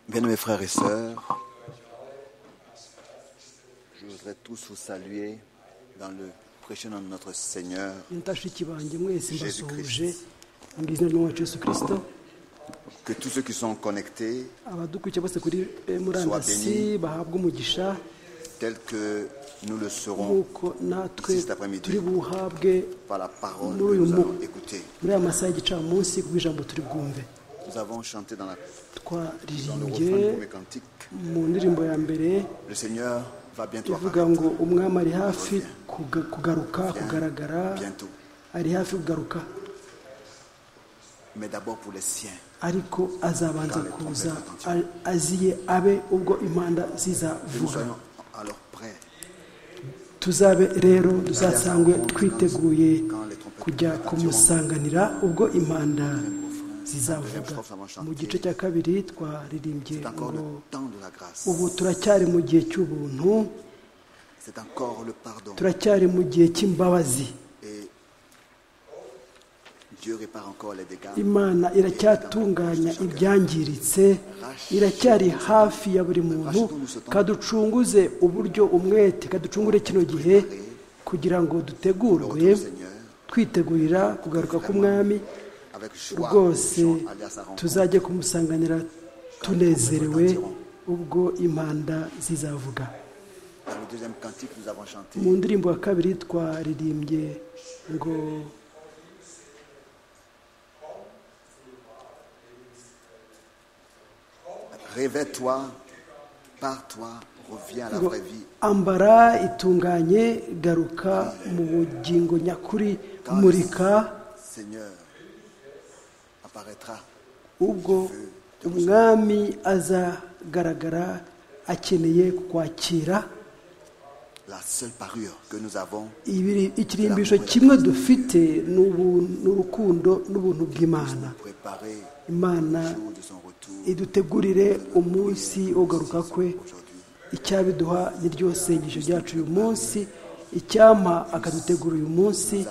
Bien-aimés frères et sœurs, je voudrais tous vous saluer dans le prêchant de notre Seigneur. ntashiki banjye mwese mbasuhuje mu izina ry'umwacu yesu kirisito Que tous ceux qui sont connectés, abadukurikiye bose kuri eh, murandasi bahabwa umugisha tels que nous le serons nk'uko natwe Ici, cet après-midi. turi buwuhabwe par la parole que Nous, nous nous. allons écouter. muri aya masaha y'igicamunsi kuko ijambo turi bwumve Nous avons chanté dans, la- dans le twaririmbye refrain du premier cantique mu ndirimbo ya mbere Le Seigneur va bientôt ivuga apparaître. ngo umwami ari hafi kuga- kugaruka kugaragara bientôt. ari hafi kugaruka Mais d'abord pour les siens. ariko azabanza kuza a- aziye abe ubwo impanda Que nous zizavuga soyons alors prêts tuzabe rero duzasangwe twiteguye kujya kumusanganira ubwo impanda zizavuga mu gice cya kabiri twaririmbye encore ngo le temps de la grâce. ubu turacyari mu gihe cy'ubuntu C'est encore le pardon. turacyari mu gihe cy'imbabazi Et Dieu répare encore les dégâts. imana iracyatunganya ibyangiritse iracyari hafi ya buri muntu kaducunguze uburyo umwete kaducungure kino gihe kugira ngo dutegurwe twitegurira kugaruka k'umwami Avec joie, rwose nous allons aller à sa rencontre. tuzajye kumusanganira tunezerewe ubwo impanda zizavuga Dans le deuxième cantique, nous avons chanté mu ndirimbo ya kabiri twaririmbye ngo Révèle-toi, pars-toi, reviens à la ngo vraie vie. ambara itunganye garuka mu bugingo nyakuri murika Seigneur apparaîtra. ubwo umwami azagaragara akeneye kwakira La seule parure que nous avons, ibiri- ikirimbisho kimwe dufite ni ubu- ni urukundo n'ubuntu bw'imana préparer imana le jour de son retour. idutegurire umunsi wo kugaruka kwe icyabiduha ni ryo sengesho ryacu uyu munsi icyampa akadutegura uyu munsi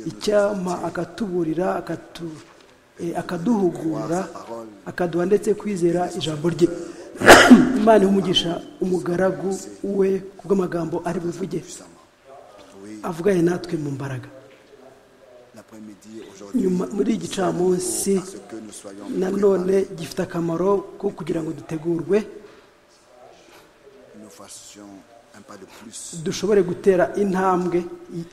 icyampa akatuburira akatu, eh, akaduhugura akaduha ndetse kwizera ijambo rye imana ihumugisha umugaragu we kubw'amagambo ari buvuge Oui, avuganye natwe mu mbaraga l'après-midi aujourd'hui, nyuma muri iki gicamunsi à ce que nous soyons nanone gifite akamaro ko kugira ngo dutegurwe nous fassions un pas de plus dushobore gutera intambwe y-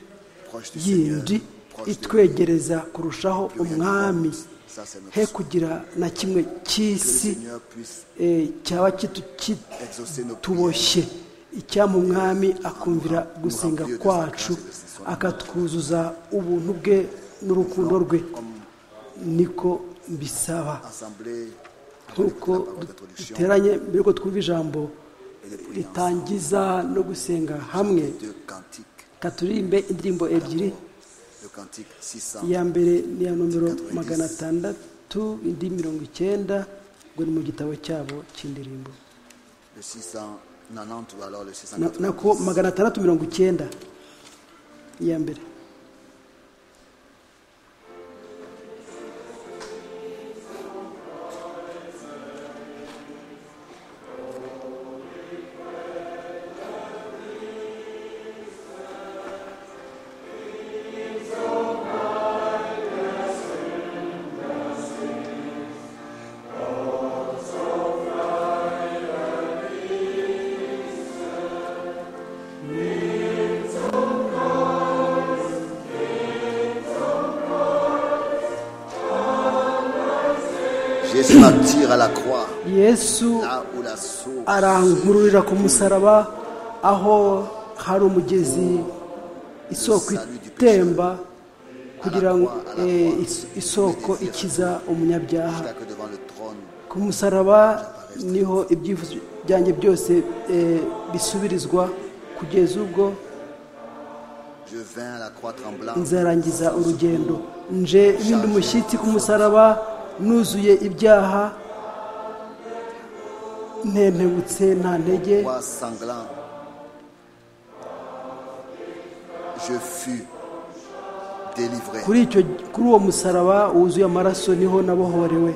proche du Seigneur, yindi proche de lui. itwegereza kurushaho umwami Ça, c'est notre he souhait. kugira na kimwe Que le cy'isi Seigneur puisse eh, cyaba exaucer nos prières. kituboshye icyampa umwami akumvira gusenga kwacu akatwuzuza ubuntu bwe n'urukundo rwe niko mbisaba Assemblée, nk'uko duteranye mbere yuko twumva ijambo ritangiza no gusenga hamwe deux cantiques, katuririmbe indirimbo ebyiri le cantique 600. iya mbere ni iya nomero magana atandatu indi mirongo icyenda ngo ni mu gitabo cyabo cy'indirimbo le 690 ou alors le Na- 690. nako magana atandatu mirongo icyenda iya mbere Jésus m'attire à la croix, yesu là où la source arankururira ku musaraba aho hari umugezi isoko itemba kugira ngo eh, is- isoko ikiza umunyabyaha jusqu'à que devant le trône, ku musaraba niho ibyifuzo byanjye byose eh, bisubirizwa kugeza ubwo je vins à la croix tremblante, nzarangiza urugendo nje mpinda umushyitsi ku musaraba nuzuye ibyaha ntentebutse nta ntege croix sanglante. Je fus délivré. kuri icyo kuri uwo musaraba wuzuye amaraso niho nabohorewe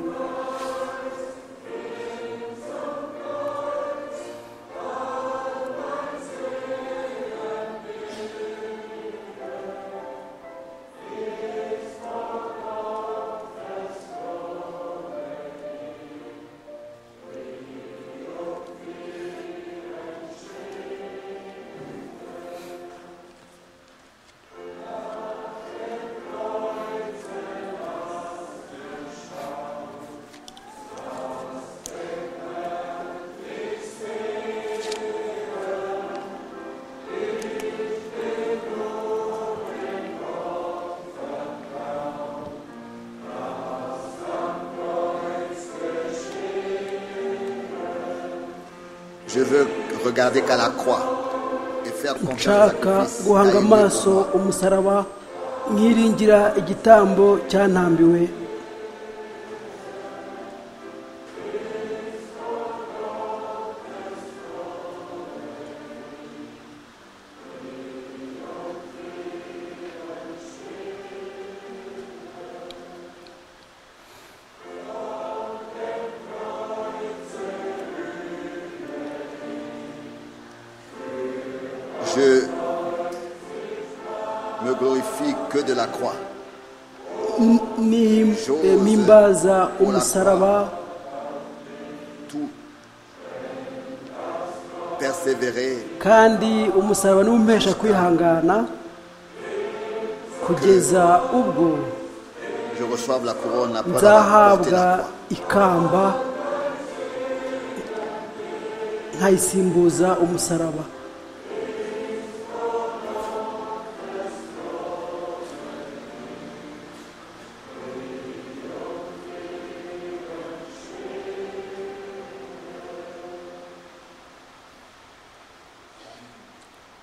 Je veux regarder qu'à la croix et faire confiance nshaka à Christ. guhanga à aimer amaso pour moi. umusaraba nkiringira igitambo cyantambiwe Je me glorifie que de la croix. Ni- eh, mpimbaza umusaraba Tout persévérer kandi umusaraba ntiwumpesha kwihangana kugeza ubwo je reçois la couronne après avoir porté nzahabwa la croix. ikamba nkayisimbuza umusaraba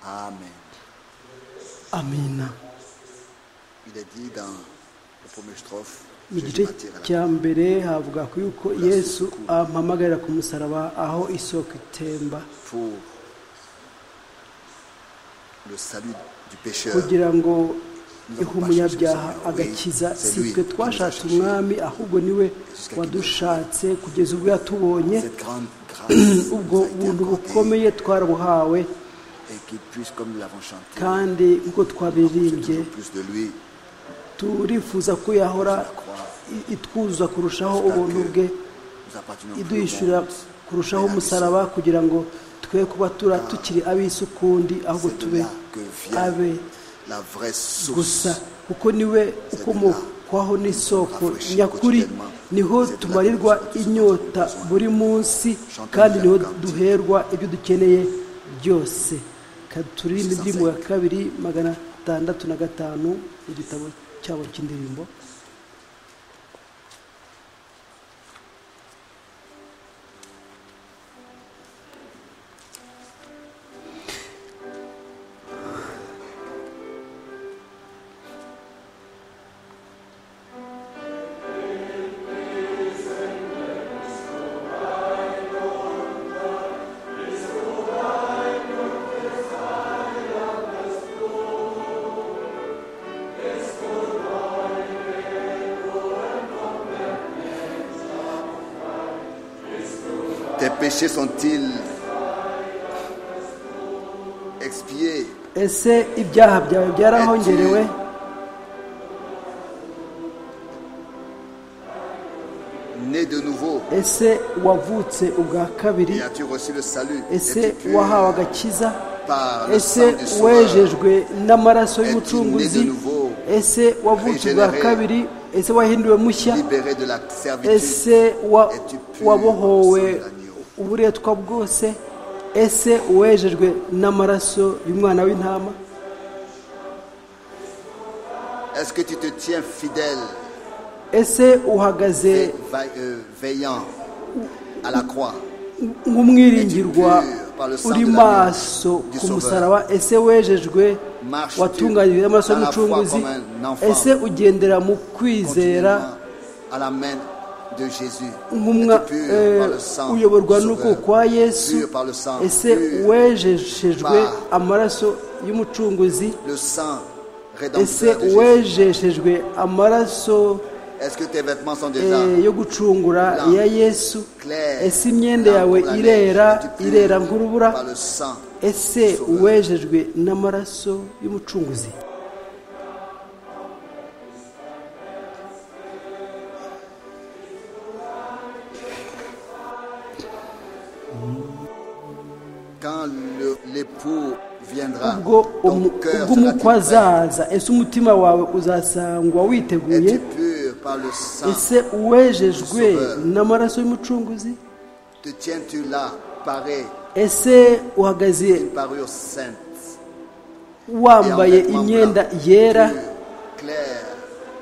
Amen. amina Il est dit dans la première strophe, mu Jésus gice m'attire à la cya mbere havuga ku yuko yesu ampamagarira ku musaraba aho isoko itemba pour le salut du pécheur. kugira ngo ihe umunyabyaha agakiza si twe twashatse umwami ahubwo niwe wadushatse kugeza ubwo yatubonye Cette grande grâce nous a ubwo été buntu accordée bukomeye twarabuhawe et qu'il puisse, comme nous l'avons chanté, kandi nk'uko twabiririmbye toujours plus de lui, turifuza ko yahora i- itwuzuza kurushaho ubuntu bwe nous appartenons plus au iduhishurira monde. kurushaho umusaraba kugira ngo twe kuba tura tukiri ab'isukundi ahubwo C'est de tube là que vient abe la vraie source. gusa kuko niwe ukomokwaho n'isoko nyakuri niho tumarirwa inyota buri munsi kandi niho duherwa ibyo dukeneye byose Ka- turirimba indirimbo ya kabiri magana atandatu na gatanu mu gitabo cyabo cy'indirimbo Tes péchés sont-ils expiés ese ibyaha byawe byarahongerewe Né de nouveau, ese wavutse ubwa kabiri et as-tu reçu le salut ese Es-tu pur wahawe agakiza par le sang ese du Sauveur wejejwe n'amaraso y'umucunguzi ese wavutse ubwa kabiri ese wahinduwe mushya libéré de la servitude ese wa- wabohowe uburetwa bwose ese wejejwe n'amaraso y'umwana w'intama Est-ce que tu te tiens fidèle ese et uhagaze va- euh, veillant à la croix nk'umwiringirwa uri maso ku musaraba ese wejejwe watunganijwe n'amaraso y'umucunguzi ese ugendera mu kwizera Continuellement à la main de Jésus nk'umwa Es-tu pur eh, par le sang uyoborwa du n'uko Sauveur kwa yesu Pur par le sang, ese pur wejeshejwe par- amaraso y'umucunguzi le sang ese rédempteur de Jésus wejeshejwe amaraso Est-ce que tes vêtements sont eh, déjà yo gucungura Blanc. ya yesu clairs ese imyenda Blanc yawe comme la irera neige. Es-tu pur irera par nk'urubura le sang ese Sauveur. wejejwe n'amaraso y'umucunguzi Quand le- l'époux viendra, ubwo ton umu- cœur ubwo sera umukwe prêt. azaza ese umutima wawe uzasangwa Es-tu witeguye pur par le sang ese uwejejwe Sauveur. n'amaraso y'umucunguzi Te tiens-tu là, paré, ese uhagaze une parure sainte wambaye imyenda yera claire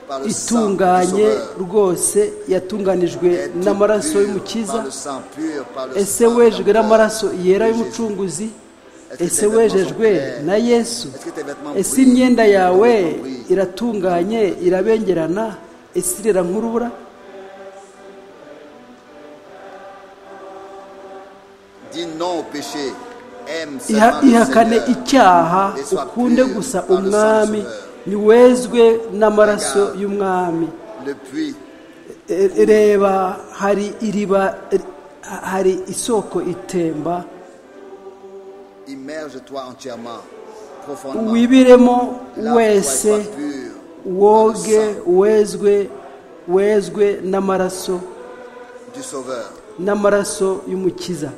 par le sang du itunganye Sauveur. rwose yatunganijwe Es-tu pur n'amaraso par y'umukiza le sang pur, par le ese sang wejejwe d'un n'amaraso père yera de Jésus. y'umucunguzi Est-ce que ese tes vêtements sont wejejwe clairs? na yesu Est-ce que tes vêtements ese brillent? imyenda Tes yawe vêtements brillent. iratunganye irabengerana ese irera nk'urubura Dis non au péché. Aime Iha- seulement le ihakane Seigneur. icyaha Et sois ukunde pur gusa par le sang umwami sauveur. niwezwe n'amaraso Regarde. y'umwami Le puits E- reba hari iriba ha- hari isoko itemba immerge-toi entièrement profondément. wibiremo Lave-toi et wese sois pur. woge wezwe wezwe n'amaraso du Sauveur. n'amaraso y'umukiza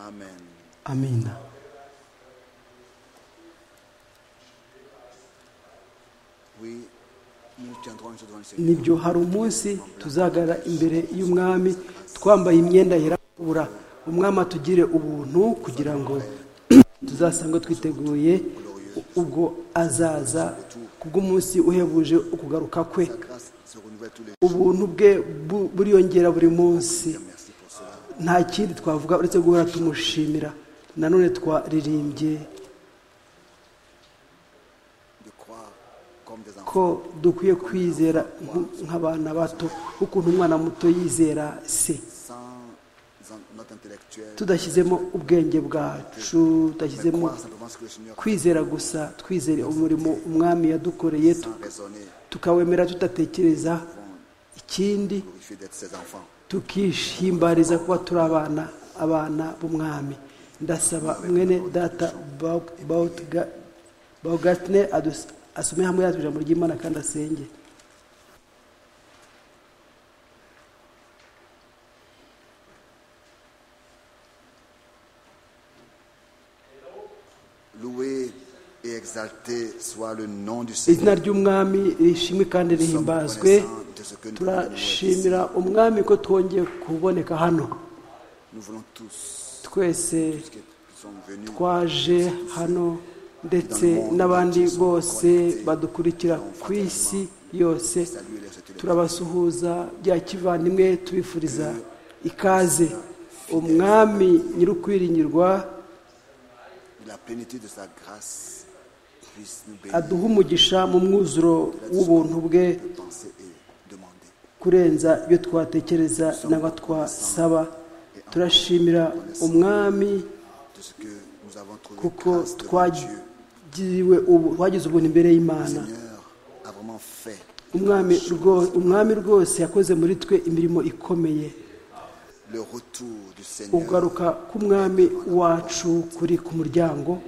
Amen. amina Oui, nous tiendrons une chose devant le Seigneur. nibyo hari umunsi tuzagara imbere y'umwami twambaye imyenda yirabura umwami atugire ubuntu kugira ngo tuzasanga twiteguye ubwo azaza kubw'umunsi uhebuje ukugaruka kwe La grâce se renouvelle tous les jours. ubuntu bwe bu- buriyongera buri munsi Merci pour cela. nta kindi twavuga uretse guhora tumushimira nanone twaririmbye De croire comme des enfants. ko dukwiye kwizera nk- nk'abana bato ukuntu umwana muto yizera se Sans en- notre intellectuel. tudashyizemo ubwenge bwacu Mais tudashyizemo croire simplement ce que le Seigneur kwizera gusa twizere umurimo umwami yadukoreye tu- sans raisonner. tukawemera tudatekereza ikindi Glorifier d'être ses enfants. tukishimbariza kuba turi abana abana b'umwami ndasaba mwene data bawugatine asume hamwe yacu ijambo ry'imana kandi asenge Loué et exalté soit le nom du izina Seigneur. ry'umwami rishimwe kandi Nous sommes rihimbazwe reconnaissants de ce que nous pouvons ici. turashimira umwami ko twongeye kuboneka hano Nous voulons tous twese ceux qui sont venus twaje hano ndetse n'abandi bose badukurikira ku isi yose saluer les retenus. turabasuhuza bya kivandimwe tubifuriza ikaze umwami nyir'ukwiringirwa Que La plénitude de sa grâce puisse nous bénir, aduha umugisha mu mwuzuro w'ubuntu bwe de penser et demander. kurenza ibyo twatekereza n'aba twasaba turashimira umwami De ce que nous avons trouvé kuko grâce devant Dieu. twagiriwe ubu twagize ubuntu imbere Le y'imana Seigneur a vraiment fait. umwami rwo- umwami rwose yakoze muri twe imirimo ikomeye Le retour du Seigneur. ugaruka k'umwami wacu kuri ku muryango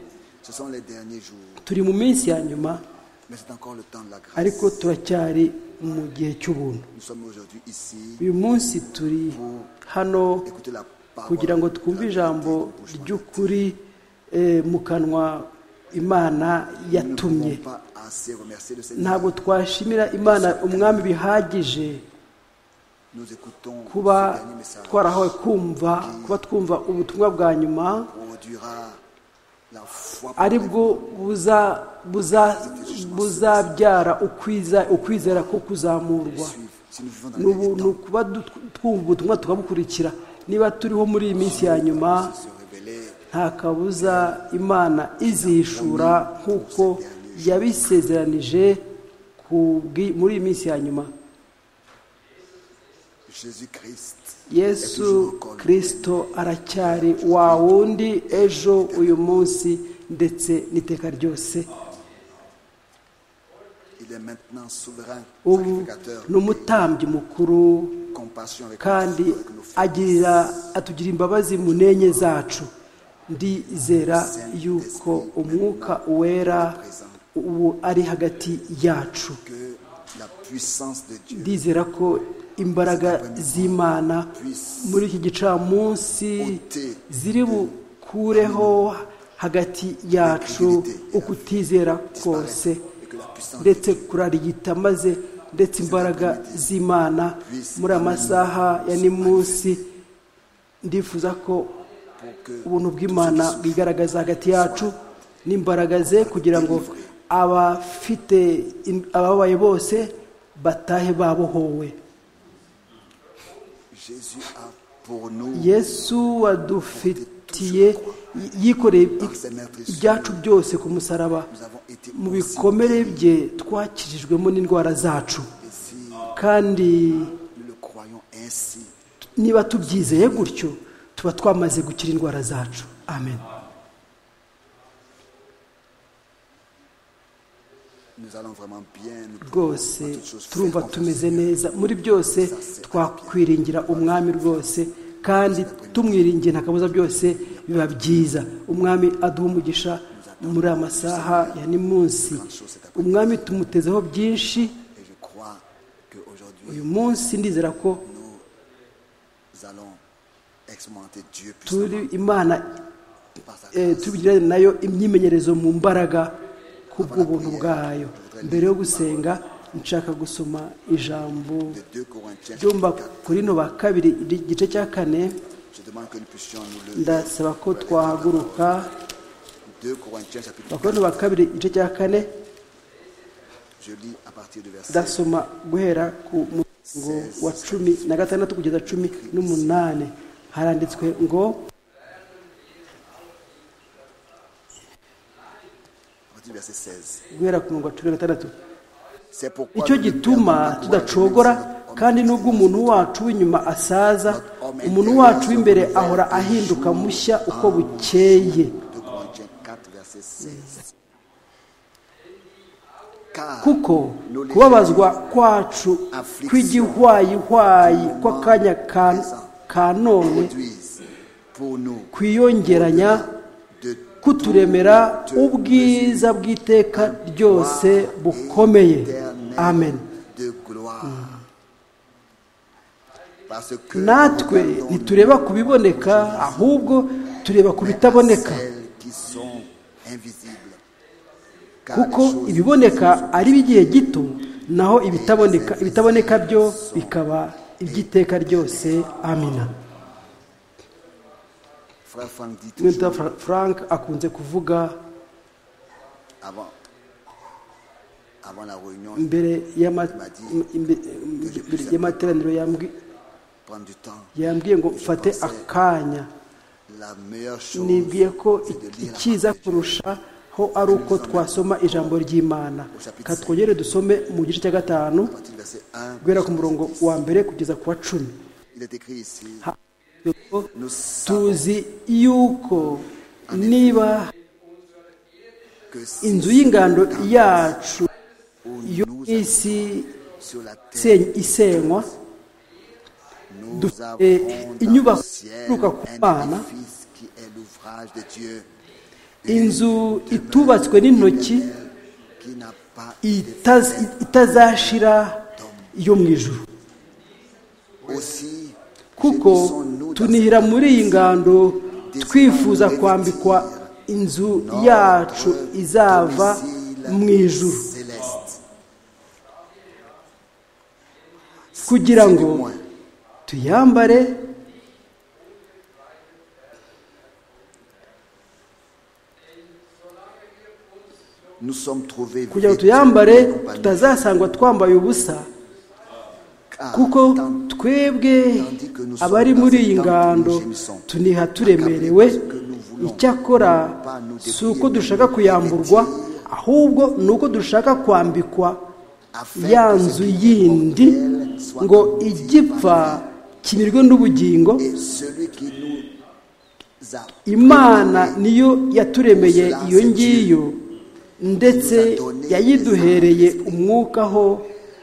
Ce sont les derniers jours, turi mu minsi ya nyuma mais c'est encore le temps de la grâce. ariko turacyari mu gihe cy'ubuntu Nous sommes aujourd'hui ici uyu munsi turi hano pour écouter la parole. kugira ngo twumve ijambo ry'ukuri eh, mu kanwa imana Nous ne pouvons yatumye pas assez remercier le Seigneur. ntabwo twashimira imana umwami bihagije Nous écoutons kuba ce dernier message twarahawe kumva kuba twumva ubutumwa bwa nyuma produira la foi pour ari bwo buza- buza- buzabyara ukwiza- ukwizera ko kuzamurwa suivre. Si nous vivons dans ni les derniers ubuntu kuba du- twumva ubutumwa tukabukurikira niba turiho muri iyi minsi ya nyuma temps, se révéler nta kabuza imana izihishura nk'uko yabisezeranije ku bwi- muri iyi minsi ya nyuma Jésus-Christ yesu kirisito aracyari wa wundi ejo uyu munsi ndetse n'iteka ryose il est maintenant souverain ubu sacrificateur ni umutambyi mukuru compassion avec kandi nous avec nos frères agirira atugira imbabazi mu ntenye zacu ndizera yuko umwuka wera ubu ari hagati yacu que la puissance de Dieu ndizera ko imbaraga z'imana muri iki gicamunsi ziri bukureho hagati yacu ukutizera kose et que la puissance de ndetse kurarigita maze ndetse imbaraga z'imana muri aya masaha ya nimunsi ndifuza ko pour que ubuntu bw'imana bwigaragaza hagati yacu n'imbaraga ze kugira ngo abafite in- ababaye bose batahe babohowe Jésus a pour nous yesu wadufitiye y- yikoreye i- ibyacu byose ku musaraba nous avons été mu aussi bikomere bye twakijijwemo n'indwara zacu et si kandi nous le croyons ainsi niba tubyizeye gutyo tuba twamaze gukira indwara zacu amen nous allons vraiment bien. Nous pouvons rwose en toutes choses faire turumva confiance au tumeze Seigneur. neza muri byose twakwiringira umwami rwose kandi tumwiringiye nta kabuza byose biba byiza umwami aduha umugisha muri aya masaha ya ni munsi umwami tumutezeho byinshi Et je crois qu'aujourd'hui, uyu munsi ndizera ko nous allons expérimenter Dieu turi puissamment imana par sa eh, grâce. tubigirane nayo imyimenyerezo mu mbaraga kubw'ubuntu bwayo mbere yo gusenga nshaka gusoma ijambo De 2 Corinthiens, byumba chapitre 4, kuri no ba kabiri igice cya kane je demande que nous puissions nous lever. ndasaba ko twahaguruka 2 Corinthiens, chapitre abakorinto ba kabiri igice cya kane 4, je lis à partir du verset ndasoma guhera ku murongo wa cumi na gatandatu kugeza cumi n'umunani haranditswe ngo à partir du verset 16. guhera ku murongo wa cumi na gatandatu C'est pourquoi icyo nous ne perdons gituma pas tudacogora courage, même si notre kandi homme nubwo umuntu wacu w'inyuma asaza umuntu wacu w'imbere ahora ahinduka mushya uko bukeye 2 Corinthiens 4, verset 16. Car kuko nous les kubabazwa kwacu kw'igihwayihwayi kw'akanya ka- ka none produisent pour nous kwiyongeranya de kuturemera ubwiza bw'iteka ryose bukomeye amen de gloire. Parce que natwe nous regardons ntitureba ku biboneka ahubwo tureba ku bitaboneka celles qui sont invisibles. Car les kuko choses ibiboneka ari iby'igihe gito naho ibitaboneka ibitaboneka byo bikaba iby'iteka ryose amina Frère Franck dit toujours, Mwita Fra- frank akunze kuvuga avant, avant la réunion, mbere y'ama- m- imbe- mbere y'amateraniro yambwi- prendre du temps. yambwiye ngo mfate akanya La meilleure chose, nibwiye ko c'est de lire la ikiza kurushaho ari uko twasoma ijambo ry'imana ka twongere dusome mu gice cya gatanu partie du verset 1. guhera ku murongo wa mbere kugeza ku wa cumi Il est écrit ici, nous savons tuzi yuko niba que c'est inzu y'ingando yacu où yo nous mu isi sur la terre, seny- isenywa nous dufite avons dans le inyubako ciel ituruka ku un Mana, édifice qui est l'ouvrage de Dieu, inzu itubatswe n'intoki qui n'a pas itaz- itazashira yo mu ijuru aussi. kuko gémissons-nous dans tunihira muri iyi ngando twifuza kwambikwa inzu notre yacu izava domicile mu ijuru céleste. kugira C'est du ngo moins tuyambare Nous sommes trouvés kugira ngo vêtus tuyambare de compagnie. tutazasangwa twambaye ubusa Car kuko tant twebwe abari muri iyi ngando tuniha turemerewe icyakora si uko dushaka kuyamburwa ahubwo ni uko dushaka kwambikwa ya nzu yindi ngo igipfa kimirwe n'ubugingo et celui qui nous a imana niyo yaturemeye iyo ngiyo ndetse yayiduhereye umwukaho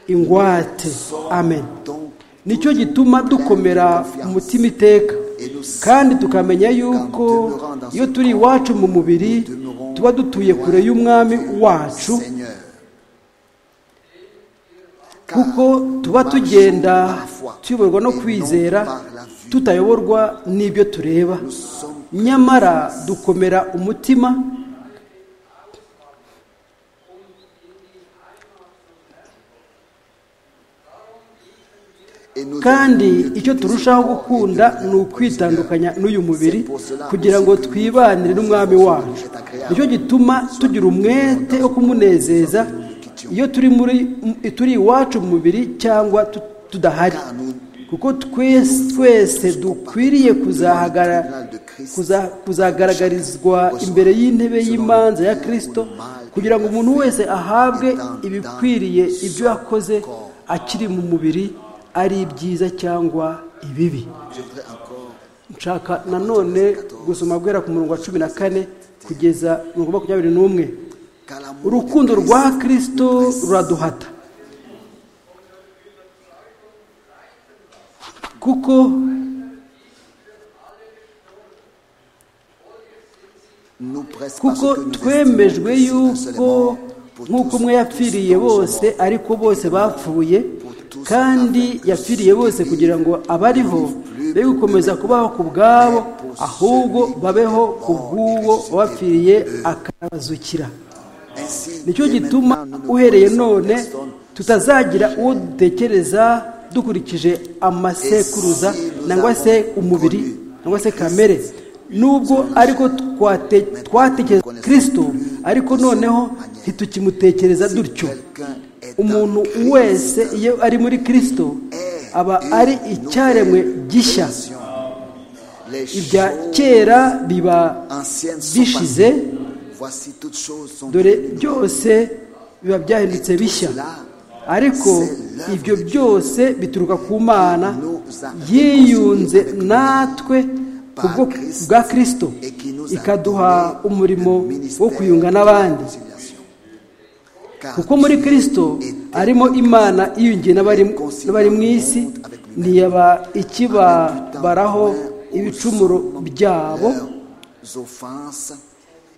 ingwate amen donc nicyo gituma dukomera umutima iteka kandi tukamenya yuko iyo turi iwacu mu mubiri tuba dutuye kure y'umwami wacu Seigneur. Car kuko tuba tugenda tuyoborwa no kwizera tutayoborwa n'ibyo tureba nous sommes nyamara dukomera umutima et nous kandi devons mieux icyo quitter turushaho ce corps et gukunda devenir ni ukwitandukanya n'uyu mubiri C'est pour cela kugira aussi ngo que twibanire nous n'umwami sommes wacu agréables. nicyo gituma tugira umwete wo kumunezeza iyo turi muri turi iwacu mu mubiri cyangwa tu- tudahari Car nous- kuko twese twese dukwiriye kuzahagarara kuza- kuzagaragarizwa imbere y'intebe y'imanza ya kirisito kugira ngo umuntu wese ahabwe ibikwiriye ibyo yakoze akiri mu mubiri ari ibyiza cyangwa ibibi Je voudrais encore nshaka nanone gusoma guhera ku murongo wa cumi na kane kugeza mirongo makumyabiri n'umwe car l'amour de urukundo Christ rwa nous kirisito presse. ruraduhata kuko Nous presse parce kuko que nous twemejwe estimons que Christ est yuko mort pour nk'uko tous, umwe tous yapfiriye tous bose sont morts. ariko bose bapfuye kandi yapfiriye bose kugira ngo abariho be gukomeza kubaho ku bwabo ahubwo babeho ku bw'uwo wapfiriye akabazukira Ainsi, nicyo dès gituma maintenant, nous ne uhereye connaissons none personne tutazagira uwo dutekereza dukurikije amasekuruza nangwa se umubiri nangwa se kamere nubwo ariko twate- twatekereza kirisito ariko noneho ntitukimutekereza dutyo quelqu'un est umuntu en Christ. wese iyo ari muri kirisito aba ari icyaremwe gishya Les ibya choses kera biba anciennes sont bishize passées. Voici toutes choses sont dore devenues byose biba byahindutse bishya ariko ibyo byose bituruka ku mana yiyunze natwe ku bwo bwa kirisito et qui nous a ikaduha donné umurimo le ministère wo kuyunga n'abandi de réconciliation. Car kuko muri kirisito harimo imana iyungiye n'abari n'abari mu isi ntiyaba ikibabaraho ibicumuro byabo leurs offenses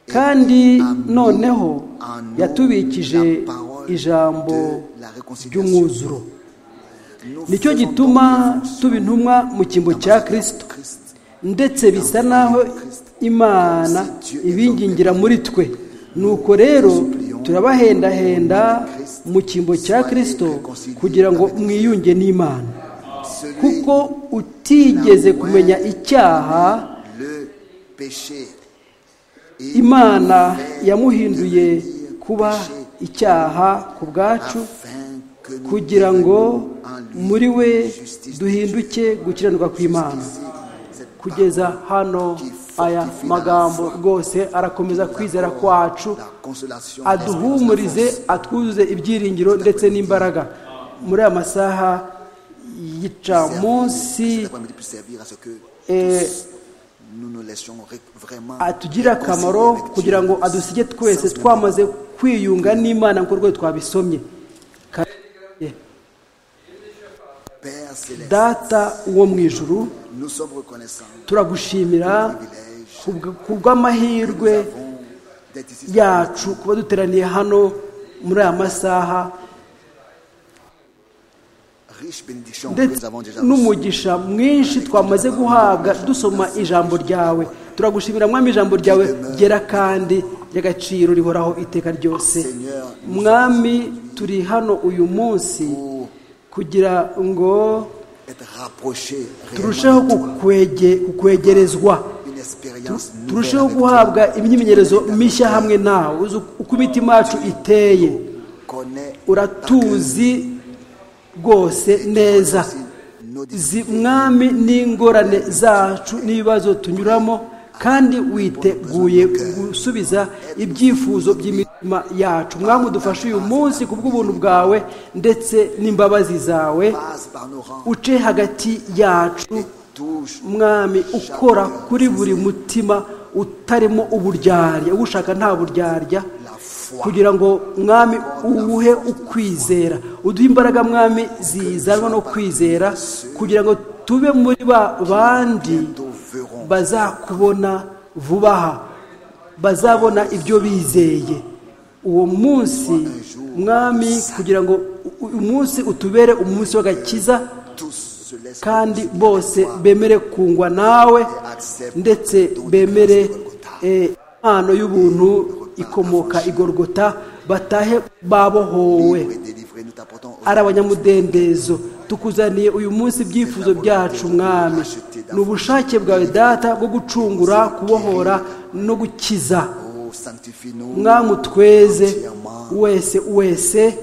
et kandi a mis noneho en nous yatubikije la parole ijambo de la réconciliation. ry'umwuzuro Nous nicyo faisons gituma donc une tuba intumwa mu cyimbo cya kirisito Christ. ndetse bisa n'aho imana ibingingira muri twe nuko rero turabahendahenda mu cyimbo cya kirisito kugira ngo mwiyunge n'imana Celui kuko utigeze kumenya icyaha le péché. Il imana nous fait yamuhinduye devenir kuba péché icyaha ku bwacu afin que nous kugira ngo devenions en lui muri we justice duhinduke gukiranuka kw'imana Cette kugeza hano aya magambo rwose arakomeza kwizera kwacu la consolation aduhumurize atwuzuze ibyiringiro ndetse n'imbaraga muri aya masaha y'icamunsi cet après-midi puisse servir à ce que eh, nous nous laissions ré- vraiment atugirire akamaro réconcilier avec kugira ngo Dieu. adusige twese twamaze kwiyunga n'imana nk'uko rwose twabisomye Kandi, Père céleste, data wo mu ijuru nous sommes reconnaissants turagushimira kubw- kubw'amahirwe bon, d'être ici yacu kuba duteraniye hano muri aya masaha riche bénédiction que ndetse nous avons déjà reçue. n'umugisha mwinshi twamaze guhabwa dusoma ijambo ryawe turagushimira mwami ijambo ryawe ryera kandi ry'agaciro rihoraho iteka ryose mwami turi hano uyu munsi kugira ngo être rapproché turusheho kukwege- kukwegerezwa une expérience nouvelle turusheho avec guhabwa imyimenyerezo mishya hamwe nawe uzi uko imitima yacu iteye toi. Connais uratuzi rwose neza aussi nos difficultés. izi mwami n'ingorane zacu n'ibibazo tunyuramo kandi witeguye gusubiza ibyifuzo by'imitima yacu mwami udufashe uyu munsi ku bw'ubuntu bwawe ndetse n'imbabazi zawe Passe par nos rangs uce hagati yacu et touche mwami ukora kuri buri mutima utarimo uburyarya uwushaka nta buryarya la foi kugira ngo mwami uwuhe ukwizera uduhe imbaraga mwami zizanwa no kwizera kugira ngo tube muri ba bandi nous verrons bazakubona vuba aha bazabona ibyo bizeye uwo munsi mwami kugira ngo u- uyu munsi utubere umunsi w'agakiza tous se laissent kandi bose bemere kungwa nawe ndetse bemere eh, impano y'ubuntu ikomoka igorogota batahe babohowe libres et délivrés nous t'apportons au- ari abanyamudendezo tukuzaniye uyu munsi ibyifuzo byacu mwami ni ubushake bwawe data bwo gucungura kubohora no gukiza oh, sanctifie nous mwami utweze wese wese et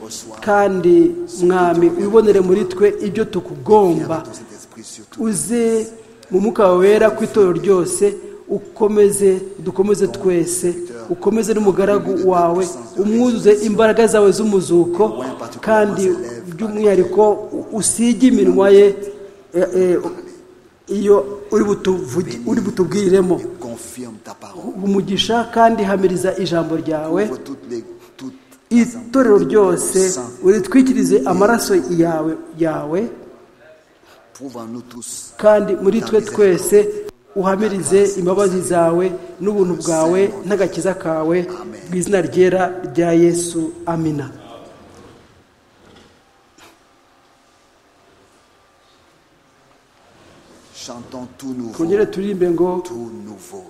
reçois kandi mwami wibonere muri twe ibyo tukugomba ton Saint-Esprit sur tout uze mu mwuka wawe wera ku itorero ryose ukomeze dukomeze twese ukomeze n'umugaragu wawe umwuzuze imbaraga zawe z'umuzuko kandi by'umwihariko u- usige iminwa ye eh, eh, iyo uri butuvugi- uri butubwiriremo confirme ta parole. uha umugisha kandi hamiriza ijambo ryawe Ouvre toutes les, toutes itorero ryose uritwikirize amaraso yawe yawe Prouve en nous tous kandi muri twe twese uhamirize imbabazi zawe n'ubuntu bwawe n'agakiza kawe mu izina ryera rya yesu amina chantons tout nouveau, twongere turirimbe ngo tout nouveau.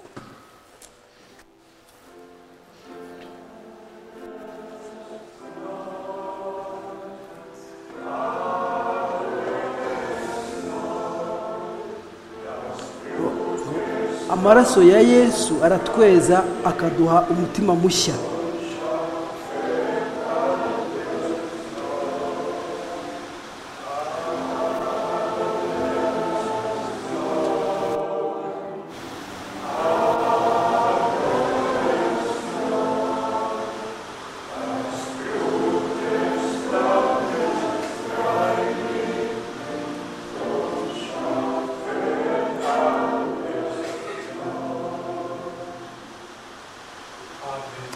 amaraso ya yesu aratweza akaduha umutima mushya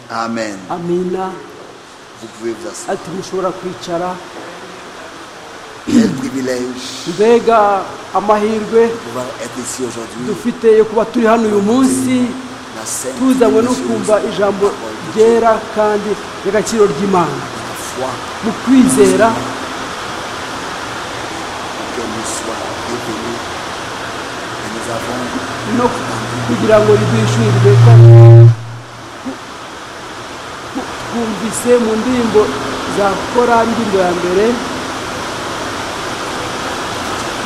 Amen. amina Vous pouvez vous asseoir. ati mushobora kwicara Quel privilège mbega amahirwe de pouvoir être ici aujourd'hui. dufite yo kuba turi hano uyu munsi La sainte tuzanywe no Jésus, kumva ijambo la parole de Dieu, ryera kandi ry'agaciro ry'imana la foi mu kwizera que nous soit détenue. Et nous avons no kugira ngo ridwishyurirwe twumvise mu ndirimbo za kora indirimbo ya mbere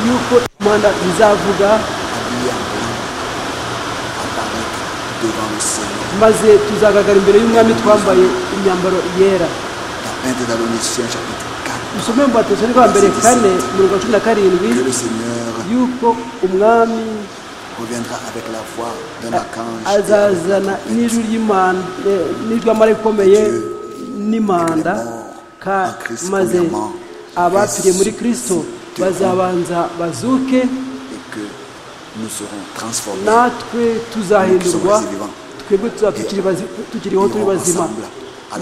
yuko imana izavuga habillé en blanc, apparaître devant le Seigneur. maze tuzagaragara imbere y'umwami twambaye imyambaro yera La peinte d'Aloniciens chapitre 4. usome mu batesoni rwa mbere kane mirongo cumi na karindwi Que le Seigneur yuko umwami reviendra avec la voix d'un archange azazana n'ijwi ry'imana eh, n'ijwi amara ikomeye n'imanda ka- maze abapfiriye muri kirisito bazabanza bazuke et que nous serons transformés. natwe tuzahindurwa twebwe tuzaba tukiri bazi- tukiriho turi bazima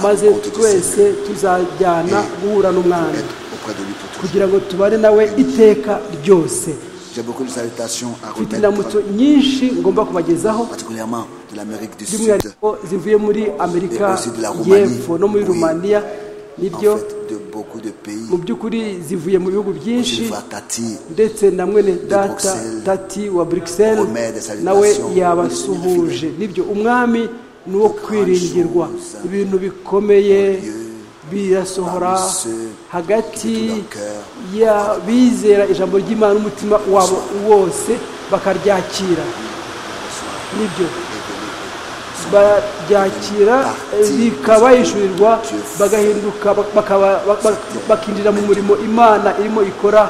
maze twese tuzajyana guhura n'umwami Être auprès de lui pour toujours. kugira ngo tubane nawe iteka ryose J'ai beaucoup de salutations à mfite remettre, inamutso nyinshi ngomba kubagezaho particulièrement de l'Amérique du Sud, by'umwihariko zivuye muri amerika Et aussi de la Roumanie. y'epfo no muri Oui. rumaniya en niryo fait de beaucoup de pays. mu by'ukuri zivuye mu bihugu byinshi Je vois Tati, ndetse na mwene data Bruxelles. tati wa bruxelles Romain de Salutation. nawe yabasuhuje nibyo umwami ni uwo kwiringirwa ibintu bikomeye birasohora hagati y'abizera ijambo ry'imana n'umutima wabo wose bakaryakira nibyo baryakira eh, bikabahishurirwa bagahinduka bak- bakaba- bak- bak- bakinjira mu murimo imana irimo ikora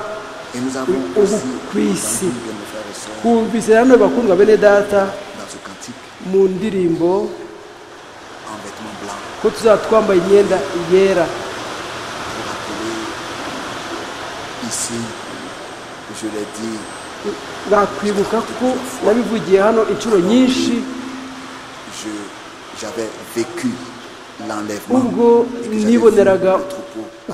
et nous avons Ou- aussi ou- oui, si. entendu de nos frères et sœurs twumvise nanone bakundwa bene data dans ce cantique mu ndirimbo en vêtements blancs ko tuzaba twambaye imyenda yera pour rappeler ici, je l'ai dit, bakwibuka ko nabivugiye hano inshuro nyinshi je- j'avais vécu l'enlèvement ubwo et que j'avais vu niboneraga le troupeau à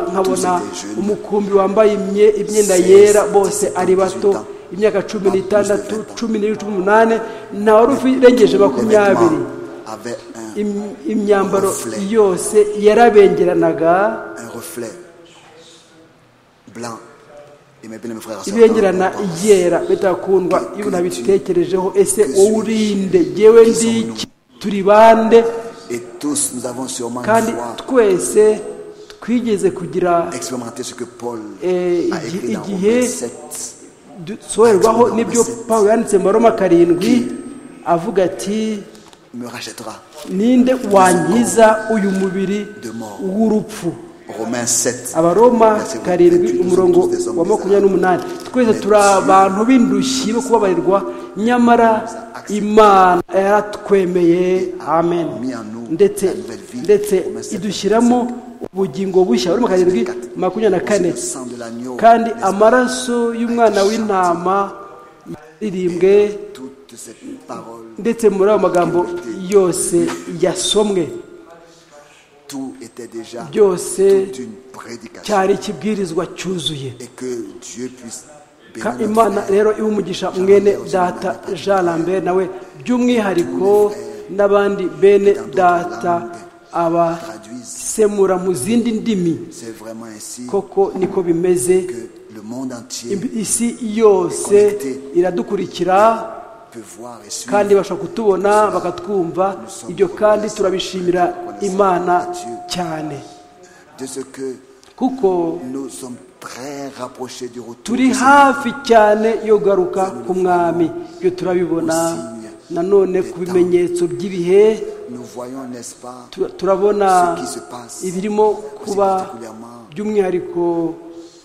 plat. Tous nkabona étaient jeunes. umukumbi wambaye imye- imyenda yera bose ari bato imyaka cumi n'itandatu cumi n'irindwi cumi n'umunani ntawari urengeje makumyabiri avait un, Im- imyambaro yose yarabengeranaga un reflet blanc. Et mes bien, mes frères et sœurs, ibengerana quand on pense yera bitakundwa iyo nabitekerejeho ese uwurinde yewe ndiki turi bande Et tous, nous avons sûrement kandi une fois twese twigeze kugira expérimenté ce que Paul Eh, a écrit il- dans il- Romains il- 7. soherwaho n'ibyo paul yanditse mu baroma karindwi avuga ati me rachètera. ninde wangiza uyu mubiri w'urupfu Romains 7. abaroma verset karindwi 28, nous umurongo sommes tous des hommes wa makumyabiri n'umunani twese turi abantu b'indushyi bo kubabarirwa nyamara imana yaratwemeye amen ndetse ndetse idushyiramo ubugingo bushya baroma karindwi makumyabiri na kane Le sang de l'agneau. kandi amaraso y'umwana w'intama yaririmbwe Toute cette parole ndetse muri ayo magambo yose yasomwe Tout était déjà byose toute une prédication. cyari ikibwirizwa cyuzuye Et que Dieu puisse bénir Ka notre imana frère. rero iba umugisha mwene data jean lambert nawe by'umwihariko n'abandi bene data abasemura mu zindi ndimi C'est vraiment ainsi koko niko bimeze que le monde entier Im- isi yose iradukurikira peut voir et suivre. kandi bashobora kutubona bakatwumva ibyo kandi turabishimira imana cyane De ce que kuko nous sommes très rapprochés du retour turi du hafi cyane yo garuka ku mwami ibyo turabibona nanone ku bimenyetso by'ibihe Seigneur. Nous voyons, n'est-ce pas, tu- turabona Ce qui se passe ibirimo kuba particulièrement by'umwihariko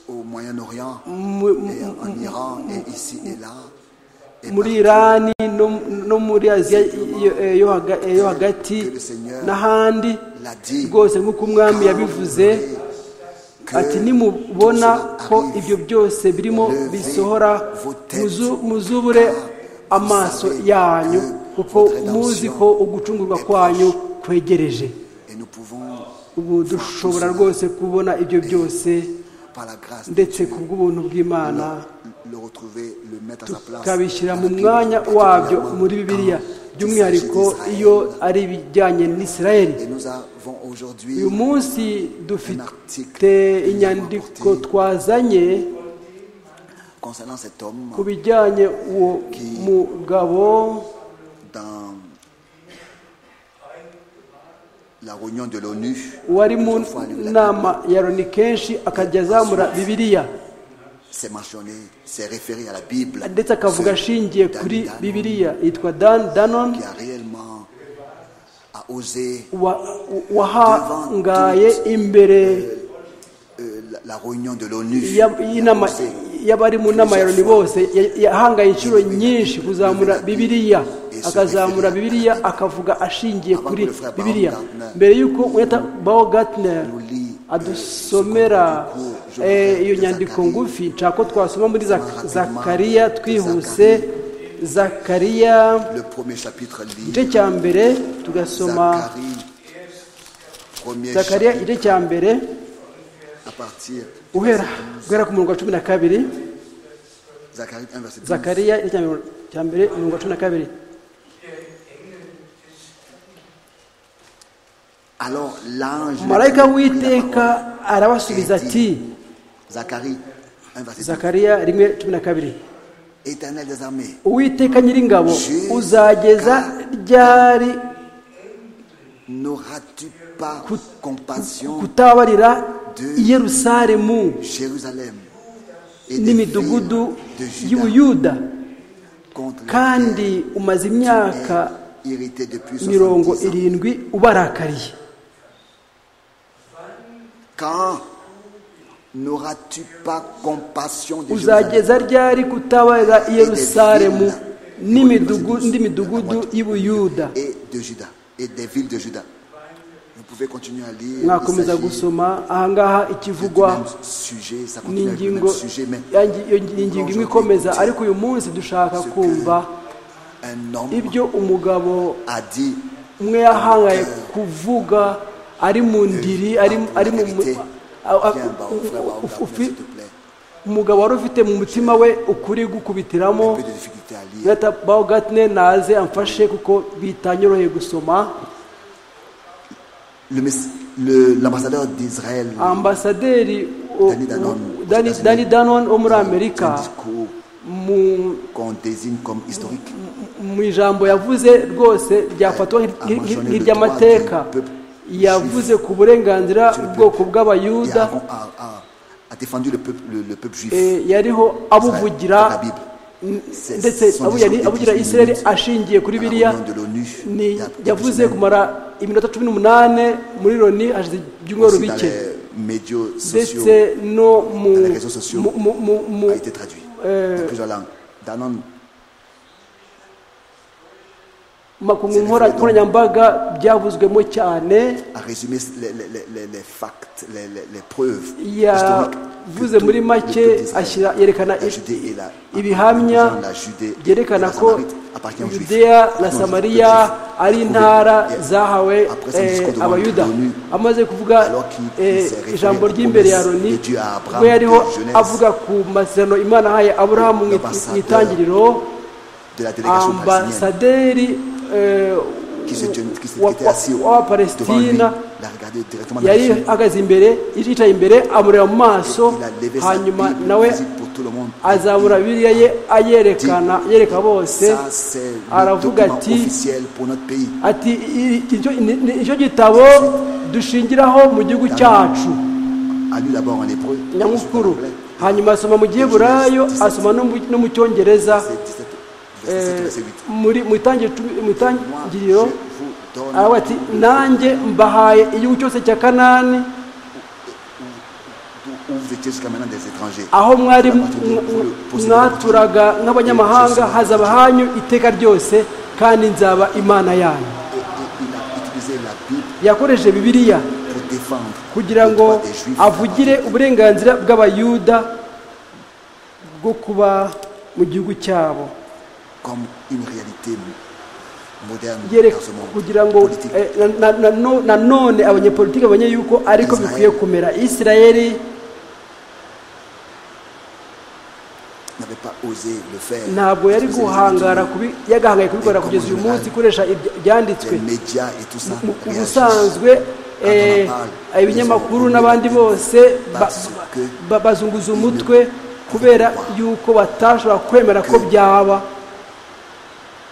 au Moyen-Orient, mu- mu- et en Iran, et ici et là. Et muri partout. irani no- no muri aziya yo- eh, yo haga- eh, yo hagati n'ahandi l'a dit. rwose nk'uko umwami yabivuze Que ati nimubona tout cela ko arrive, ibyo byose birimo Levez bisohora vos têtes, muzu- muzubure amaso yanyu kuko muzi ko ugucungurwa kwanyu kwegereje Et nous pouvons, ubu dushobora rwose kubona ibyo byose par la grâce de ndetse Dieu, ku bw'ubuntu bw'imana le retrouver, le mettre à sa place. tukabishyira mu Avec mwanya nous, wabyo particulièrement muri bibiliya quand il by'umwihariko s'agit d'Israël. iyo ari ibijyanye n'isirayeli Et nous avons aujourd'hui uyu munsi dufite inyandiko twazanye concernant cet homme ku bijyanye uwo mugabo dans la réunion de l'ONU. wari mu Plusieurs fois, il l'a dit. nama ya loni kenshi akajya azamura bibiliya C'est mentionné, c'est référé à la Bible. ndetse akavuga Ce ashingiye kuri David Hannon bibiliya yitwa dan danon Qui a réellement a osé wa- wahangaye imbere euh, la, la réunion de l'ONU. ya- y'inama- y'abari mu nama ya loni bose ya- yahangaye inshuro nyinshi kuzamura bibiliya akazamura bibiliya akavuga ashingiye kuri bibiliya mbere y'uko weta bawo gatner adusomera eh, iyo nyandiko ngufi nshaka ko twasoma muri Zak- zakariya twihuse zakariya Le premier chapitre lit. igice cya mbere tugasoma Zacharie, premier zakariya chapitre, igice cya mbere à partir guhera guhera ku murongo wa cumi na kabiri Zacharie 1 verset 12. zakariya igice cya mbere- cya mbere umurongo wa cumi na kabiri Alors l'ange marayika lui prit la w'iteka parole arabasubiza et ati dit, Zacharie 1 verset 12. zakariya rimwe cumi na kabiri Éternel des armées, uwiteka nyiringabo uzageza ryari n'auras-tu pas compassion kutabarira i yerusalemu Jérusalem et des n'imidugudu villes de Juda y'ubuyuda contre lesquelles kandi umaze tu imyaka es irrité depuis mirongo 70 ans. irindwi ubarakariye Quand n'auras-tu pas compassion de Jérusalem uzageza ryari kutabarira i yerusalemu n'imidugu- n'imidugudu y'ubuyuda et de Juda et des villes de Juda Vous pouvez continuer à lire. il mwakomeza s'agit gusoma ahangaha du ikivugwa même sujet, ça ni continue avec le même ingingo sujet, mais yangi- iyo ni ingingo imwe ikomeza ariko uyu munsi dushaka kumva un homme ibyo umugabo a dit umwe yahangaye kuvuga ari mu ndiri ari ari mu mu- Viens, a- a- Baouf, frère Baouf, ufi- s'il te plaît. umugabo wari ufite mu mutima we ukuri gukubitiramo Un peu de difficulté à lire. Gata Bawogatne naze amfashe kuko bitanyoroheye gusoma Le mess- le- L'ambassadeur d'Israël, ambasaderi o- Danny Danone. o- Danny- Danny Danone wo muri c'est un amerika discours mu qu'on désigne comme historique. mu ijambo yavuze rwose ryafatwa nk'ir- Ah, nk'ir- mentionné nk'iry'amateka le droit du peuple yavuze ku burenganzira bw'ubwoko Il a, bw'abayuda a- a- a défendu le peuple, le, le peuple juif. eh, yariho abuvugira C'est la Bible. n- C'est- ndetse ce sont abu- des yari- gens abugira qui isirayeli disent ashingiye kuri À la biriya réunion de l'ONU, il ni y a quelques yavuze semaines, kumara iminota cumi n'umunani muri loni hashize ibyumweru aussi dans bike les médias sociaux, ndetse no mu dans les réseaux sociaux, mu- mu- mu- mu- a été traduit dans plusieurs langues. Danone makumya nkora- nkoranyambaga byavuzwemo cyane à résumer les, les- les- les- les facts, les, les- les preuves historiques. yavuze que tout muri le make peuple d'Israël, ashyira yerekana la Judée et la- ibihamya les gens de la Judée et byerekana la ko Samarite appartiennent aux Juifs. yudeya na Non, aux samariya Juifs. ari Trouvé. intara Yes. zahawe Après son eh, discours devant abayuda l'ONU, amaze kuvuga alors qu'il- eh, il s'est référé ijambo à la ry'imbere ya promesse loni de Dieu à Abraham, ubwo yariho de Genèse. avuga ku masezerano imana ahaye aburahamu mu it- L'ambassadeur mu itangiriro de la délégation palestinienne ambasaderi eh, qui, se, tenu- qui, se- wa- qui était assis wa- devant lui, w'abapalestina l'a regardé directement dans les yari yeux. ahagaze imbere yicaye imbere amureba mu maso Il a levé sa hanyuma Bible, nawe visible pour tout le monde. azamura bibiliya ye ayerekana yereka bose Ça, c'est le aravuga document ati officiel pour notre pays. ati "I- i- icyo- ni- ni- icyo gitabo dushingiraho mu gihugu cyacu A lu d'abord en hébreu, ensuite en nyamukuru anglais. hanyuma asoma mu giheburayo asoma no mu- no mu cyongereza C'est 17, verset 7, eh, verset 8. muri mu itangi- mu Moi, je itangiriro vous donne aravuga ati nanjye mbahaye igihugu cyose cya kanani où- où vous étiez jusqu'à maintenant des étrangers. aho mwari À partir de- vous le possédez mwaturaga nk'abanyamahanga hazaba hanyu iteka ryose kandi nzaba imana yanyu Et- et il a utilisé la Bible yakoresheje bibiliya pour défendre kugira le ngo droit des Juifs avugire uburenganzira bw'abayuda bwo kuba mu gihugu cyabo comme une réalité moderne Yere- dans ce monde kugira ngo politique. eh, na- na- na no- nanone abanyepolitiki bamenye yuko ariko Israel. bikwiye kumera isirayeli n'avait pas osé le faire. ntabwo yari Parce que les guhangara États-Unis, kubi- yagahangara kubikora kugeza uyu munsi ikoresha ibya- ibyanditswe les médias et tout ça mu mu réagissent. busanzwe Quand eh, on en parle, ibinyamakuru ils ont n'abandi oublié bose ba- parce que ba- bazunguza umutwe kubera yuko batashobora kwemera ko byaba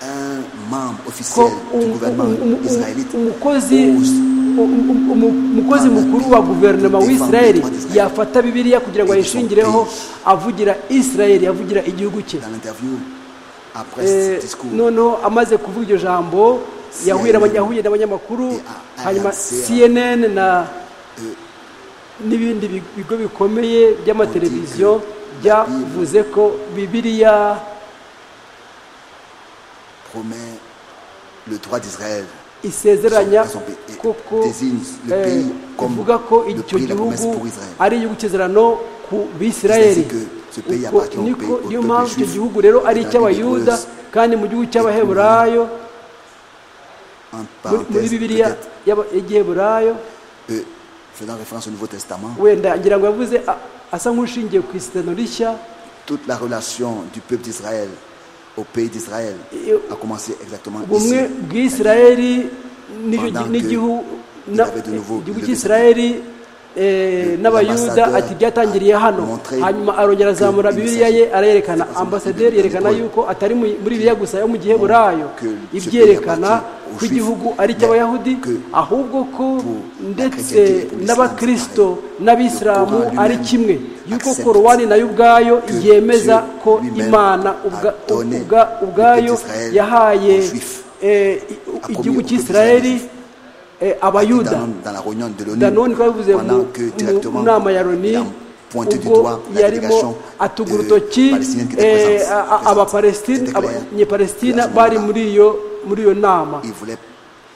Un membre ko officiel du um- gouvernement um- um- um- israélite umukozi ose um- um- um- umukozi mukuru wa guverinoma w'isirayeli yafata bibiliya kugira ngo ayishingireho avugira isirayeli avugira igihugu cye dans l'interview après Eh, ce discours noneho amaze kuvuga iryo jambo yahuye n'aba- yahuye n'abanyamakuru hanyuma cnn na n'ibindi bi- bigo bikomeye by'amateleviziyo byavuze ko bibiliya promet le droit d'Israël isezeranya Son- son pays- kuko désigne le eh, pays comme ivuga ko le icyo pays de la promesse gihugu pour Israël. ari igihugu cy'isezerano ku bisirayeli que ce pays Ubwo appartient au niko pays- au niyo peuple mpamvu icyo juif, gihugu rero ari étant icy'abayuda rigoureuse. kandi mu gihugu cy'abaheburayo en muri- muri parenthèse bibiliya peut-être y'aba- y'igiheburayo euh, faisant référence au Nouveau Testament wenda ngira ngo yavuze a- asa nk'ushingiye ku isezerano rishya toute la relation du peuple d'Israël au pays d'Israël Et- a commencé exactement ici ubumwe bw'isirayeli n'icyo gi- Pendant que n'igihugu ils na- avaient de nouveau igihugu levé cy'isirayeli eh, n'abayuda l'ambassadeur ati byatangiriye hano a montré hanyuma arongera azamura que bibiliya il ye s'agit- arayerekana c'est pas ambasaderi seulement yerekana des yuko atari mu- muri biriya gusa yo mu gihe burayo que ce ibyerekana pays appartient aux ko igihugu Juifs, ari mais icy'abayahudi que ahubwo ko pour la ndetse chrétienté et pour l'islam, n'abakristo pareil. n'abisilamu Le Coran ari lui-même kimwe yuko accepte korowani nayo ubwayo que yemeza Dieu ko lui-même imana a ubwa- donné ubwa- le ubwayo peuple d'Israël yahaye aux Juifs. eh, i- A igihugu promis au peuple cy'isirayeli d'Israël. eh, dans, abayuda dans la réunion de danone l'ONU ko yabivuze pendant mu- que mu directement nama ya loni il a pointé du ubwo doigt la yarimo délégation atuga euh, urutoki palestinienne qui était eh, présente- a- a- présente. abapalestine C'était clair. Et à abanyepalestina ce bari moment-là, muri iyo muri iyo nama il voulait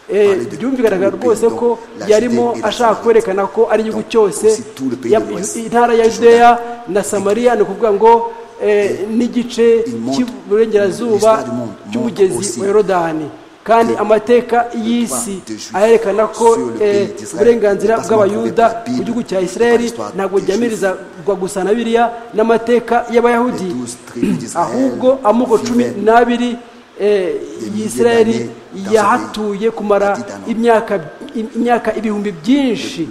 Eh, parler de byumvikanaga tout le rwose pays, donc ko la yarimo Judée et la ashaka Samarie. kwerekana ko ari igihugu Donc, cyose aussi tout le pays ya- de l'Ouest, intara ya le Jourdain. yudeya na samariya ni ukuvuga ngo eh, n'igice il montre cy'iburengerazuba l'histoire du monde, cy'umugezi montre wa yorodani kandi amateka y'isi droit de Juif ayerekana ko sur le eh, pays d'Israël uburenganzira n'est pas bw'abayuda seulement prouvé par la mu gihugu cya Bible, isirayeli mais par l'histoire ntabwo des ryamirizwa gusa na biriya n'amateka y'abayahudi Les douze tribus d'Israël ahubwo amoko cumi vivaient n'abiri eh, y'isirayeli d'années dans ce yahatuye pays. kumara Ati Danone. imyaka imyaka ibihumbi byinshi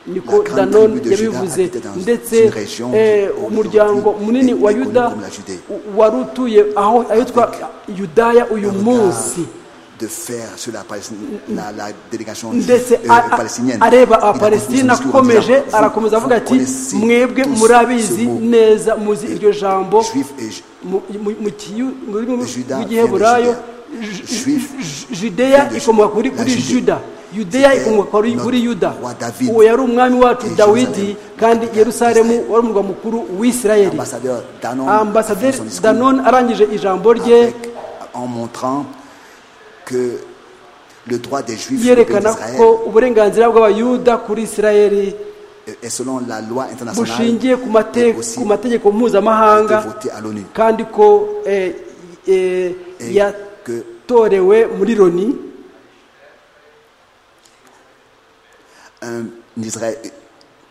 niko grande danone tribu de Juda yabivuze habitait dans ndetse une région eh, aujourd'hui umuryango munini wa connue yuda comme la Judée. u- wari utuye aho ahitwa yudaya uyu regard munsi de faire sur la, Palestine- la- la délégation euh, ndetse a- a- palestinienne. areba Il a continué son abapalestina discours en akomeje disant, arakomeza vous avuga ati connaissez mwebwe tous murabizi ce mot, neza muzi iryo jambo juif et ju- mu- mu- mu kiyu- mu rurimi Juda rw'igiheburayo vient de Judea. Ju- Juif Ju- judeya vient de ikomoka kuri la kuri Judée. juda yudeya C'était ikomoka kuri- notre kuri yuda roi David. uwo yari umwami wacu Et dawidi Jérusalem. kandi yerusalemu Israël. wari umurwa mukuru w'isirayeli Ambassadeur Danon a fait ambasaderi son discours danone arangije ijambo rye avec- en montrant que le droit des Juifs sur le pays yerekana ko d'Israël uburenganzira bw'abayuda kuri isirayeli est- est selon la loi internationale bushingiye ku mate- est aussi ku mategeko mpuzamahanga été voté à l'ONU. kandi ko eh, eh, Et que- yatorewe muri loni Un, Israël-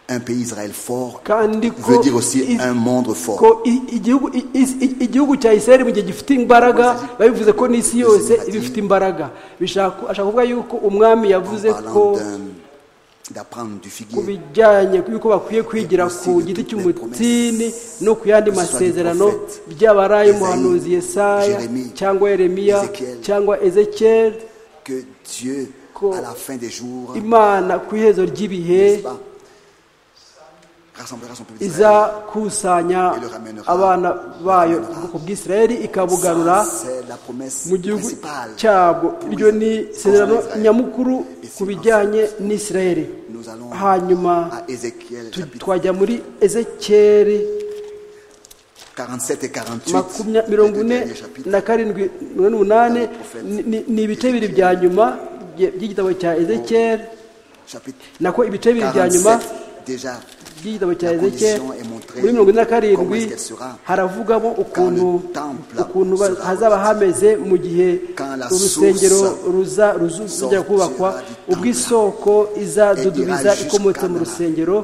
un pays Israël fort kandi ko veut dire aussi is- un monde fort. ko i- igihugu i- is- i- igihugu cya isirayeli mu gihe gifite imbaraga babivuze ko n'isi yose iba ifite imbaraga bishaka ashaka kuvuga yuko umwami En yavuze parlant ko d'un- d'apprendre du ku figuier, bijyanye y'uko bakwiye kwigira ku giti cy'umutini no ku yandi masezerano by'abarayi umuhanuzi yesaya cyangwa yeremiya cyangwa ezekiyeli que Dieu, ko à la fin des jours, imana ku iherezo ry'ibihe n'est-ce pas, rassemblera son peuple d'Israël. izakusanya abana bayo ubwoko bw'isirayeli ikabugarura Ça, C'est la promesse mu gihugu principale. cyabwo pour iryo ni Israël. isezerano Israël. nyamukuru ku bijyanye n'isirayeli Nous allons hanyuma à Ézéchiel tu- chapitre twajya muri ezekiyeli 47 et 48. makumya- les mirongo deux ine derniers chapitres. na karindwi mirongo n'umunani ni- ni- ni ibice bibiri bya nyuma bye- by'igitabo cya ezekiyeli Chapitre nako ibice bibiri bya nyuma 47, déjà, by'igitabo cya La ezekiyeli condition est montrée muri mirongo ine na comment karindwi est-ce qu'elle sera haravugamo ukuntu quand le temple ukuntu ba- sera hazaba hameze mu gihe Quand la urusengero source ruza ruzu- ruzajya sortira kubakwa du temple ubwo isoko izadudubiza et ira ikomotse mu jusqu'à rusengero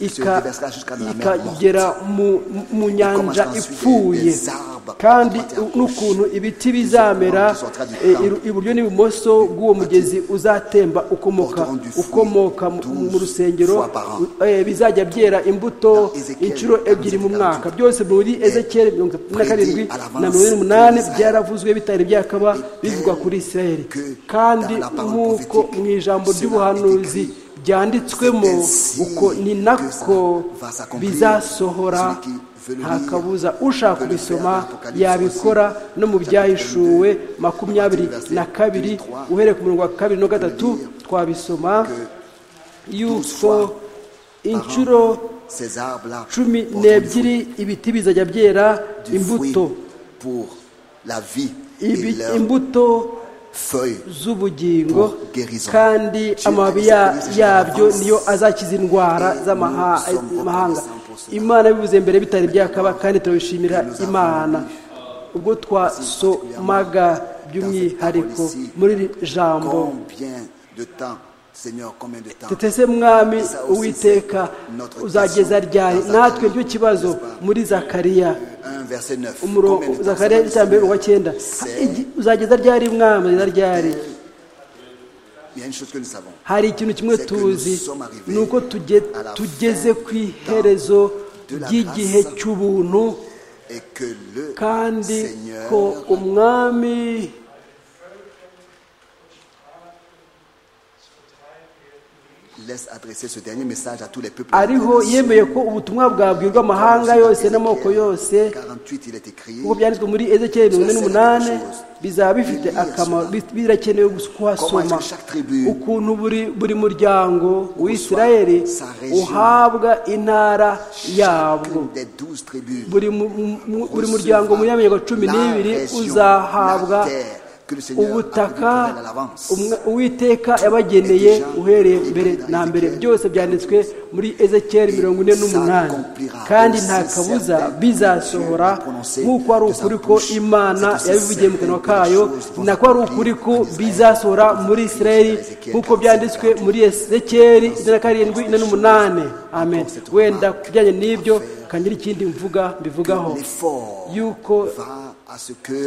ika- déversera jusqu'à la mer ikagera mu- mu nyanja commencera ensuite ipfuye des arbres kandi à droite et à n'ukuntu ibiti bizamera qui sortira du e, temple. iru- iburyo n'ibumoso bw'uwo mugezi uzatemba ukomoka Porteront du fruit ukomoka mu- mu 12 rusengero fois par an. Eh, bizajya byera imbuto Dans Ezekiel inshuro ebyiri mu 47, mwaka byose muri ezekiyeli mirongo itatu na karindwi prédit à l'avance na mirongo ine n'umunani que Israël- byaravuzwe bitari byakaba bivugwa kuri isirayeli que kandi dans la parole nk'uko prophétique, mu ijambo cela est ry'ubuhanuzi écrit. byanditswemo C'est ainsi uko ni que nako ça va s'accomplir. bizasohora Celui qui veut le nta lire, kabuza ushaka peut le faire kubisoma dans Apocalypse yabikora aussi. no mu Chapitre byahishuwe 22, makumyabiri verset na kabiri 23, uhereye ku murongo wa kabiri no gatatu peut le lire twabisoma que yuko fois inshuro ces arbres-là cumi porteront du fruit. n'ebyiri ibiti bizajya byera du fruit imbuto pour la vie et Ibi- leurs imbuto feuilles. z'ubugingo Pour guérison. kandi Dieu amababi a ya- décidé yabyo d'avance. niyo azakiza indwara Et z'amaha- nous sommes z'amahanga reconnaissants pour cela. imana bivuze mbere bitari byakaba kandi turabishimira Que nous avons imana lu. ubwo twasomaga by'umwihariko Dans cette parole ici, muri iri jambo Combien de temps, Seigneur, combien de temps tutese mwami uwiteka uzageza ryari natwe nicyo kibazo muri zakariya 1 verset 9. umurongo Combien de temps zakariya ça va, icya mbere Seigneur uwa cyenda C'est- Igi- uzageza ryari mwami uzageza ryari Il y a une chose que nous savons. hari ikintu kimwe C'est que tuzi nous sommes arrivés ni uko tuge- à la fin tugeze ku iherezo de la ry'igihe grâce. cy'ubuntu Et que le kandi Seigneur ko umwami laisse adresser ce dernier message à tous les peuples. ariho yemeye ko ubutumwa bwabwirwa amahanga yose n'amoko yose 48, il est écrit. nk'uko byanditswe muri ezekiyeli mirongo ine n'umunani bizaba bifite akamaro bi- birakenewe kuhasoma ukuntu buri buri muryango w'isirayeli uhabwa intara yabwo Chacune des douze tribus buri mu- mu- buri muryango muri ya mirongo cumi n'ibiri uzahabwa ubutaka umwe- uwiteka yabageneye uhereye mbere na mbere byose byanditswe muri ezekiyeli mirongo ine n'umunani kandi nta kabuza bizasohora nk'uko ari ukuri ko imana yabivugiye mu kanwa kayo nako ari ukuri ko bizasohora muri isirayeli nk'uko byanditswe muri ezekiyeli ine na karindwi ine n'umunani amen wenda ku bijyanye n'ibyo kangira ikindi mvuga mbivugaho l'effort yuko va à ce que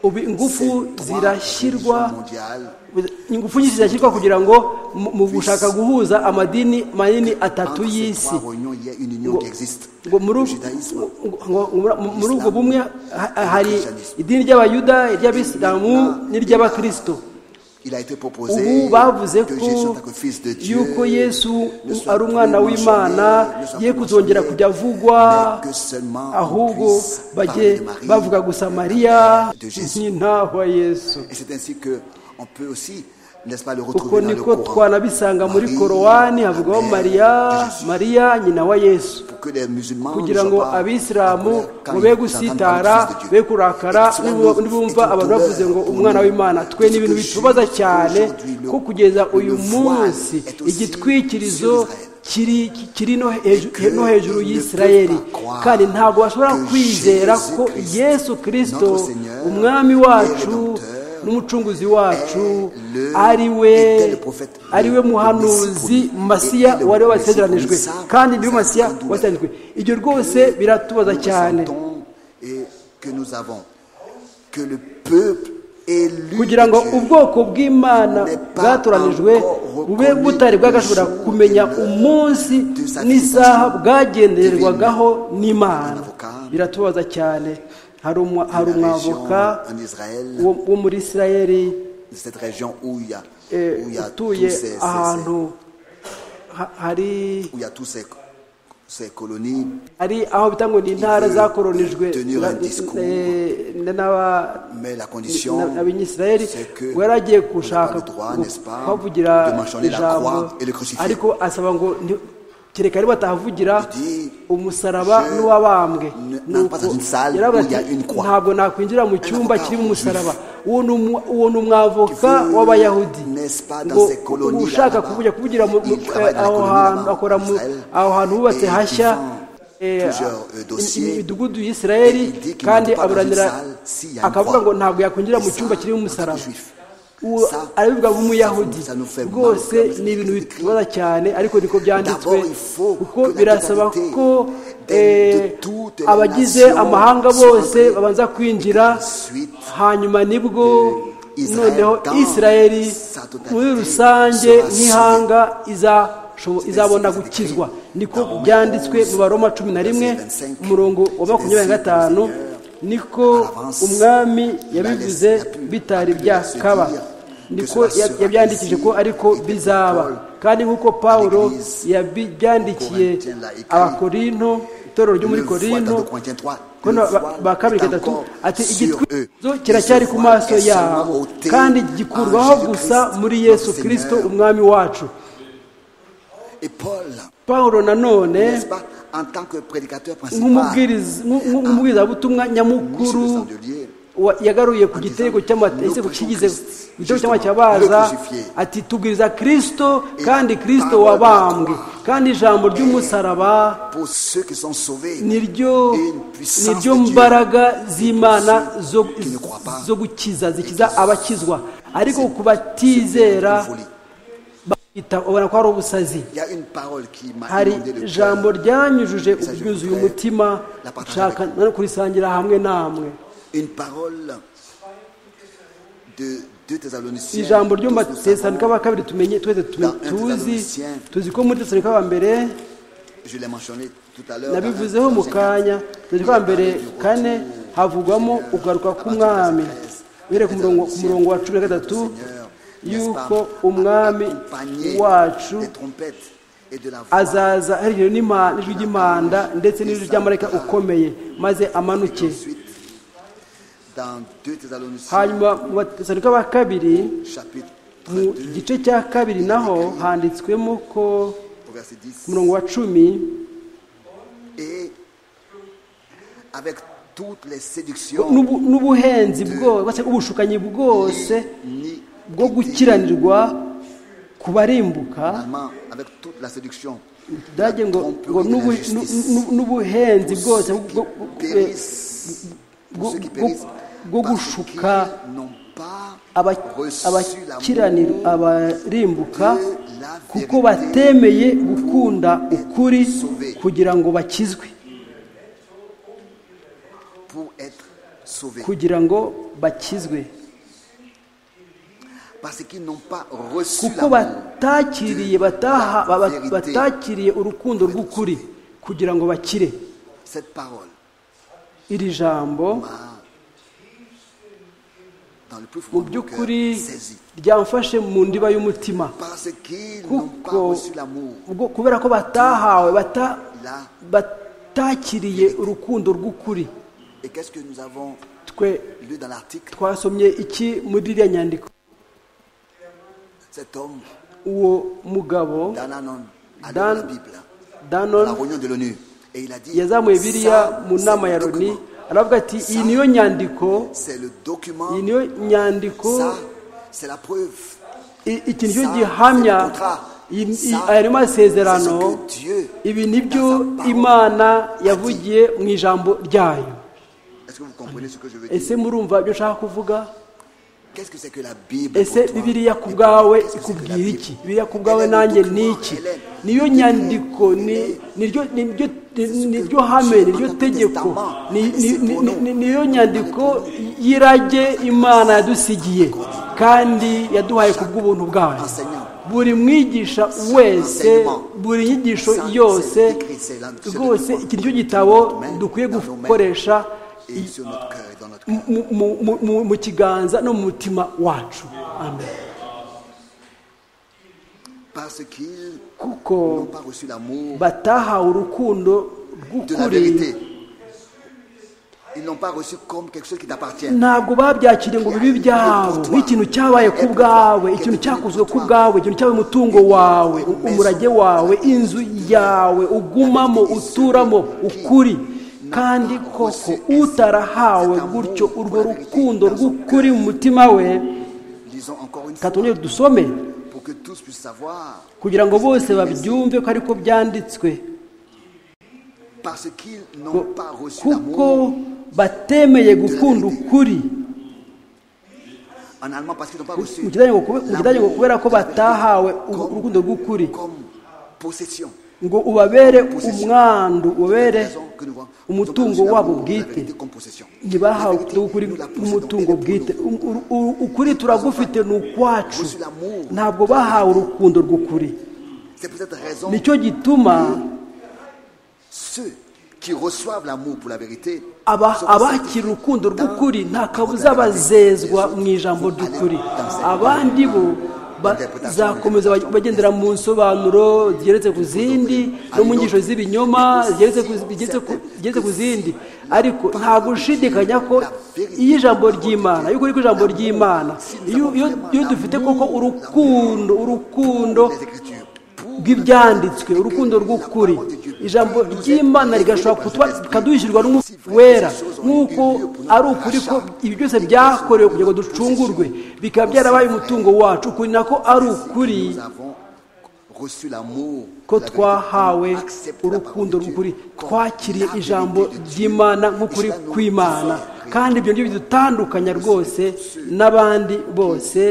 ubu ingufu zirashyirwa mondial ingufu nyinshi zirashyirwa kugira ngo mu- mu gushaka guhuza amadini manini atatu y'isi il y a une union qui existe ngo muri le ubu- judaïsme ngo- ngo- ngo- mu- muri ubwo bumwe ha- hari idini ry'abayuda iry'abisilamu n'iry'abakristo il a été proposé ubu bavuze que ko Jésus en tant que fils de Dieu yuko yesu ne soit ari umwana plus w'imana mentionné, ne soit ye plus kuzongera mentionné, kujya avugwa mais que seulement on ahubwo puisse bajye parler de Marie, bavuga gusa mariya de Jésus. nk'intahwa yesu et c'est ainsi que on peut aussi n'est-ce pas, le uko retrouver dans le niko Coran. twanabisanga muri Marie, korowani la havugwaho mère mariya de Jésus. mariya nyina wa yesu Pour que les musulmans kugira ne ngo soient pas en abisilamu colère quand ngo be ils gusitara entendent parler du Fils de Dieu. be kurakara Et cela nibu- nous- nibumva est une abantu bavuze douleur ngo pour umwana nous. w'imana twe ni ibintu Parce que bitubaza Jésus, cyane aujourd'hui, ko le- kugeza le uyu voile munsi est aussi igitwikirizo sur Israël. kiri kiri no hejuru que no hejuru ils ne y'isirayeli peuvent pas croire kandi ntabwo bashobora que kwizera Jésus ko Christ, yesu kirisito notre Seigneur, umwami le wacu Rédempteur, n'umucunguzi wacu le- ari we était le prophète, ari we le muhanuzi Messie promis, masiya était le wari Messie wasezeranijwe promis, ça, kandi niwe ça, masiya sans douleur. wasezeranijwe ibyo rwose biratubaza Nous cyane ressentons et que nous avons que le peuple élu kugira de ngo Dieu ubwoko bw'imana n'est pas bwatoranijwe encore bube butari bwagashobora reconnu kumenya le jour umunsi de sa n'isaha visitation bwagendererwagaho n'imana avocat, biratubaza cyane hari umwa- hari la région umwavoka en Israël. wo- wo muri isirayeli cette région où il y a, eh, où il y a tous utuye ces, ces- ces- ahantu ha- hari où il y a tous ces- ces colonies hari aho bita ngo ni intara zakoronijwe tenir na- un discours, eh, na- n'aba- Mais la condition, na- n'abanyisirayeli c'est que ngo yari agiye on n'a gushaka pas le droit, gu- n'est-ce pas, kuhavugira de mentionner la ijambo croix et le crucifix. ariko asaba ngo nti- kereka ari batahavugira Il dit, umusaraba je n'uwabambwe ne- Nuko n'entre pas dans une salle yaravuze où il y a ati, une croix. ntabwo nakwinjira mu cyumba avocat kirimo juif umusaraba uwo ni umu- uwo ni umwavoka veut, w'abayahudi n'est-ce pas, dans ngo ces colonies ushaka là-bas, kuvugira kuvugira mu- mu- il travaille dans les aho colonies hantu là-bas, akora mu- Israël, aho hantu hubatse et il hashya vend eh, plusieurs, euh, dossiers. imidugudu y'isirayeli Et il dit qu'il kandi n'entre pas dans une aburanira salle s'il y a une akavuga croix. ngo ntabwo yakwinjira mu Et ça, cyumba kirimo entre umusaraba juif. Uwo- Ça, arabivuga nk'umuyahudi ça nous fait mal, rwose comme ni c'est ibintu écrit. bitubaza cyane ariko niko byanditswe D'abord, il faut kuko que la birasaba totalité ko de- eh, de toutes les abagize nations amahanga soit bose entrée. babanza kwinjira Ensuite, hanyuma nibwo Israel noneho dans isirayeli sa totalité muri rusange sera nk'ihanga iza- sho- C'est izabona ainsi que c'est gukizwa écrit niko dans byanditswe onze, mu baroma cumi na rimwe verset 25. umurongo wa C'est makumyabiri ainsi na que le gatanu Seigneur niko avance. umwami Il a yabivuze laissé- il a pu- bitari a pu laisser byakaba dire niko que cela ya- sera yabyandikije ainsi, ko ariko et que bizaba Paul kandi nk'uko pawulo l'église yabyandikiye Corinthiens l'a écrit. abakorinto itorero ryo muri Une fois dans korinto deux Corinthiens trois, ko le na- ba- voile ba kabiri est gatatu encore ati sur igitwizo eux. kiracyari Et ce ku voile maso est seulement yabo ôté kandi par gikurwaho Jésus gusa Christ, muri notre yesu kirisito Seigneur. umwami wacu Et Paul, pawulo nanone n'est-ce pas, en tant que prédicateur principal, nk'umubwiriza- nk- nk- nk'umubwirizabutumwa Michel de nyamukuru Sandelier, wa- yagaruye ku gitego cy'amata Nous igitego prêchons kigize Christ, igitego justement, cy'amata cyabaza le crucifié. ati tubwiriza kirisito Et kandi la kirisito parole de la wabambwe croix. kandi ijambo ry'umusaraba pour ceux qui sont sauvés, niryo et une puissance niryo de Dieu mbaraga z'imana zo, qui ne croient pas. zo gukiza zikiza abakizwa ariko ku batizera folie. bahita ubona ko ari ubusazi Il y a une parole qui m'a hari inondé le cœur. ijambo ryanyujuje Ça, je ubwuzuye voudrais umutima la partager nshaka avec no kurisangira hamwe namwe Une parole de deux Thessaloniciens. ijambo ryo Tous mu nous batesanika savons, ba kabiri tumenye twese tume- Dans un tuzi Thessaloniciens. tuzi ko muri tesanika ba mbere je l'ai mentionné tout à l'heure. nabivuzeho mu kanya tesanika ba mbere kane havugwamo ukugaruka k'umwami bereka umurongo ku murongo wa cumi na gatatu yuko umwami wacu aza azaza aherekejwe n'ima- n'ijwi ry'impanda ndetse n'ijwi ry'amarayika ukomeye maze amanuke dans 2 Thessaloniciens hanyuma mu batesanika ba kabiri chapitre mu 2 gice cya kabiri naho handitswemo ko au verset 10 ku murongo wa cumi et avec toutes les séductions n'ubu- n'ubuhenzi bwose ubushukanyi bwose ni bwo gukiranirwa ku barimbuka finalement avec toute la séduction dage ngo ngo n'ubu- nu- nu- n'ubuhenzi bwose bwo- bwo- eh, périssent bwo- tous ceux qui bwo- périssent bwo parce gushuka qu'ils n'ont pas aba- reçu abakiranira l'amour abarimbuka de la kuko vérité batemeye gukunda ukuri sauvé. kugira ngo bakizwe pour être sauvés kugira ngo bakizwe parce qu'ils n'ont pas reçu kuko l'amour batakiriye bataha baba- batakiriye urukundo rw'ukuri kugira ngo bakire cette parole iri jambo m'a dans le plus mu fond de mon cœur by'ukuri saisi ryamfashe mu ndiba y'umutima parce qu'ils n'ont pas kuko reçu l'amour ubwo- kubera ko batahawe bata- là batakiriye urukundo rw'ukuri et qu'est-ce que nous avons twe lu dans l'article twasomye iki muri iriya nyandiko Cet homme, uwo mugabo Dan Anon, a lu Dan- la Bible à la danon réunion de l'ONU. Et il a dit yazamuye biriya ça, mu c'est nama le ya loni document. aravuga ati iyi niyo nyandiko C'est le document. iyi niyo nyandiko Ça, c'est la preuve. i- iki nicyo Ça, gihamya c'est le contrat. iyi- iyi- Ça, aya ni amasezerano c'est ce que Dieu, ibi nibyo dans sa parole, imana a dit. yavugiye mu ijambo ryayo Est-ce que vous comprenez ce que je veux dire ese murumva ibyo nshaka kuvuga Qu'est-ce que c'est que la Bible ese pour toi bibiliya ku Et bwawe qu'est-ce que c'est que la ikubwira Bible iki bibiliya ku bwawe Elle est le nanjye ni document, iki elle est- niyo nyandiko ni- niryo niryo- niryo hame niryo tegeko ni- ni- ni- ni- niyo nyandiko y'irage imana yadusigiye kandi yaduhaye ku bw'ubuntu bwayo buri mwigisha wese buri nyigisho yose rwose iki nicyo gitabo dukwiye gukoresha Et sur notre cœur et dans notre cœur. mu- mu- mu- mu- mu kiganza no mu mutima wacu amen Parce qu'ils n'ont kuko pas reçu l'amour batahawe urukundo de la rw'ukuri vérité. Ils n'ont pas reçu comme quelque chose qui t'appartient. ntabwo babyakiriye ngo bibe ibyabo nk'ikintu cyabaye ku bwawe ikintu cyakozwe ku bwawe ikintu cyabaye umutungo wawe u- umurage wawe inzu yawe ugumamo uturamo ukuri kandi koko utarahawe gutyo urwo rukundo rw'ukuri mu mutima we Lisons encore une fois katongere dusome pour que tous puissent savoir. kugira ngo bose babyumve ko ariko byanditswe Parce qu'ils Ko- n'ont pas reçu kuko l'amour. batemeye gukunda ukuri En allemand, parce qu'ils n'ont pas reçu mu kidage ngo kube- mu kidage ngo l'amour kubera ko de la vérité batahawe u- comme- urukundo rw'ukuri comme possession. ngo ubabere umwandu ubabere Raison que nous voyons. Nous umutungo avons wabo reçu l'amour de la bwite vérité comme possession. La ntibahawe vérité, ubutumwa bw'ukuri nous la possédons n'umutungo et bwite nous U- u- u- ukuri turagufite ni ukwacu ntabwo bahawe urukundo rw'ukuri C'est pour cette raison nicyo gituma ceux qui reçoivent l'amour pour la vérité aba- seront abakira sanctifiés urukundo dans rw'ukuri la nta parole kabuza de la vérité. bazezwa Les autres mu ijambo vont aller ry'ukuri dans cette abandi bo bazakomeza bagendera mu nsobanuro zigeretse ku zindi no mu nyigisho z'ibinyoma zigeretse ku- zigeretse ku- zigeretse ku zindi ariko nta gushidikanya ko iyo ijambo ry'imana yuko ariko ijambo ry'imana iyo- iyo iyo dufite koko urukundo urukundo les Écritures pour bw'ibyanditswe urukundo rw'ukuri ijambo ry'imana rigashobora kutuba bikaduhishyurwa n'umwuka wera nk'uko ari ukuri ko ibi byose byakorewe kugira ngo ducungurwe bikaba byarabaye umutungo wacu ukuri nako ari ukuri nous avons reçu l'amour ko de la twahawe vérité. Accepte la parole urukundo de Dieu rw'ukuri comme twakiriye la ijambo vérité de Dieu. ry'imana nk'ukuri Et cela nous kw'imana diffère. kandi ibyo ngibyo bidutandukanya rwose n'abandi bose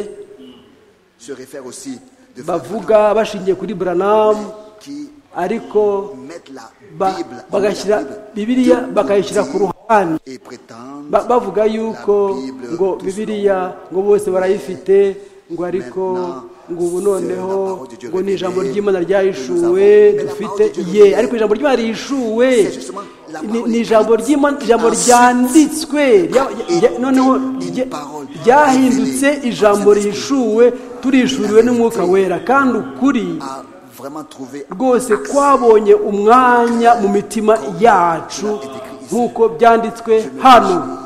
se réfère aussi de bavuga bashingiye kuri buranamu qui ariko mettent la ba- Bible en bagashyira la Bible bibiliya de bakayishyira ku outils ruhande et prétendent Ba- bavuga yuko La Bible, ngo tous bibiliya ngo bose barayifite ngo ariko Maintenant, ngo ubu c'est noneho la parole de Dieu ngo ni ijambo révélée ry'imana ryahishuwe que nous avons. dufite Mais la parole de Dieu ye révélée, ariko ijambo ry'imana rihishuwe c'est justement la ni- parole ni ijambo écrite. ry'imana ijambo Ensuite, ryanditswe rya- a rya- été noneho une rya- parole ryahindutse révélée ijambo par cet esprit. rihishuwe turishuriwe n'umwuka wera kandi ukuri a vraiment trouvé rwose twabonye umwanya mu mitima yacu nk'uko byanditswe hano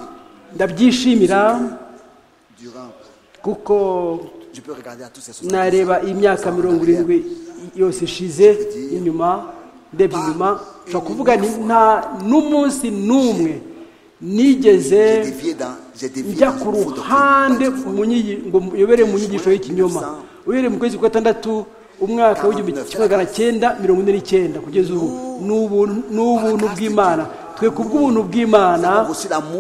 ndabyishimira durant. kuko Je peux regarder à tous ces soixante-dix nareba ans, imyaka cent ans mirongo en irindwi arrière. yose ishize inyuma ndebye inyuma nshobora kuvuga nti nta n'umunsi n'umwe nigeze J'ai dévié dans, j'ai dévié njya dans ku une fausse ruhande doctrine. mu nyi- ngo uyobere mu nyigisho y'ikinyoma uhereye mu kwezi kwa gatandatu umwaka w'igihumbi kimwe magana cyenda mirongo ine n'icyenda kugeza ubu ni ubuntu- ni ubuntu bw'imana twe ku bw'ubuntu bw'imana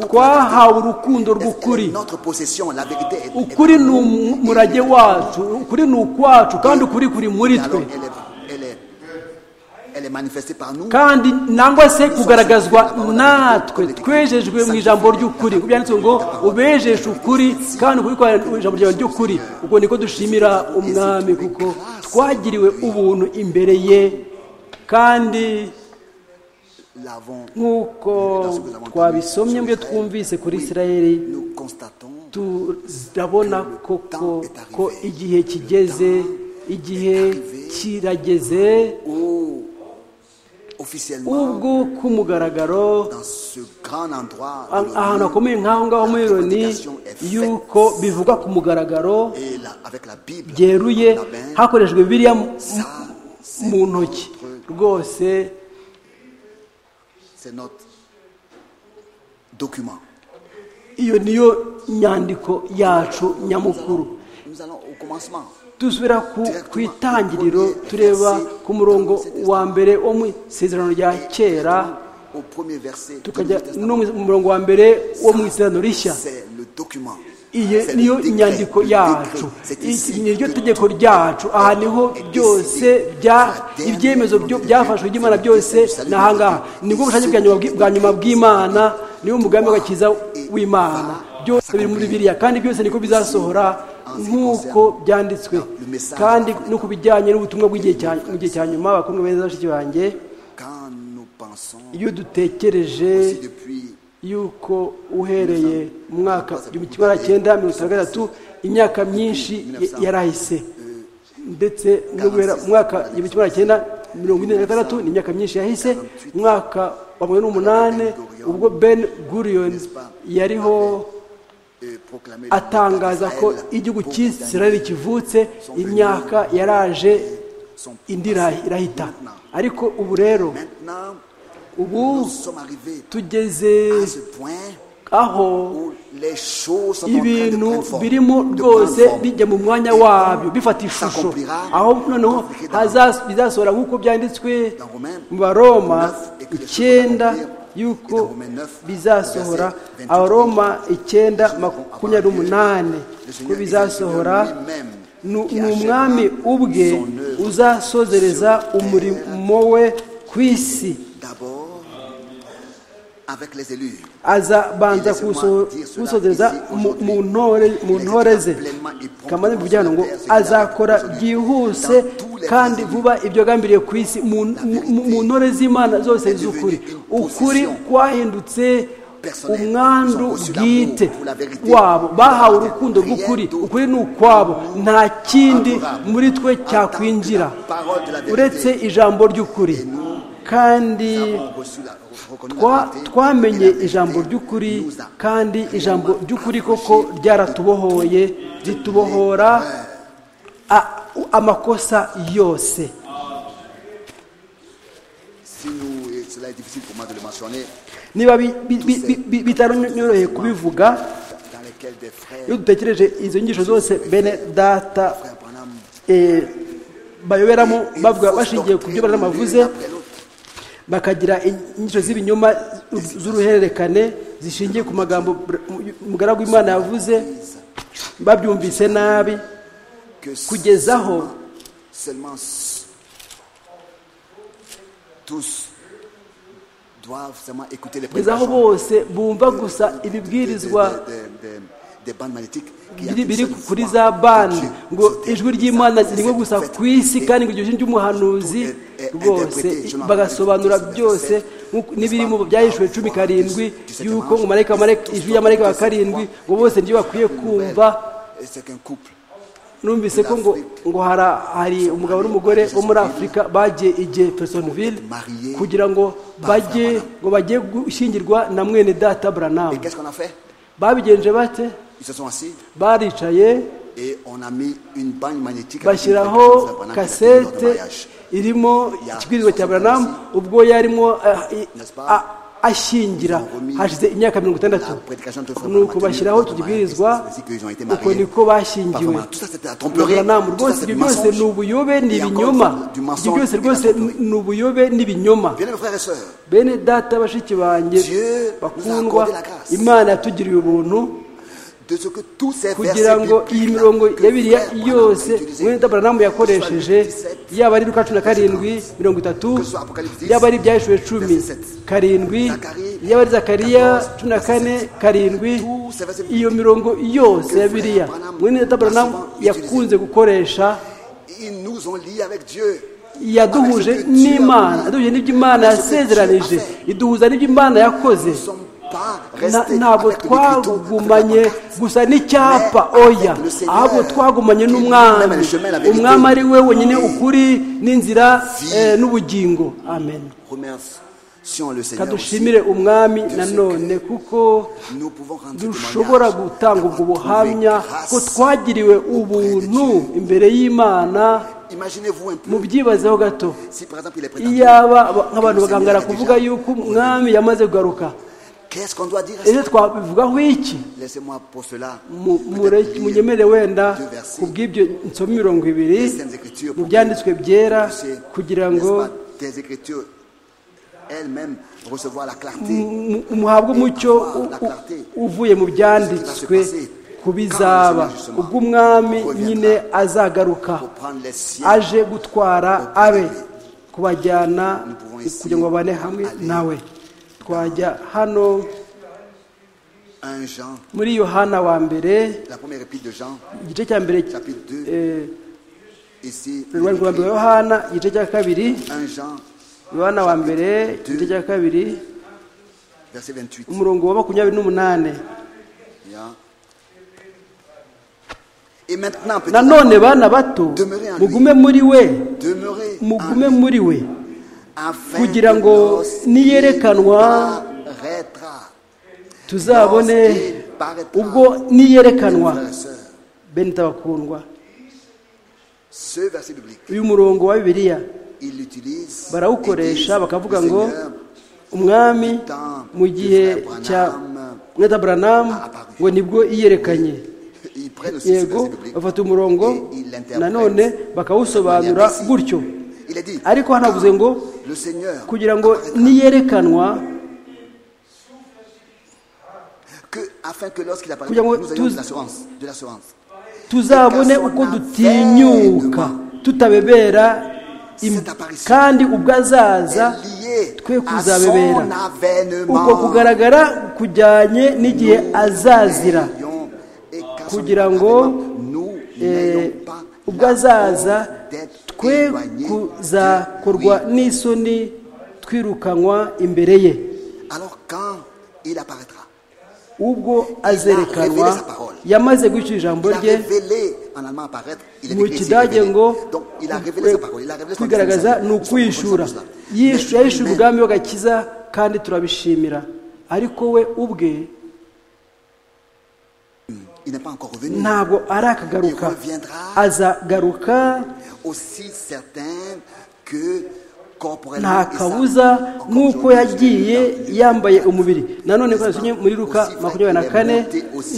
twahawe urukundo Elle rw'ukuri est Notre possession, la vérité est- est- ukuri ni umurage wacu ukuri ni ukwacu kandi ukuri kuri muri Et alors, twe elle est, elle est, elle est manifestée par nous. kandi nangwa se kugaragazwa natwe twejejwe mu ijambo ry'ukuri Nk'uko byanditswe ngo ubejeshe ukuri kandi kubikora ijambo ryawe ry'ukuri ubwo niko dushimira umwami kuko twagiriwe ubuntu imbere ye kandi L'avons. nk'uko twabisomye mbyo twumvise kuri isirayeli Nous constatons turabona koko ko igihe kigeze igihe kirageze où officiellement ubwo ku mugaragaro dans ce grand endroit de a- ahantu l'ONU, hakomeye nk'aho ngaho muri la loni prédication est faite yuko bivugwa ku mugaragaro et la- avec la Bible byeruye la main, hakoreshejwe bibiliya mu- ça, c'est mu ntoki notre- rwose c'est notre document. iyo niyo nyandiko yacu nyamukuru Nous allons au commencement. dusubira ku ku itangiriro tureba ku murongo wa mbere wo mu isezerano rya kera Au premier verset de tukajya l'Ancien Testament. no mu murongo wa mbere wo mu isezerano rishya C'est le document. iyi C'est le niyo décret, nyandiko le décret. yacu C'est ici iki ni ryo que tegeko ryacu aha niho est byose décidé bya la ibyemezo dernière byo- volonté byafashwe by'imana de Dieu. byose C'est le ni ahangaha salut nibwo de bushake Dieu. bwa nyuma bw- bwa nyuma bw'imana niwo mugambi w'agakiza w'imana byose biri muri biriya kandi byose niko bizasohora nk'uko byanditswe kandi no ku bijyanye n'ubutumwa bw'igihe cya- mu gihe cya nyuma bakundwa beza bashiki banjye Quand nous pensons iyo dutekereje aussi depuis yuko uhereye mu mwaka igihumbi kimwe magana cyenda mirongo itanu na gatatu imyaka myinshi ya- yarahise ndetse no guhera mu mwaka igihumbi kimwe magana cyenda mirongo ine na gatandatu ni imyaka myinshi yahise mu mwaka wa mirongo n'umunani ubwo ben gurion yariho euh, proclamer le atangaza ko Israël igihugu pour cy'isirayeli kivutse imyaka yaraje indi irahi- irahita ariko ubu rero Maintenant, ubu nous sommes arrivés tugeze à ce point aho où les choses sont en train de ibintu prendre forme, birimo de rwose prendre forme. bijya mu mwanya Et wabyo bifata ishusho s'accomplira aho noneho dans- haza- bizasohora nk'uko byanditswe dans Romains mu baroma neuf, et que les choses icyenda s'accomplirent, yuko et dans Romains neuf, bizasohora verset 28, abaroma icyenda Jésus makumyabiri n'umunani Le Seigneur ko est bizasohora le Seigneur lui-même nu- qui ni achèvera umwami ubwe son œuvre uzasozereza sur terre. umurimo we ku isi D'abord, avec les élus. azabanza kuso- kuwusozereza mu- mu ntore- mu ntore ze kamaze bivugira ngo azakora byihuse kandi vuba ibyo agambiriye ku isi mu mu- mu ntore z'imana zose z'ukuri ukuri kwahindutse umwandu bwite wabo bahawe urukundo rw'ukuri ukuri ni ukwabo nta kindi muri twe cyakwinjira uretse ijambo ry'ukuri kandi Nous avons reçu la- reconnu la twa- vérité, et twamenye la ijambo vérité ry'ukuri nous a kandi ijambo réellement ry'ukuri affranchis koko de ryaratubohoye ritubohora a- amakosa yose Si nous, et cela est difficile pour moi de le mentionner, niba bi- bi- bi- bi- bi- bitaranyoroheye kubivuga dans lesquels des frères, iyo dutekereje izo nyigisho zose bene data frères Branham, eh, bayoberamo une bavuga fausse bashingiye ku byo doctrine, barama l'une bavuze après l'autre. bakagira inyigisho z'ibinyoma z'uruhererekane zishingiye ku magambo br- umugaragu w'imana yavuze babyumvise nabi que Kugezaho. seulement, seulement s- tous doivent seulement écouter les kugeza aho prédications bose bumva gusa ibibwirizwa des- des- des- des bandes magnétiques qui biri appellent biri cette kuri voix za de bani Dieu. ngo C'était- ijwi ry'imana c'est- rimwe c'est gusa fait. ku isi Et kandi ngo iryo jwi ry'umuhanuzi rwose bagasobanura byose nk'uko- n'ibiri mu byahishwe cumi karindwi yuko ngo marayika wa marayika- ijwi ya marayika wa karindwi ngo bose niryo bakwiye kumva Et c'est qu'un couple numvise ko ngo ngo hara- hari umugabo n'umugore bo muri afurika bagiye igihe personville kugira ngo bajye ngo bajye gushyingirwa na mwene data et buranamu qu'est-ce qu'on a fait babigenje bate ils se sont assis baricaye et on a mis une bande magnétique avec une fréquence de bashyiraho Branham qui s'appelle Lors de kasete mariage. irimo ikibwirizwa cya buranamu ubwo yarimo eh, a- ashyingira hashize imyaka mirongo itandatu nuko bashyiraho iki gibwirizwa uko niko bashyingiwe na buranamu rwose ibyo byose ni ubuyobe ni ibinyoma ibyo byose rwose ni ubuyobe n'ibinyoma Bien aimés frères et sœurs, bene data bashiki banjye bakundwa imana yatugiriye ubuntu de ce que tous ces kugira versets ngo iyi bibliques là mirongo que ya biriya frère Branham a yose utilisés, mwene daburamu yakoresheje que ce soit le 17, yaba ari luka cumi na karindwi mirongo itatu yaba ari ibyahishwe cumi karindwi yaba ari zakariya cumi na kane karindwi iyo mirongo yose ya biriya mwene daburamu yakunze gukoresha ils nous ont liés avec Dieu. yaduhuje n'imana yaduhuje n'ibyo imana yasezeranije iduhuza n'ibyo imana yakoze Nous ne sommes pas Na- ntabwo twagumanye gusa n'icyapa oya ahubwo twagumanye n'umwami umwami ari we wenyine ukuri n'inzira eh, n'ubugingo amen Remercions le Seigneur. aussi. kadushimire umwami nanone kuko Nous pouvons rendre dushobora témoignage gutanga ubwo d'avoir buhamya trouvé grâce ko twagiriwe ubuntu imbere y'imana Imaginez-vous un peu, mubyibazeho gato si par exemple il est prétendu, iyaba aba- nk'abantu bagangara kuvuga yuko umwami yamaze kugaruka qu'est-ce qu'on doit dire à ese ça twabivugaho iki Laissez-moi pour cela Mu- peut-être mure- lire munyemere wenda deux versets ku bw'ibyo nsoma mirongo ibiri des Saintes Écritures mu pour byanditswe byera puisser, kugira n'est-ce ngo pas, tes Écritures elles-mêmes recevoir la clarté. mu- muhabwe umucyo u- u- uvuye mu byanditswe ku bizaba ubwo umwami nyine azagaruka Pour prendre les siens, aje gutwara abe kubajyana kugira ngo babane hamwe nawe twajya hano un Jean, muri yohana wa mbere la première épître de Jean, igice cya mbere chapitre 2, eh, ici, il urubanza rwa mbere écrit, yohana igice cya kabiri un Jean, yohana wa mbere igice cya kabiri verset 28. umurongo wa makumyabiri n'umunani Bien. Et maintenant, petit nanone bana bato mugume muri we demeurer mugume muri we afin kugira que ngo lorsqu'il niyerekanwa paraîtra, tuzabone ubwo niyerekanwa frères et sœurs, benita bakundwa ce verset biblique, uyu murongo wa bibiliya il l'utilise barawukoresha ils disent, bakavuga le ngo Seigneur umwami mu gihe cya mweta buranamu ngo nibwo yiyerekanye Ils prennent aussi ce yego verset biblique. bafata umurongo nanone bakawusobanura gutyo Il est dit, ariko hano havuze ngo le Seigneur, kugira ngo niyerekanwa que, afin que lorsqu'il apparaît, Kugira ngo nous ayons de tuz- l'assurance, de l'assurance. tuzabone uko dutinyuka tutabebera im- kandi ubwo azaza est lié twe à son kuzabebera avènement. ubwo kugaragara kujyanye n'igihe azazira Et qu'à son kugira ngo, avènement, nous Eh, n'ayons pas ubwo la azaza honte d'être twe éloignés kuzakorwa de lui. n'isoni twirukanwa imbere ye Alors quand il apparaîtra, ubwo azerekanwa yamaze guca ijambo il a rye révélé en allemand apparaître, il est mu écrit ici, kidage révélé. ngo Donc il a révélé sa parole, il a révélé son kwigaragaza dessein, ni son ukwishura son- son- son- Yishu- Mais yahishuye lui-même, ubwami w'agakiza kandi turabishimira ariko we ubwe Il n'est pas encore revenu. ntabwo arakagaruka azagaruka Aussi certain que corporellement. nta il sera kabuza encore nk'uko aujourd'hui, yagiye il est dans le yambaye lieu. umubiri nanone ko yasinye muri ruka makumyabiri na kane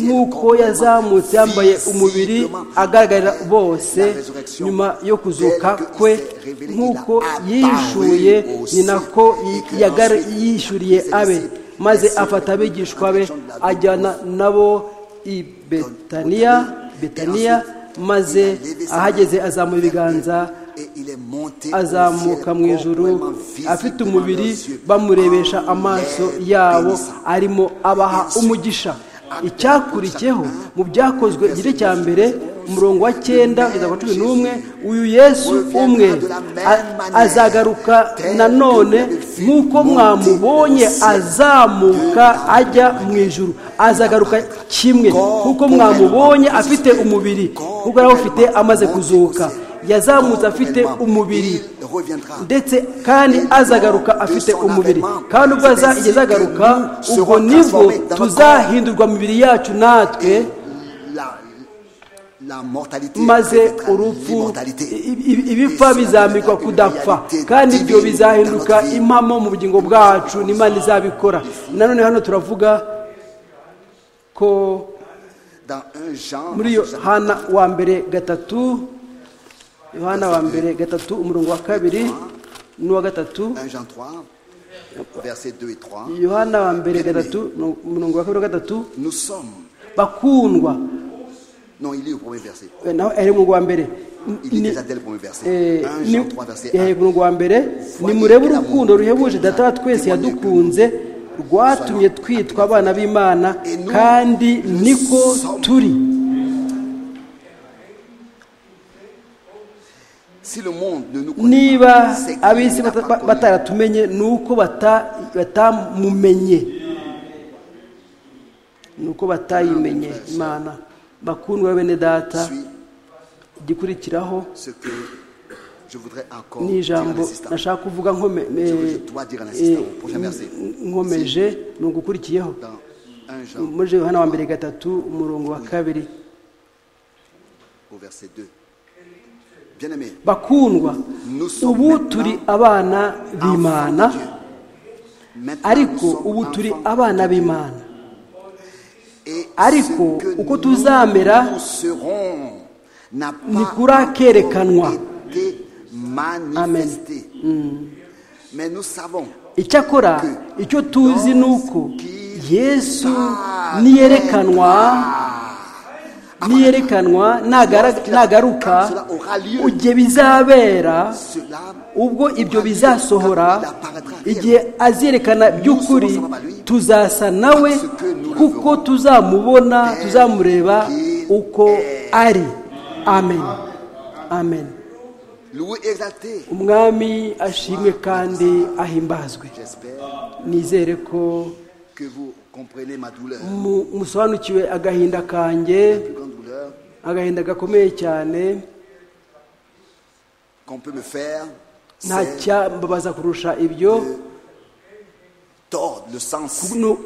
nk'uko yazamutse yambaye umubiri agaragarira bose nyuma yo kuzuka kwe nk'uko yishuye ni nako yi- yagar- yishyuriye abe maze afata abigishwa be ajyana nabo i betaniya betaniya maze ahageze azamura ibiganza Et il est monté au ciel, azamuka mu ijuru corporellement, afite visiblement umubiri dans les yeux, bamurebesha en amaso l'air yabo bénissant. arimo abaha umugisha icyakurikiyeho mu byakozwe igice cya mbere umurongo wa cyenda kugeza ku wa cumi n'umwe uyu yesu umwe a- azagaruka nanone nk'uko mwamubonye azamuka ajya mu ijuru azagaruka kimwe nk'uko mwamubonye afite umubiri kuko arawufite amaze kuzuka yazamutse afite umubiri Il reviendra. ndetse kandi azagaruka afite umubiri kandi ubwo aza- igihe azagaruka ubwo nibwo tuzahindurwa imibiri yacu natwe La, la mortalité maze reviendra urupfu l'immortalité. i- i- ibipfa bizambikwa kudapfa kandi ibyo bizahinduka impamo mu bugingo bwacu n'imana izabikora nanone hano turavuga ko Dans un genre, muri yohana wa mbere gatatu yohana wa mbere gatatu umurongo wa kabiri n'uwa gatatu 1 Jean 3, versets 2 et 3, yohana wa mbere gatatu no- umurongo wa kabiri wa gatatu nous sommes, bakundwa non, il est au premier verset, Eh, naho ari umurongo wa mbere il est Ni- déjà dès le premier verset, Eh, 1 ni- Jean 3, verset 1, eh, umurongo wa mbere nimurebe urukundo ruhebuje data wa twese yadukunze rwatumye twitwa abana b'imana kandi niko turi si le monde ne nous connaît niba pas, c'est qu'il ab'isi n'a bata- pas ba- connu. bataratumenye ni uko bata- batamumenye ni uko batayimenye imana bakundwa bene data suit igikurikiraho ce que je voudrais encore dire à ni ijambo l'assistant. nashaka kuvuga nkome- eh, eh, nkomeje ni ugukurikiyeho Dans 1 Jean muri Yohana wa mbere gatatu umurongo wa kabiri au verset 2. Bien-aimés, bakundwa nous ubu sommes turi abana b'imana enfants de Dieu. Maintenant, ariko nous sommes ubu turi enfants de abana Dieu. b'imana Et ariko ce que uko nous tuzamera, serons n'a pas ntikurekerekanwa. encore été manifesté. Mais nous savons icyakora icyo tuzi ni uko yesu niyerekanwa niyerekanwa nagara- nagaruka igihe bizabera cela ubwo ibyo bizasohora igihe azerekana by'ukuri tuzasa nawe kuko tuzamubona tuzamureba uko ari amen amen loué exalté. umwami ashimwe kandi ahimbazwe J'espère nizere ko que vous comprenez ma douleur. mu- musobanukiwe agahinda kanjye La plus grande douleur agahinda gakomeye cyane qu'on peut me faire, nta c'est cyambabaza kurusha ibyo tordre le sens ni uku-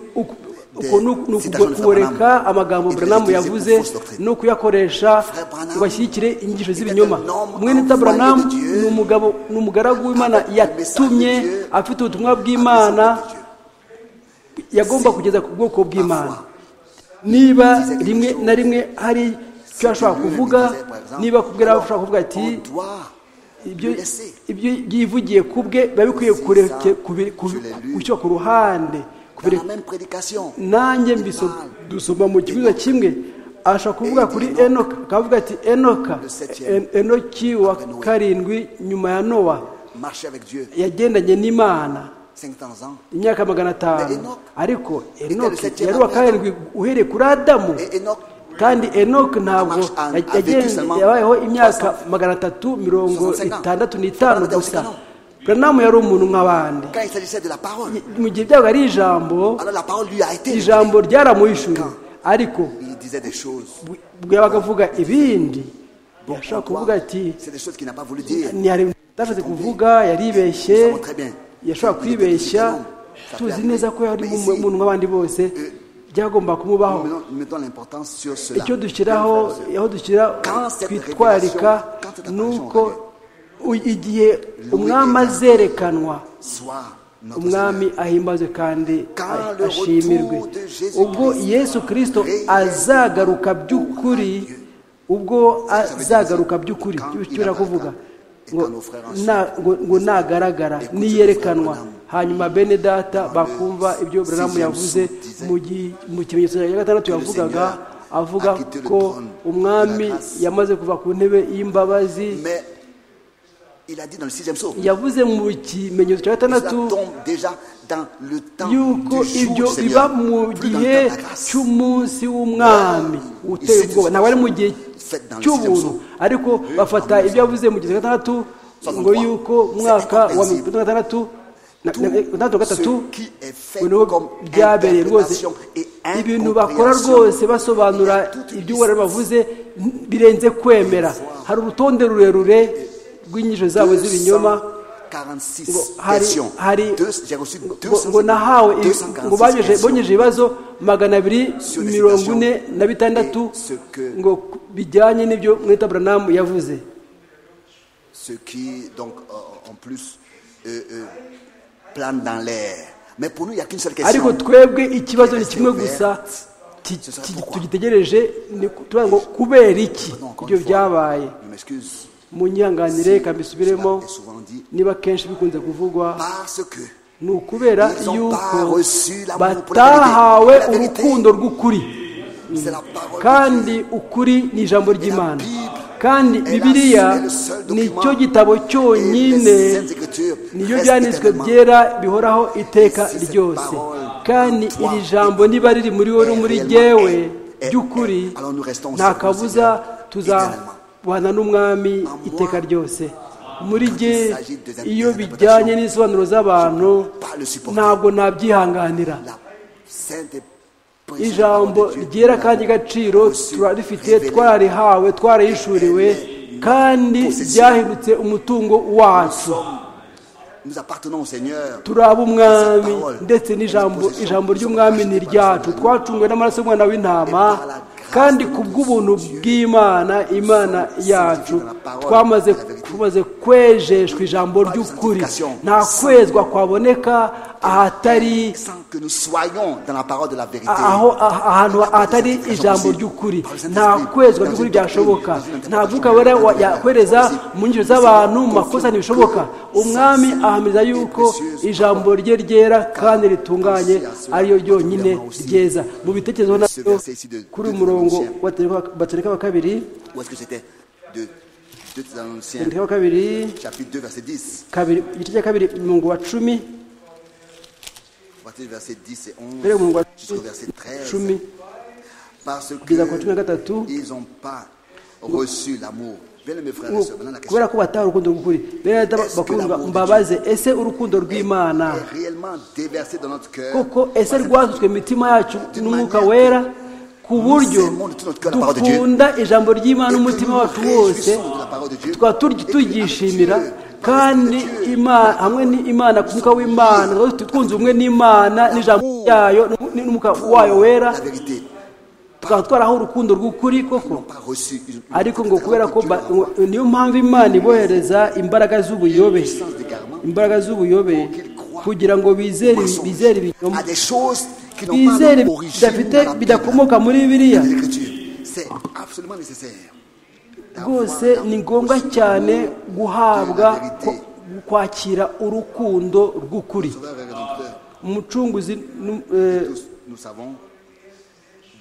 uko ni uku- ni uku- kureka amagambo buranamu yavuze ni ukuyakoresha ngo bashyigikire inyigisho z'ibinyoma mwene taburanamu ni umugabo ni umugaragu w'imana yatumye afite ubutumwa bw'imana yagomba kugeza ku bwoko bw'imana niba rimwe na rimwe hari icyo ashobora kuvuga niba kubwira ashobora kuvuga ati On doit ibyo le laisser. ibyo yivugiye ku bwe biba bikwiye kureke kubi- kubi- gushyira ku ruhande Dans kubireka la même prédication, nanjye mbiso dusoma mu kibuga kimwe ashobora kuvuga kuri enoka akavuga ati enoka En- enoki wa karindwi nyuma ya nowa marcher avec Dieu, yagendanye n'imana 500 ans. imyaka magana atanu Enoch- ariko enoki septième yari uwa homme d'Adam. karindwi uhereye kuri adamu Et Enoch, kandi enoki ntabwo Marche en- yag- avec yagenze- seulement yabayeho imyaka magana atatu mirongo 65. itandatu n'itanu Adam gusa Sikano. buranamu yari umuntu nk'abandi quand il s'agissait de la parole, mu gihe byabaga ari ijambo alors la parole lui a été. ijambo ryaramuhishuye ariko Il disait des choses. bu- bwabaga avuga ibindi yashobora kuvuga ati C'est des choses qu'il n'a pas voulu dire. ntiyashatse kuvuga yaribeshye Nous savons très bien. yashobora kwibeshya tuzi neza ko yari mu- umuntu nk'abandi bose byagomba Nous kumubaho mettons- nous mettons l'importance sur cela. icyo dushyiraho aho dushyira Quand cette twitwarika révélation- quand cette ni apparition uko u- igihe umwami azerekanwa Sois notre umwami ahimbazwe kandi Quand le ashimirwe retour de Jésus ubwo Christ yesu kirisito azagaruka by'ukuri ubwo azagaruka by'ukuri Quand il cyubira kuvuga apparaîtra, et ngo quand nos frères en na- ngo- ngo nagaragara Écoute niyerekanwa ce frère hanyuma bene data bakumva ibyo buramu sixième yavuze son disait mu gi- mu kimenyetso cya gatandatu que le yavugaga Seigneur avuga a quitté le ko trône de la umwami grâce. yamaze kuva ku ntebe y'imbabazi Seigneur. Mais il a dit dans le sixième saut. yavuze mu kimenyetso cya Cela gatandatu tombe déjà dans le temps yuko du jour ibyo du biba Seigneur. mu Plus dans le gihe temps de la grâce. cy'umunsi w'umwami Voilà. uteye Ici, ubwoba ntabwo ari mu gihe Faites dans le cy'ubuntu sixième ariko bafata ibyo yavuze mu gihe cya gatandatu ngo 63. yuko mwaka wa C'est mirongo itandatu na gatandatu na- Tout na- na- gatandatu na gatatu ce qui est fait ngo niho comme byabereye rwose interprétation et ibintu bakora rwose basobanura Il y a toute une iby'uwari bavuze birenze kwemera hari urutonde rurerure rw'inyisho zabo z'ibinyoma 246 ngo hari questions. hari Deux- j'ai reçu ngo- 200 ngo nahawe ibi- 246 ngo bageje questions. bonyeje ibibazo magana abiri Sur les mirongo citations ine na bitandatu et ce que- ngo ku- bijyanye n'ibyo mwita buranamu yavuze Ce qui, donc, euh, en plus, euh, euh, plane dans l'air. Mais pour nous, il n'y a qu'une seule ariko question. twebwe ikibazo ni kimwe gusa ti- Ce sera ti- pourquoi. tugitegereje ni ku- turavuga ngo kubera iki Non, encore ibyo une fois, byabaye Je m'excuse. munyanganire reka mbisubiremo Cela est souvent dit. niba kenshi bikunze kuvugwa Parce que ni ukubera Ils ont yuko pas reçu l'amour pour la batahawe vérité. La vérité. urukundo rw'ukuri c'est la parole de Dieu. kandi ukuri ni ijambo ry'imana Bible kandi est la- bibiliya est le seul ni document cyo gitabo cyonyine et les saintes écritures niyo restent byanditswe éternellement. byera bihoraho iteka Et si cette ryose parole kandi en toi iri jambo niba riri muri wowe no est muri réellement jyewe est- est- ry'ukuri est- alors nous restons au nta service du kabuza Seigneur tuzabana n'umwami moi, iteka ryose muri quand jye il s'agit des iyo interprétations, bijyanye n'isobanuro z'abantu pas le supporter. ntabwo nabyihanganira La sainte ijambo ryera kandi gaciro turarifite twararihawe twarayishuriwe kandi ryahindutse umutungo wacu nous appartenons au Seigneur. turi ab'umwami ndetse n'ijambo ijambo ry'umwami ni iryacu twacungwe n'amaraso y'umwana w'intama kandi ku bw'ubuntu bw'imana imana yacu twamaze tumaze kwejeshwa ijambo ry'ukuri nta kwezwa kwaboneka ahatari Sans que nous soyons dans la parole de la vérité. aho ahantu hatari ijambo ry'ukuri nta kwezwa ry'ukuri byashoboka nta mwuka wera wa- yakwereza mu nyinjiro z'abantu mu makosa ntibishoboka umwami ahamiriza yuko ijambo rye ryera kandi ritunganye ariyo ryonyine ryeza mu bitekerezo nabyo kuri uyu murongo wa Tesalonike- batereka wa kabiri Où est-ce que c'était De 2 Thessaloniciens, batereka wa kabiri chapitre 2, verset 10. kabiri igice cya kabiri umurongo wa cumi À partir du verset 10 et mbere 11 umurongo wa jusqu'au verset 13. cumi Parce kugeza ku wa cumi na que gatatu ils n'ont pas reçu l'amour. Bien mes frères et ngo sœurs, maintenant la question kubera ko bataha urukundo rw'ukuri bene leta bakundwa mbabaze ese urukundo rw'imana est réellement déversée dans notre cœur. koko ese rwasutswe mu mitima yacu n'umwuka wera ku buryo dukunda ijambo ry'imana n'umutima wacu wose tukaba tur- tuyishimira kandi Imana- hamwe n'imana ku mwuka w'imana tukaba tu- twunze ubumwe n'imana n'ijambo ryayo n'u- n'umwuka wayo wera La vérité, tukaba twaraho urukundo rw'ukuri koko pas reçu une, une- ariko ngo kubera ko ba- ngo- niyo mpamvu imana ibohereza imbaraga z'ubuyobe imbaraga z'ubuyobe kugira ngo bizere bizere ibinyoma à des choses qui n'ont pas bizere d'origine bidafite dans la Bible, bidakomoka muri dans biriya l'écriture. C'est absolument nécessaire. rwose ni ngombwa cyane guhabwa ko- kwakira urukundo rw'ukuri Sauveur et Rédempteur, umucunguzi n'u- eh, tous nous savons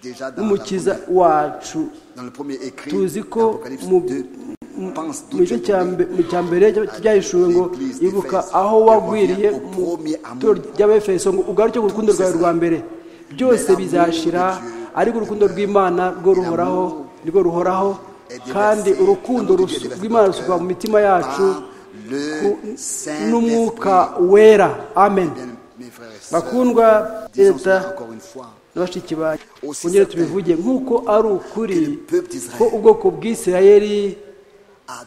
déjà dans, la n'umukiza première- wacu dans le premier écrit tuzi ko d'Apocalypse mu 2, pense mu gice cya mbe- mu cya mbere byahishuwe ngo ibuka aho wagwiriye mu itorero ry'abefeso ngo ugaruke ku rukundo rwawe rwa mbere byose bizashira ariko urukundo rw'imana rwo ruhoraho rwo ruhoraho kandi urukundo rusu- rw'imana rusuka mu mitima yacu ku- n'umwuka wera amen mes frères et sœurs, bakundwa disons leta cela encore une fois. na bashiki bacu kongere tubivuge nk'uko ari ukuri Le peuple d'Israël ko ubwoko bw'isirayeli à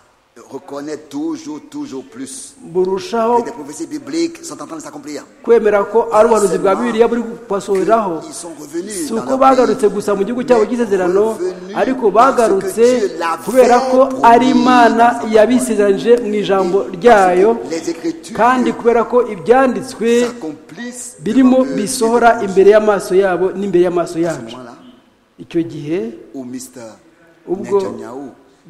reconnaître toujours, toujours plus. burushaho Et des prophéties bibliques sont en train de s'accomplir. kwemera ko ari ubuhanuzi bwa bibiliya buri kubasohoreraho Ils sont revenus si dans uko leur bagarutse pays. gusa mu gihugu cyabo cy'isezerano Revenu ariko dans ce que bagarutse Dieu l'avait kubera ko promis. ari imana yabisezeranyije mu ijambo ryayo Les Écritures kandi kubera ko ibyanditswe s'accomplissent birimo devant eux. bisohora imbere y'amaso yabo n'imbere À y'amaso ce yacu moment-là, icyo gihe où Mr. ubwo Netanyahu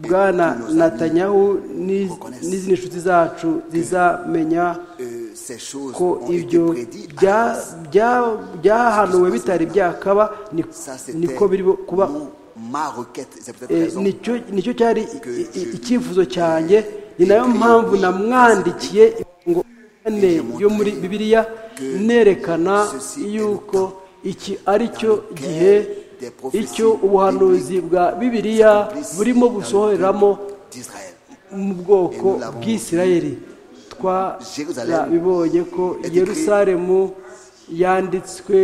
et bwana tous nos amis, natanyahu n'i- n'izindi nshuti zacu zizamenya euh, ces choses ko ont été ibyo prédites à bya- l'avance. bya- byahanuwe bitari byakaba ni- Ça, c'était niko biri bu- kuba mon- ma requête. C'est peut-être eh, raison nicyo nicyo cyari i- i- icyifuzo cyanjye ni nayo mpamvu namwandikiye ngo ane yo muri bibiliya nerekana yuko iki ari cyo gihe icyo ubuhanuzi bwa bibiliya burimo busohoreramo d'Israël. mu bwoko bw'isirayeli twarabibonye ko yerusalemu yanditswe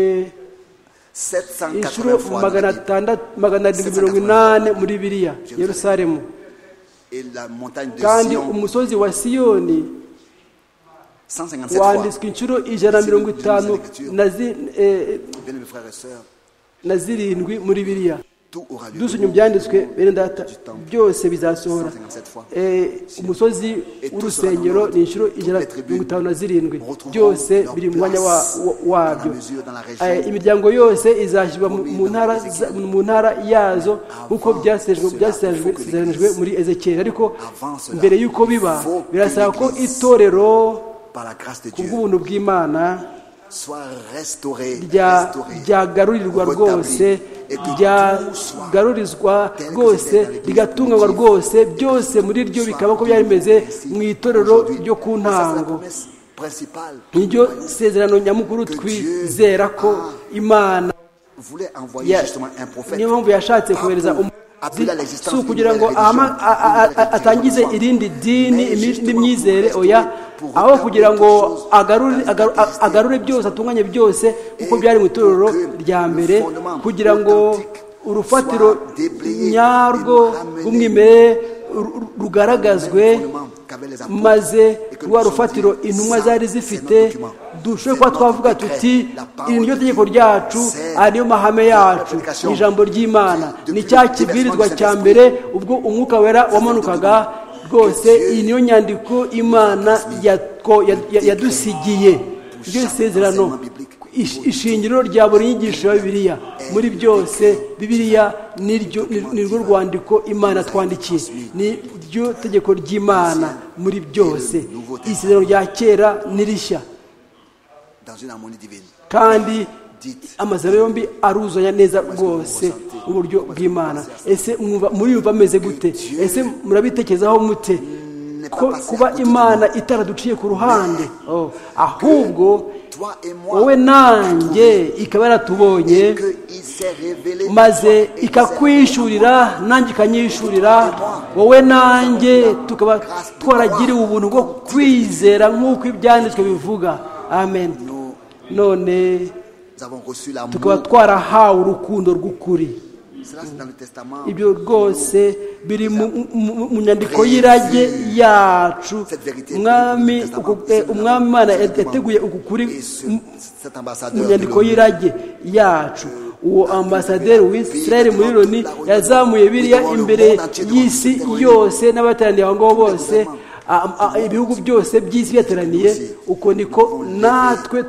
inshuro 780 fois dans magana la Bible. atandatu magana arindwi mirongo inani muri biriya yerusalemu et la montagne de kandi Sion umusozi wa siyoni 157 fois. wanditswe inshuro ijana na mirongo itanu na zi- eh, Bien mes frères et sœurs, na zirindwi muri biriya tout aura lieu dusubye mu byanditswe bene data byose bizasohora Eh, umusozi w'urusengero ni inshuro ijana na mirongo itanu na zirindwi byose biri mu mwanya wa- wa- wabyo Eh, imiryango yose izashyirwa mu- mu ntara za- mu ntara yazo nk'uko byasezeranyijwe- byasezeranyijwe muri ezekiyeli ariko mbere y'uko biba birasaba ko itorero par la grâce de ku Dieu bw'ubuntu bw'imana soit restauré, rya- restauré, ryagarurirwa retabli, rwose et que tout soit ryagarurizwa rwose rigatunganywa rwose byose muri ryo bikaba ko byari bimeze mu itorero ryo ku ntango principale niryo sezerano nyamukuru twizera ko imana voulait envoyer ya- justement un prophète niyo mpamvu yashatse kohereza umu- si ukugira ngo ahama- a- a- a- atangize irindi dini imi- n'imyizere oya aho kugira ngo agarure agaru- a- agarure byose atunganye byose kuko byari mu itorero rya mbere kugira ngo urufatiro nyarwo rw'umwimerere ru- ru- rugaragazwe maze rwa rufatiro intumwa zari zifite dushobore kuba twavuga tuti iri ni ryo tegeko ryacu aya niyo mahame yacu ni ijambo ry'imana ni cya kibwirizwa cya mbere ubwo umwuka wera wamanukaga rwose iyi niyo nyandiko imana yatwo- ya- ya- yadusigiye iryo isezerano ish- ishingiro rya buri nyigisho ya bibiliya muri byose bibiliya niryo ni rwo rwandiko imana twandikiye ni ryo tegeko ry'imana muri byose isezerano rya kera ni rishya dans une harmonie divine. kandi Dites. amazina yombi aruzanya neza rwose mu buryo bw'imana ese mwumva muriyumva ameze gute ese murabitekerezaho mute ko kuba imana itaraduciye ku ruhande Oh, ahubwo Toi et moi, wowe nanjye ikaba yaratubonye que il s'est révélé. maze toi et ikakwishyurira nanjye ikanyishyurira wowe nanjye tukaba twaragiriwe ubuntu bwo kwizera nk'uko ibyanditswe bivuga amen none Nous avons reçu tukaba l'amour. twarahawe urukundo rw'ukuri Cela c'est dans le testament. ibyo rwose biri mu- mu mu- mu nyandiko y'irage yacu umwami uku- eh, umwami imana yateguye uku kuri Et ce- mu- cet mu ambassadeur. de nyandiko l'ONU. y'irage yacu uwo ambasaderi w'isirayeli muri loni yazamuye biriya imbere y'isi yose n'abateraniye aho ngaho bose a- a- ibihugu byose by'isi byateraniye uko niko natwe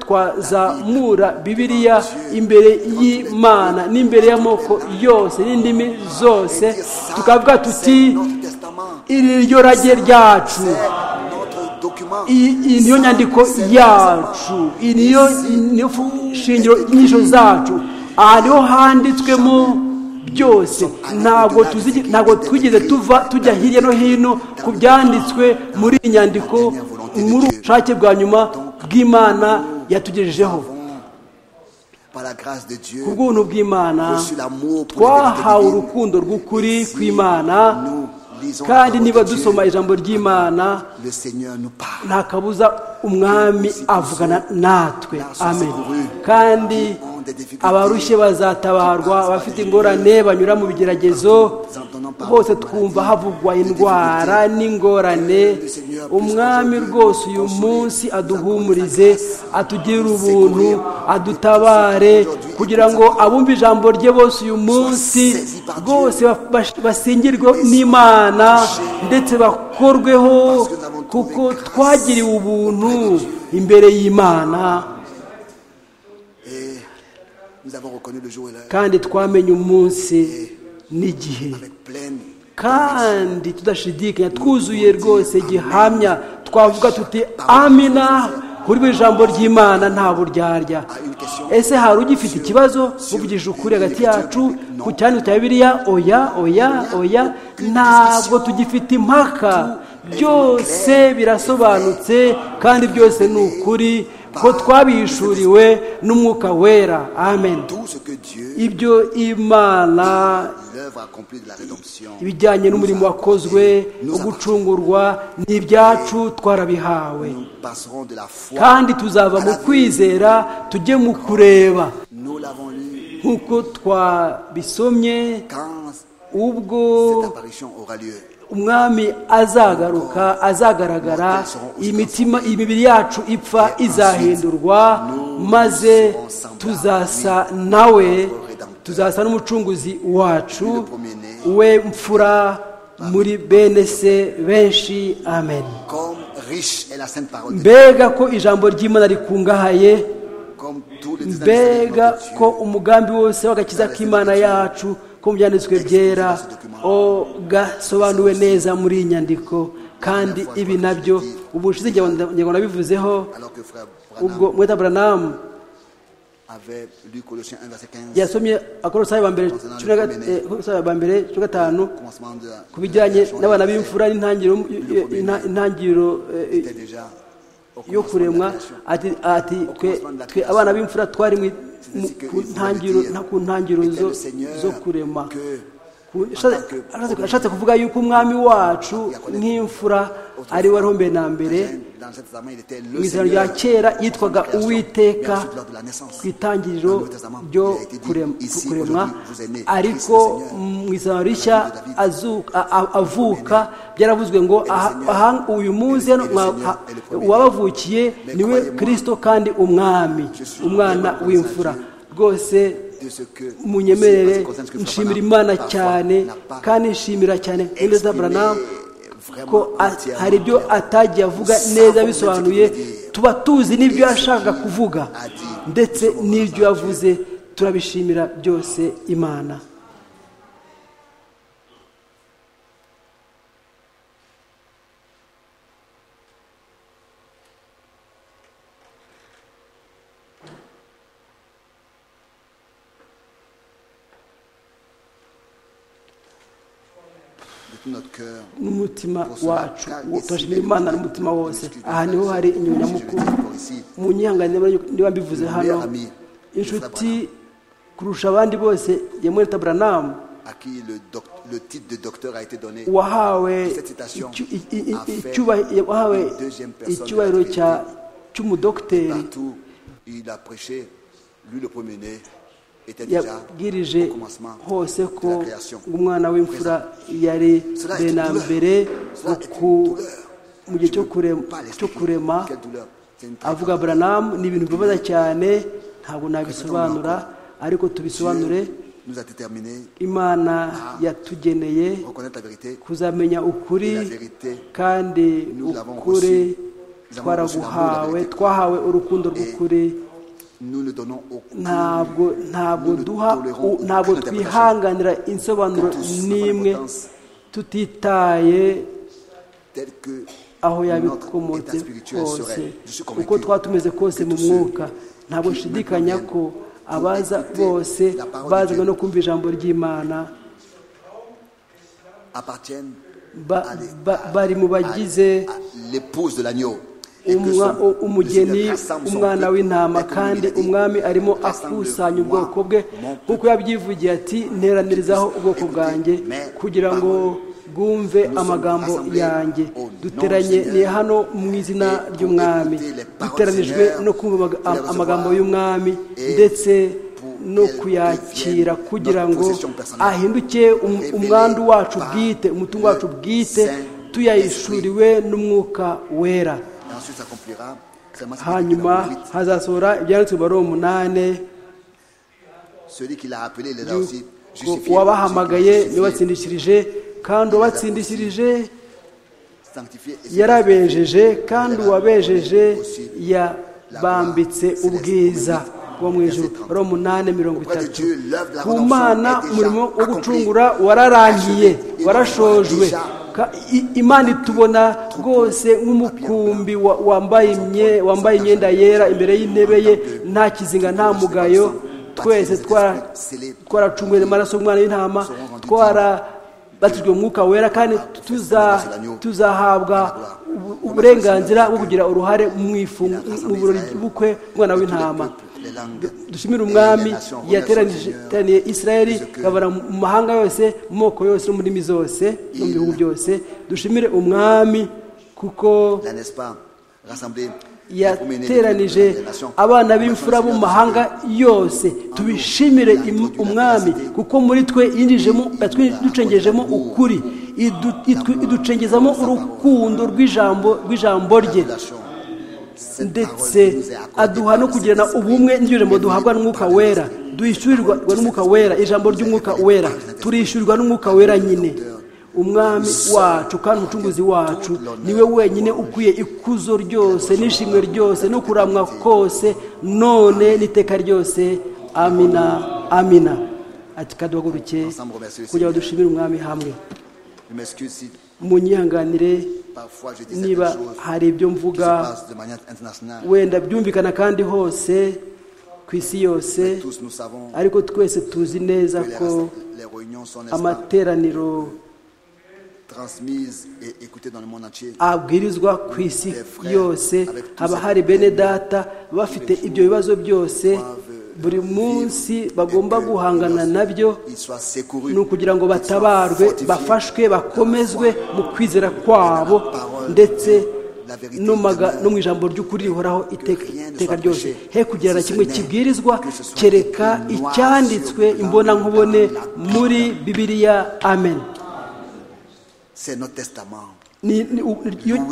twazamura bibiliya imbere y'imana n'imbere y'amoko yose n'indimi zose tukavuga tuti Notre testament. iri ni ryo rage ryacu C'est notre document. iyi iyi niyo nyandiko yacu iyi niyo niyo shingiro nyinshi zacu aha niho handitswemo byose ntabwo tuzigi- ntabwo twigeze tuva tujya hirya no hino ku byanditswe muri iyi nyandiko muri ubushake bwa nyuma bw'imana yatugejejeho Par la grâce de Dieu. ku bw'ubuntu bw'imana reçu l'amour pour la twahawe vérité divine. urukundo rw'ukuri Si kw'imana nous lisons la kandi parole niba de Dieu, dusoma ijambo ry'imana Le Seigneur nous parle. nta kabuza umwami avugana natwe amen kandi abarushye bazatabarwa abafite ingorane banyura mu bigeragezo bose twumva havugwa indwara n'ingorane umwami rwose uyu munsi aduhumurize atugirire ubuntu adutabare kugira ngo abumve ijambo rye bose uyu munsi rwose bas- basingirwe n'imana ndetse bakorweho kuko twagiriwe ubuntu imbere y'imana Et nous avons reconnu le jour et l'heure kandi twamenye umunsi n'igihe avec pleine. kandi tudashidikanya twuzuye rwose gihamya twavuga tuti amina kuri buri jambo ry'imana nta buryarya ese hari ugifite ikibazo muvugije ukuri hagati yacu ku cyandiko cya bibiliya oya oya oya ntabwo tugifite impaka byose birasobanutse kandi byose ni ukuri ko twabishuriwe n'umwuka wera amen Tout ce que Dieu, ibyo imana l'œuvre accomplie de la rédemption. ibijyanye n'umurimo wakozwe wo gucungurwa ni ibyacu twarabihawe Nous passerons de la foi. kandi tuzava mu kwizera tujye mu kureba Nous l'avons lu nk'uko twabisomye quand ubwo cette apparition aura lieu. umwami azagaruka azagaragara imitima imibiri yacu ipfa izahindurwa maze tuzasa nawe tuzasa n'umucunguzi wacu we mfura muri bene se benshi amen Comme riche est la sainte parole de Dieu. mbega ko ijambo ry'imana rikungahaye Comme tous les détails de mbega notre Dieu. ko umugambi wose w'agakiza k'imana yacu ko mu byanditswe byera o gasobanuwe neza muri iyi nyandiko kandi ibi nabyo ubushize njye ngo nabivuzeho Alors que frère ubwo Branham mweta buranamu avait lu Colossiens 1, verset 15. yasomye akorosayo ba mbere cumi na gat- eh, Akolosayo ba mbere cumi na gatanu Commencement de la- ku bijyanye de la- n'abana b'imfura n'intangiriro inta- intangiriro eh, était déjà au commencement de la yo kuremwa création. ati ati twe twe abana b'imfura twari mu- mu- ku ntangiro nta ku ntangiro zo, zo kurema ashatse kuvuga yuko umwami wacu nk'imfura ari we wari na mbere mu izina rya kera yitwaga uwiteka ku itangiriro ryo kuremwa ariko mu izina rishya avuka byaravuzwe ngo uyu munsi uwabavukiye niwe kirisito kandi umwami umwana w'imfura rwose munyemerere nshimira imana cyane kandi nshimira cyane neza buranamu ko hari ibyo atagiye avuga neza bisobanuye tuba tuzi n'ibyo yashaka kuvuga ndetse n'ibyo yavuze turabishimira byose imana n'umutima wacu turashimira imana n'umutima wose aha niho hari inyuma nyamukuru mu nyihangane niba mbivuze hano inshuti kurusha abandi bose ya mweta buranamu wahawe icyubahiro cy'umudogiteri yabwirije hose ko umwana w'imfura yari na mbere mu gihe cyo kurema avuga buranamu ni ibintu bibabaza cyane ntabwo nabisobanura ariko tubisobanure imana yatugeneye kuzamenya ukuri kandi ukuri twaraguhawe twahawe urukundo rw'ukuri ntabwo ntabwo duha ntabwo twihanganira insobanuro n'imwe tutitaye aho yabikomotse kose uko twaba tumeze kose mu mwuka ntabwo nshidikanya ko abaza bose bazanywe no kumva ijambo ry'imana bari mu bagize umugeni umwana w'intama kandi umwami arimo akusanya ubwoko bwe kuko yabyivugiye ati nteranirizaho ubwoko bwanjye kugira ngo bwumve amagambo yanjye duteranye ni hano mu izina ry'umwami duteranijwe no kumva amagambo y'umwami ndetse no kuyakira kugira ngo ahinduke umwandu wacu bwite umutungo wacu bwite tuyayishuriwe n'umwuka wera hanyuma hazasohora ibyanditswe bari umunani uwabahamagaye niwe watsindikirije kandi uwabatsindikirije yarabejeje kandi uwabejeje yabambitse ubwiza wo mu ijoro bari umunani mirongo itatu ku mana umurimo wo gucungura wararangiye warashojwe imana itubona rwose nk'umukumbi wambaye imyenda yera imbere y'intebe ye nta kizinga nta mugayo twese twaracunguye amaraso umwana y'intama twarabatijwe umwuka wera kandi tuzahabwa uburenganzira bwo kugira uruhare mu burori bw'ubukwe umwana w'intama dushimire umwami yateraniye israel ikabara mu mahanga yose mu moko yose no mu ndimi zose no mu bihugu byose dushimire umwami kuko yateranije abana b'imfura bo mu mahanga yose tubishimire umwami kuko muri twe yinjijemo ducengejemo ukuri iducengezamo urukundo rw'ijambo rye ndetse aduha no kugirana ubumwe n'ijambo duhabwa n'umwuka wera duhishyurirwa n'umwuka wera ijambo ry'umwuka wera turishyurirwa n'umwuka wera nyine umwami wacu kandi umucunguzi wacu niwe wenyine ukwiye ikuzo ryose n'ishimwe ryose no kuramwa kose none n'iteka ryose amina amina ati kaduhaguruke kugira ngo dushimire umwami hamwe munyihanganire niba hari ibyo mvuga wenda byumvikana kandi hose ku isi yose ariko twese tuzi neza ko amateraniro abwirizwa ku isi yose haba hari bene data bafite ibyo bibazo byose buri munsi bagomba guhangana nabyo ils soient secourus. ni ukugira ngo batabarwe bafashwe bakomezwe mu kwizera kwabo ndetse no maga- no mu ijambo ry'ukuri rihoraho iteka iteka ryose he kugira na kimwe kibwirizwa kereka icyanditswe imbonankubone muri bibiliya amen C'est notre testament. Ni- ni- u- iyo-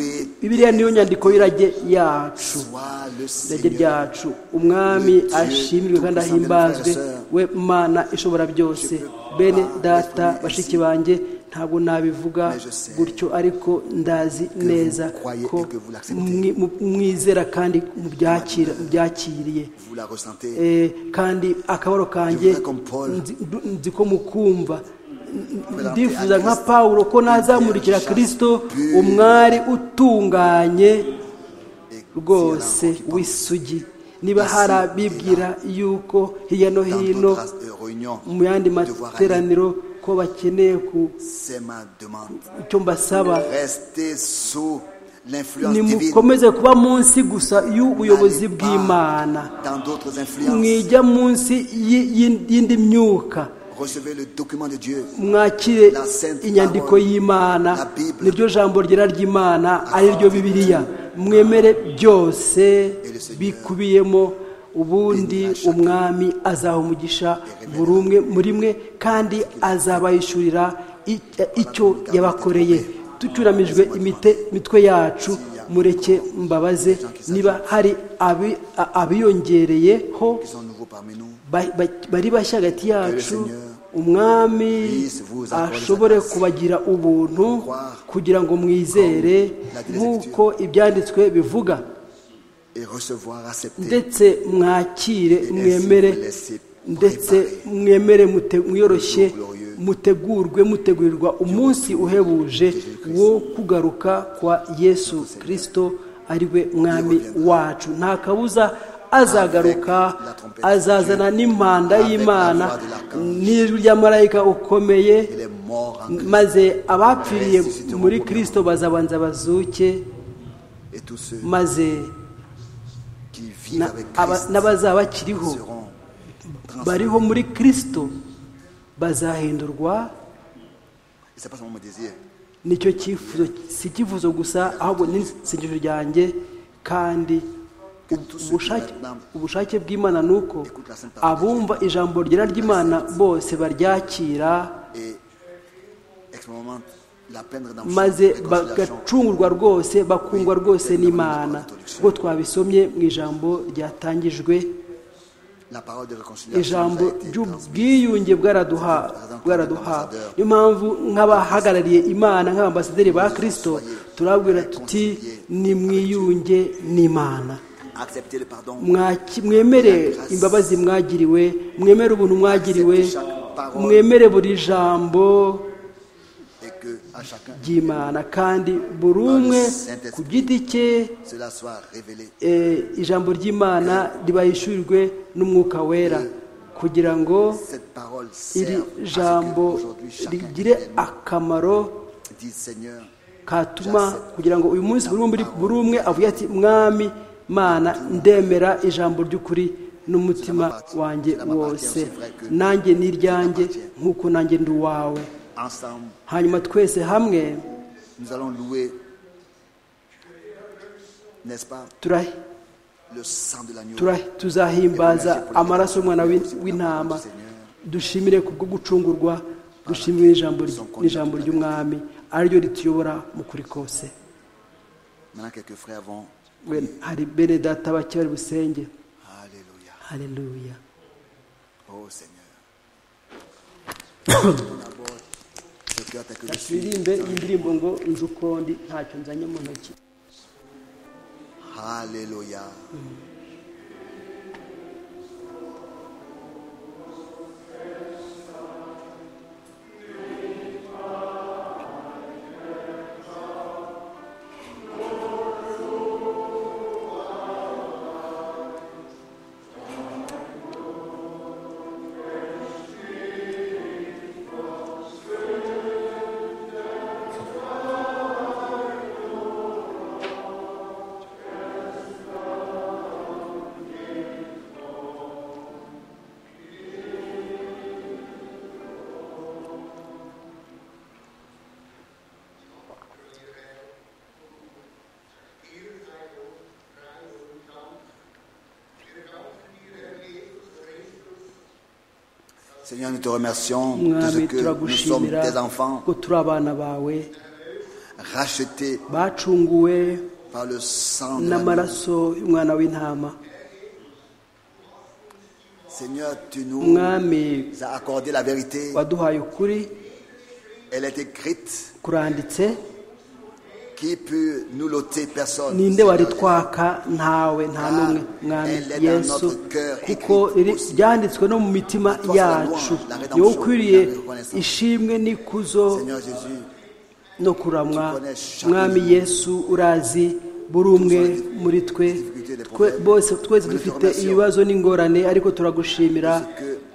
bibiliya niyo nyandiko y'irage yacu Sois le irage Seigneur. ryacu umwami ashimirwe kandi ahimbazwe we mana ishobora byose bene data bashiki banjye ntabwo nabivuga gutyo ariko ndazi neza ko mwi- mu- mwizera kandi mubyakira- mubyakiriye Vous la ressentez. Eh, kandi akabaro kanjye nzi- ndu- nzi ko mukumva ndifuza nka pawulo ko nazamurikira kirisito umwari utunganye rwose w'isugi niba hari abibwira yuko hirya no Dans hino notre euh, réunion, mu yandi devoir aller. materaniro ko bakeneye ku C'est ma demande. icyo mbasaba Restez sous l'influence divine. nimukomeze kuba munsi gusa y'ubuyobozi bw'imana Dans d'autres influences, mwijya munsi y'i- y'i- y'indi myuka recevez le document de Dieu. mwakire inyandiko y'imana niryo jambo ryera ry'imana ari ryo bibiliya mwemere byose bikubiyemo ubundi umwami azaha umugisha buri umwe muri mwe kandi azabayishyurira ic- icyo yabakoreye tucyuramijwe imite- imitwe yacu mureke mbabaze niba hari abi- a- abiyongereyeho Ils sont nouveaux parmi nous. ba- ba- bari bashya hagati yacu umwami ashobore kubagira ubuntu kugira ngo mwizere nk'uko ibyanditswe bivuga Et recevoir, accepter. ndetse mwakire mwemere ndetse mwemere mute- mwiyoroshye mutegurwe mutegurirwa umunsi uhebuje wo kugaruka kwa yesu kirisito ari we mwami wacu nta kabuza azagaruka azazana n'impanda y'imana n'ijwi rya marayika ukomeye Il est mort en Christ. maze abapfiriye muri kirisito bazabanza bazuke Et tous ceux maze qui vivent na- avec aba- Christ n'abazaba bakiriho seront bariho transformés. muri kirisito bazahindurwa Et c'est pas seulement mon désir. nicyo cyifuzo si icyifuzo gusa ahubwo n'isengesho ryanjye kandi ubushake- ubushake bw'imana ni uko abumva ijambo ryera ry'imana bose baryakira Et expérimente la peine de rédemption, maze réconciliation. bagacungurwa rwose bakungwa rwose n'imana ubwo twabisomye mu ijambo ryatangijwe La parole de réconciliation nous ijambo a été transmise. ry'ubwiyunge bwaraduha- bwaraduhawe niyo mpamvu nk'abahagarariye imana nk'ababasaderi ba kirisito turabwira tuti nimwiyunge n'imana Acceptez le pardon. Mwaki- mwemere imbabazi mwagiriwe mwemere ubuntu mwagiriwe mwemere buri jambo Et que à chacun, ry'imana kandi buri umwe ku giti cye cela soit révélé. eh, ijambo ry'imana ribahishurirwe n'umwuka wera kugira ngo Cette parole iri sert à ce que jambo aujourd'hui chacun rigire vienne, akamaro dise Seigneur, katuma kugira ngo uyu munsi buri umwe- buri umwe avuge ati mwami mana ndemera ijambo ry'ukuri n'umutima wanjye wose nanjye ni iryanjye nk'uko nanjye ndi uwawe ensemble, hanyuma twese hamwe nous allons louer, n'est-ce pas, turahi- le sang de l'agneau. turahi- tuzahimbaza amaraso y'umwana w'in- w'intama dushimire kubwo gucungurwa dushimire n'ijambo ry- n'ijambo ry'umwami ariryo rituyobora mu kuri kose Maintenant, quelques frères vont. We- hari bene data bake bari busenge Alléluia. haleluya Oh Seigneur. On aborde ce cœur tel que je suis. turirimbe iyi ndirimbo ngo nzi uko ndi ntacyo nzanye mu ntoki Alléluia. Hallelujah. Seigneur, nous te remercions de ce mwami que nous sommes turagushimira tes enfants ko turi abana bawe rachetés bacunguwe par le sang de l'agneau. n'amaraso y'umwana w'intama Seigneur, tu nous mwami as accordé la vérité. waduhaye ukuri Elle est écrite. kuranditse Qui peut nous l'ôter Personne. ninde wari Seigneur. twaka ntawe nta n'umwe mwami yesu kuko riri- ryanditswe no mu mitima yacu ni wowe ukwiriye ishimwe n'ikuzo Seigneur Jésus, no kuramwa mwami yesu urazi buri umwe muri twe twe bose twese dufite ibibazo n'ingorane ariko turagushimira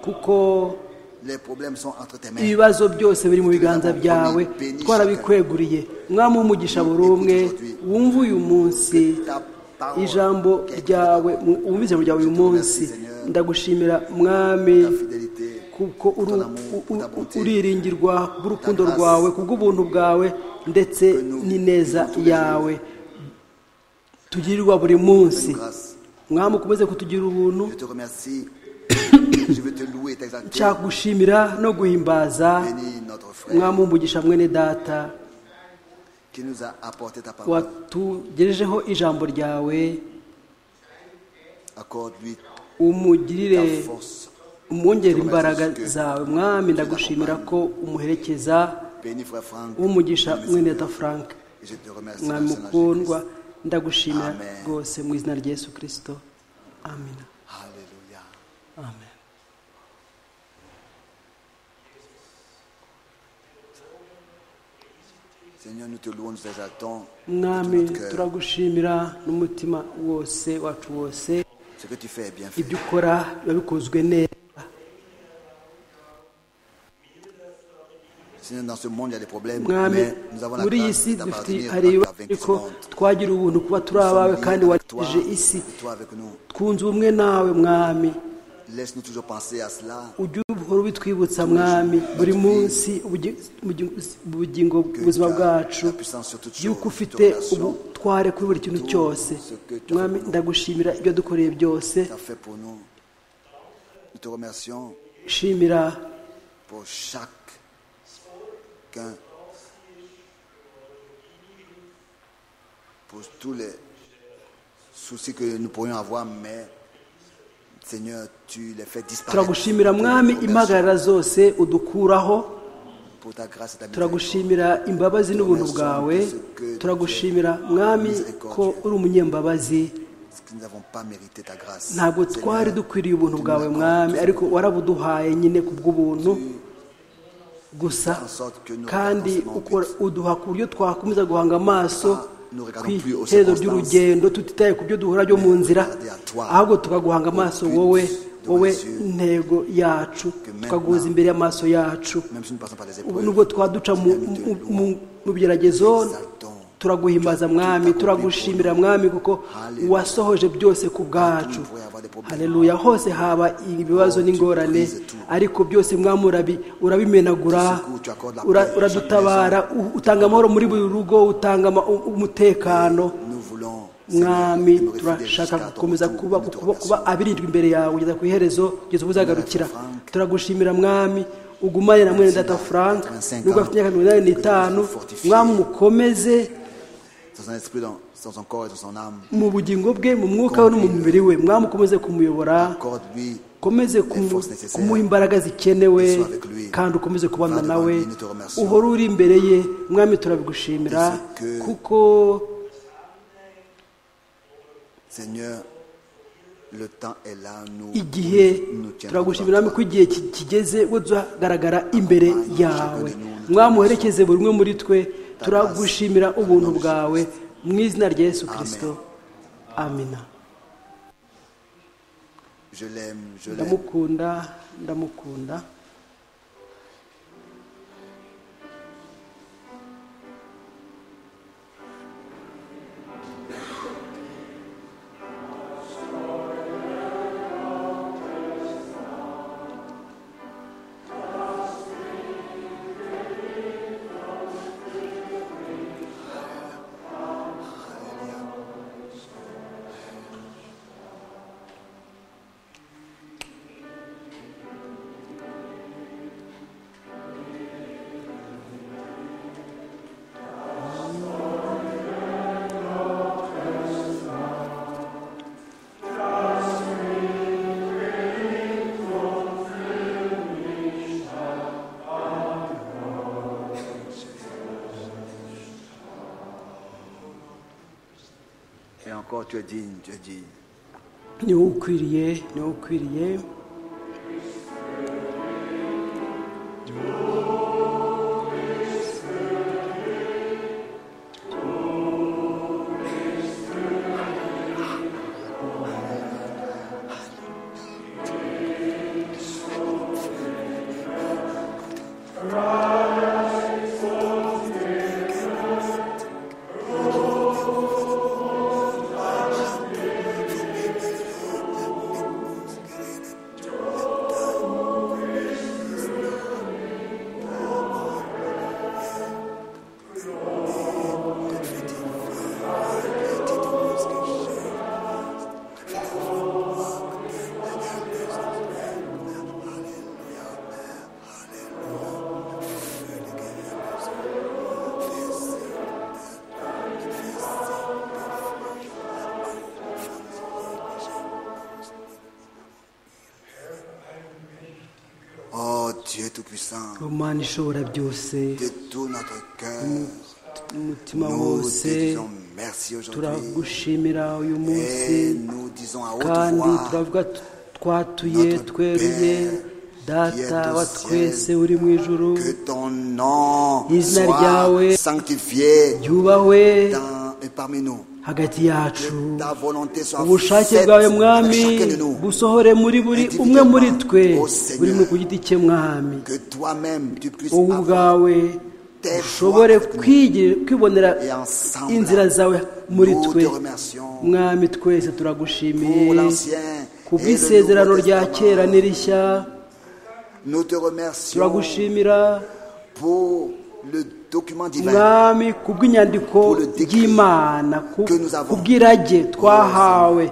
kuko les problèmes sont entre tes mains. ibibazo byose biri mu biganza byawe twarabikweguriye mwami w'umugisha buri umwe wumva uyu munsi Ta parole ijambo ryawe wumva ijambo ryawe uyu munsi ndagushimira mwami ta fidélité. kuko uri- u- u- uriringirwa bw'urukundo rwawe kubw'ubuntu bwawe ndetse n'ineza yawe tugirirwa buri munsi grâce. mwami ukomeze kutugira ubuntu Je te remercie. Je veux te louer, t'exalter. cyagushimira no guhimbaza Bénis notre frère mwami w'umugisha mwene data qui nous a apporté ta parole. watugejejeho ijambo ryawe Accorde-lui ta umugirire force. umwongere imbaraga zawe mwami ndagushimira ko umuherekeza Bénis frère Franck. w'umugisha Bénis mwene Seigneur. data frank Je te remercie. dans le mwami Seigneur Jésus-Christ. mukundwa ndagushimira Amen. rwose mu izina rya yesu kirisito amina Alléluia. amen Seigneur, nous te louons, nous t'exaltons. de mwami tout notre cœur. turagushimira n'umutima wose wacu wose Ce que tu fais est bien fait. ibyo ukora biba bikozwe neza Seigneur, dans ce monde, il y a des problèmes, mwami mais nous avons la muri iyi grâce si dufite d'appartenir à hari ta ibibazo ariko vaincue twagira ubuntu kuba turi abawe kandi wateje isi Toi avec nous. twunze ubumwe nawe mwami Laisse-nous toujours penser à cela. ujye uhora ubitwibutsa mwami buri munsi ubugi- ubugi- ubugingo ubuzima tu as bwacu la puissance sur toutes yuko choses, ufite toute relation, ubutware kuri buri kintu tout cyose ce que tu as mwami fait. ndagushimira ibyo dukoreye byose Tu as fait pour nous. Nous te remercions shimira pour chacun pour tous les soucis que nous pourrions avoir, mais Seigneur, tu les fais disparaître. turagushimira Nous te mwami remercions impagarara zose udukuraho pour ta grâce et ta miséricorde. turagushimira imbabazi n'ubuntu bwawe turagushimira mwami ko uri umunyembabazi Parce que nous n'avons pas mérité ta grâce. ntabwo Seigneur, twari dukwiriye ubuntu bwawe mwami ariko warabuduhaye nyine ku bw'ubuntu gusa kandi ukora uduha ku buryo twakomeza guhanga amaso ku iherezo ry'urugendo tutitaye ku byo duhura byo mu nzira ahubwo tukaguhanga amaso wowe wowe intego yacu tukaguza imbere y'amaso yacu Même si nous passons par des ubu épreuves, nubwo twaduca mu- mu- mu- mu bigeragezo turaguhimbaza mwami turagushimira mwami kuko wasohoje byose ku bwacu hareruya hose haba ibibazo n'ingorane ariko byose mwami urabi- urabimenagura ura- uradutabara u- utanga amahoro muri buri rugo utanga ama- u- umutekano nous voulons, mwami Seigneur, demeurer fidèles turashaka jusqu'à ton gukomeza retour. kuba Nous te kuba- kuba remercions. abirinzwe imbere yawe kugeza ku iherezo kugeza ubu uzagarukira Frank. turagushimira mwami ugumane na mwene data frank 85 nubwo afite imyaka mirongo inani n'itanu Fortifié. mwami mukomeze Dans son esprit, dans, dans son corps et dans son âme, mu bugingo bwe mu mwuka we no mu mubiri we mwami ukomeze kumuyobora accorde-lui ukomeze les kumu- forces nécessaires. kumuha imbaraga zikenewe Ils sont avec lui. kandi ukomeze kubana Va nawe devant lui, nous te remercions. uhore uri imbere ye mwami turabigushimira Parce que- kuko Seigneur, le temps est là, nous, igihe nous, nous tiendrons turagushimira devant mwami ko igihe ki- kigeze we tuzagaragara imbere yawe mwami uherekeze buri umwe muri twe turagushimira ubuntu bwawe mu izina rya yesu kirisito amina toi. Je l'aime, je l'aime. ndamukunda ndamukunda encore, tu es digne, tu es digne. ni wowe ukwiriye ni wowe ukwiriye Oh Dieu Tout-Puissant, imana ishobora byose de tout notre cœur, umutima nous wose te disons merci aujourd'hui. turagushimira uyu munsi Et nous disons à haute kandi voix, turavuga tu- twatuye Notre tweruye Père, qui data est au wa ciel, twese uri mu ijuru que ton nom Izina ryawe soit sanctifié ryubahwe dans, et parmi nous. hagati yacu Ta volonté soit ubushake faite bwawe dans mwami chacun de nous. busohore muri buri umwe muri twe Au Seigneur. buri mu ku giti cye mwami Que toi-même tu puisses wowe avoir ubwawe tes ushobore voix avec kwigi- kwibonera et ensemble. inzira zawe muri Nous twe te remercions mwami twese pour turagushimiye l'ancien ku et le bw'isezerano nouveau rya kera Testament. n'irishya Nous te remercions turagushimira pour le document divin mwami ku bw'inyandiko Pour le décret ry'imana ku que nous avons. ku bw'irage twahawe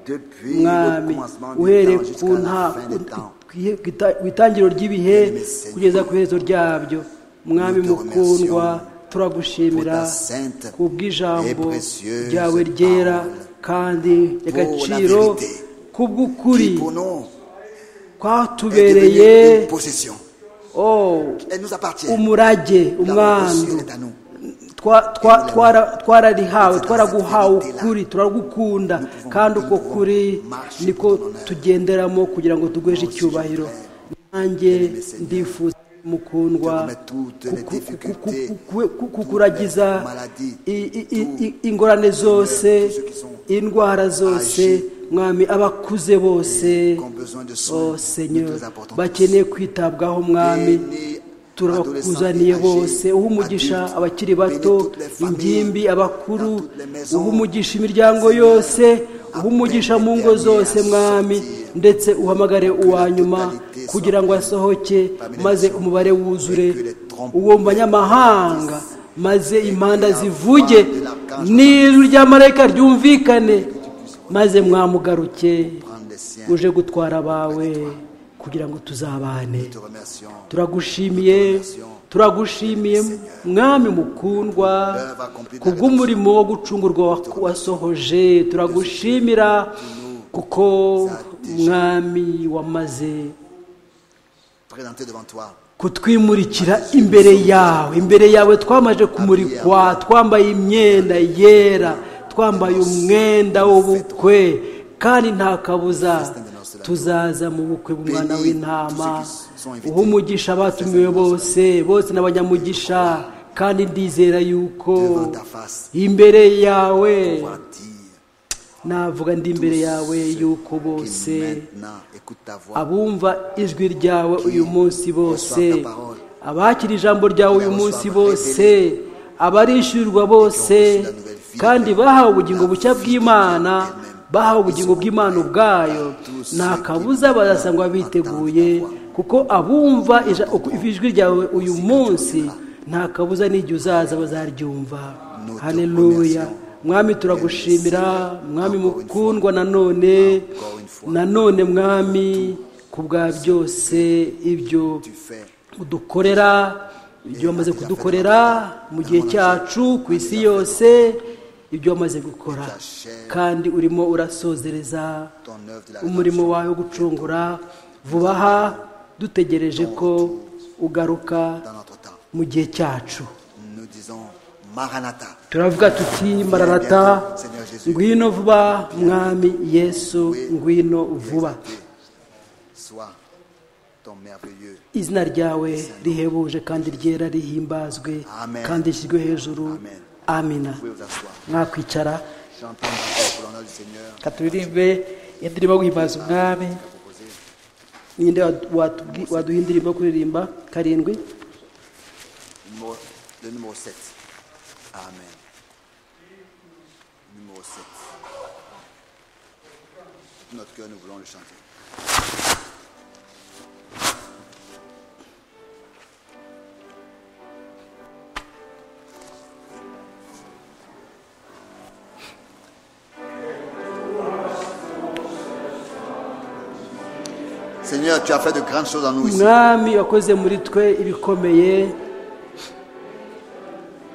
depuis le mwami commencement du uhereye temps ku jusqu'à la nta fin des temps. ku ihe- ku ita- ku itangiriro ry'ibihe Seigneur, kugeza ku iherezo ryabyo mwami nous te mukundwa remercions Pour turagushimira ta sainte ku bw'ijambo et précieuse ryawe ryera parole. kandi ry'agaciro la vérité. ku bw'ukuri qui pour nous est kwatubereye devenue une possession. oh, Elle nous appartient. umurage La umwandu possession est à nous. twa- twa- twara- twararihawe Cette twaraguhawe vérité-là. ukuri turagukunda pouvons- kandi uko nous pouvons kuri marcher niko pour ton honneur. tugenderamo kugira ngo tugweshe Oh, si icyubahiro je prie, nanjye bien-aimé Seigneur, ndifuza mukundwa te remets toutes les kuku- difficultés, kuku- kuku- kuku- kukuragiza les maladies, i- i- i- tous- i- ingorane zose tous ceux qui sont indwara zose âgés, mwami abakuze bose qui ont besoin de soins, oh nous seigneur te les apportons bakeneye kwitabwaho mwami Bénis turabakuzaniye adolescents et bose âgés, uha umugisha adultes, abakiri bato bénis toutes les familles, ingimbi abakuru dans toutes les maisons. uha umugisha imiryango yose uha umugisha mu ngo zose mwami ndetse uhamagare uwa nyuma kugira ngo asohoke maze umubare wuzure uwo mu banyamahanga maze impanda zivuge n'ijwi ry'amarayika ryumvikane maze mwamugaruke Prendre les siens. uje gutwara abawe kugira ngo tuzabane Nous te remercions. turagushimiye turagushimiye mwami mukundwa kubw'umurimo wo gucungurwa wa- wasohoje turagushimira kuko mwami wamaze Présenter devant toi kutwimurikira imbere yawe imbere yawe twamaze kumurikwa twambaye imyenda yera twambaye umwenda w'ubukwe kandi nta kabuza tuzaza mu bukwe bw'umwana w'intama uha umugisha abatumiwe bose bose n'abanyamugisha kandi ndizera yuko devant ta face imbere yawe pour dire navuga ndi imbere yawe yuko bose qui maintenant écoute ta voix abumva ijwi ryawe uyu munsi bose abakira ijambo ryawe uyu munsi bose abarishyurirwa bose kandi bahawe ubugingo bushya bw'imana bahawe ubugingo bw'imana ubwayo nta kabuza bazasangwa biteguye kuko abumva ija- uku- ijwi ryawe uyu munsi nta kabuza n'igihe uzaza bazaryumva hareruya mwami turagushimira mwami mukundwa nanone nanone mwami ku bwa byose ibyo tu fais udukorera ibyo wamaze kudukorera mu gihe cyacu ku isi yose ibyo wamaze gukora kandi urimo urasozereza ton œuvre de la umurimo wawe wo gucungura vuba aha dutegereje ko ugaruka dans notre temps. mu gihe cyacu Nous disons Maranatha. turavuga tuti mararata ngwino vuba mwami yesu ngwino vuba Sois ton merveilleux. izina ryawe rihebuje kandi ryera rihimbazwe Amen. kandi rishyirwe hejuru Amen. amina Vous pouvez vous asseoir. mwakwicara J'entends pour l'honneur du Seigneur. reka turirimbe indirimbo yo guhimbaza umwami ninde wadu- watubwi- waduha indirimbo yo kuririmba karindwi Numéro- le numéro 7. Amen. Numéro 7. Tout notre cœur, nous voulons le chanter. Seigneur, tu as fait de grandes choses en nous ici. mwami wakoze muri twe ibikomeye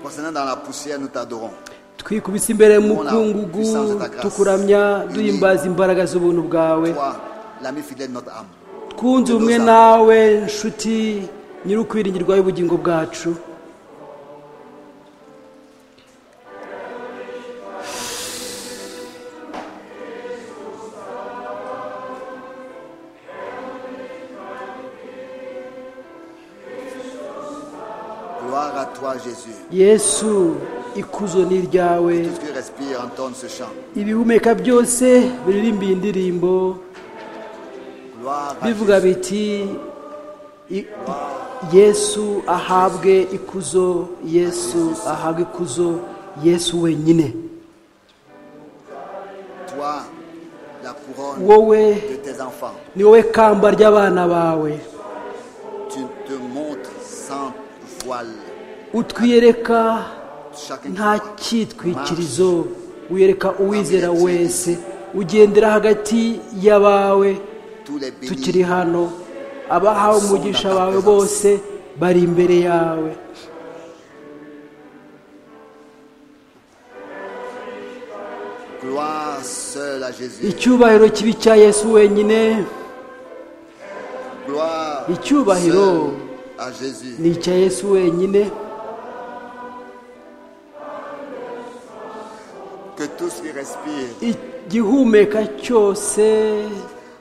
Concernant dans la poussière, nous t'adorons. twikubise imbere mu bwungugu tukuramya duhimbaza imbaraga z'ubuntu bwawe Toi, l'ami fidèle de notre âme. twunze ubumwe nawe nshuti nyir'ukwiringirwa y'ubugingo bwacu Gloire à toi, Jésus. yesu ikuzo ni iryawe Tout ce qui respire entonne ce chant. ibihumeka byose biririmba iyi ndirimbo Gloire à bivuga Jésus. biti i- i- yesu ahabwe ikuzo yesu ahabwe ikuzo yesu wenyine Toi, la couronne wowe de tes enfants. ni wowe kamba ry'abana bawe Tu te montres sans voile. utwiyereka Chacun qui nta croit. cyitwikirizo wiyereka uwizera wese ugendera hagati y'abawe Tous les bénis tukiri hano abahawe umugisha bawe bose bari imbere yawe Gloire seule à Jésus. icyubahiro kibi cya yesu wenyine Gloire Icyubahiro. seule à Jésus. ni icya yesu wenyine Que tout ce qui respire igihumeka cyose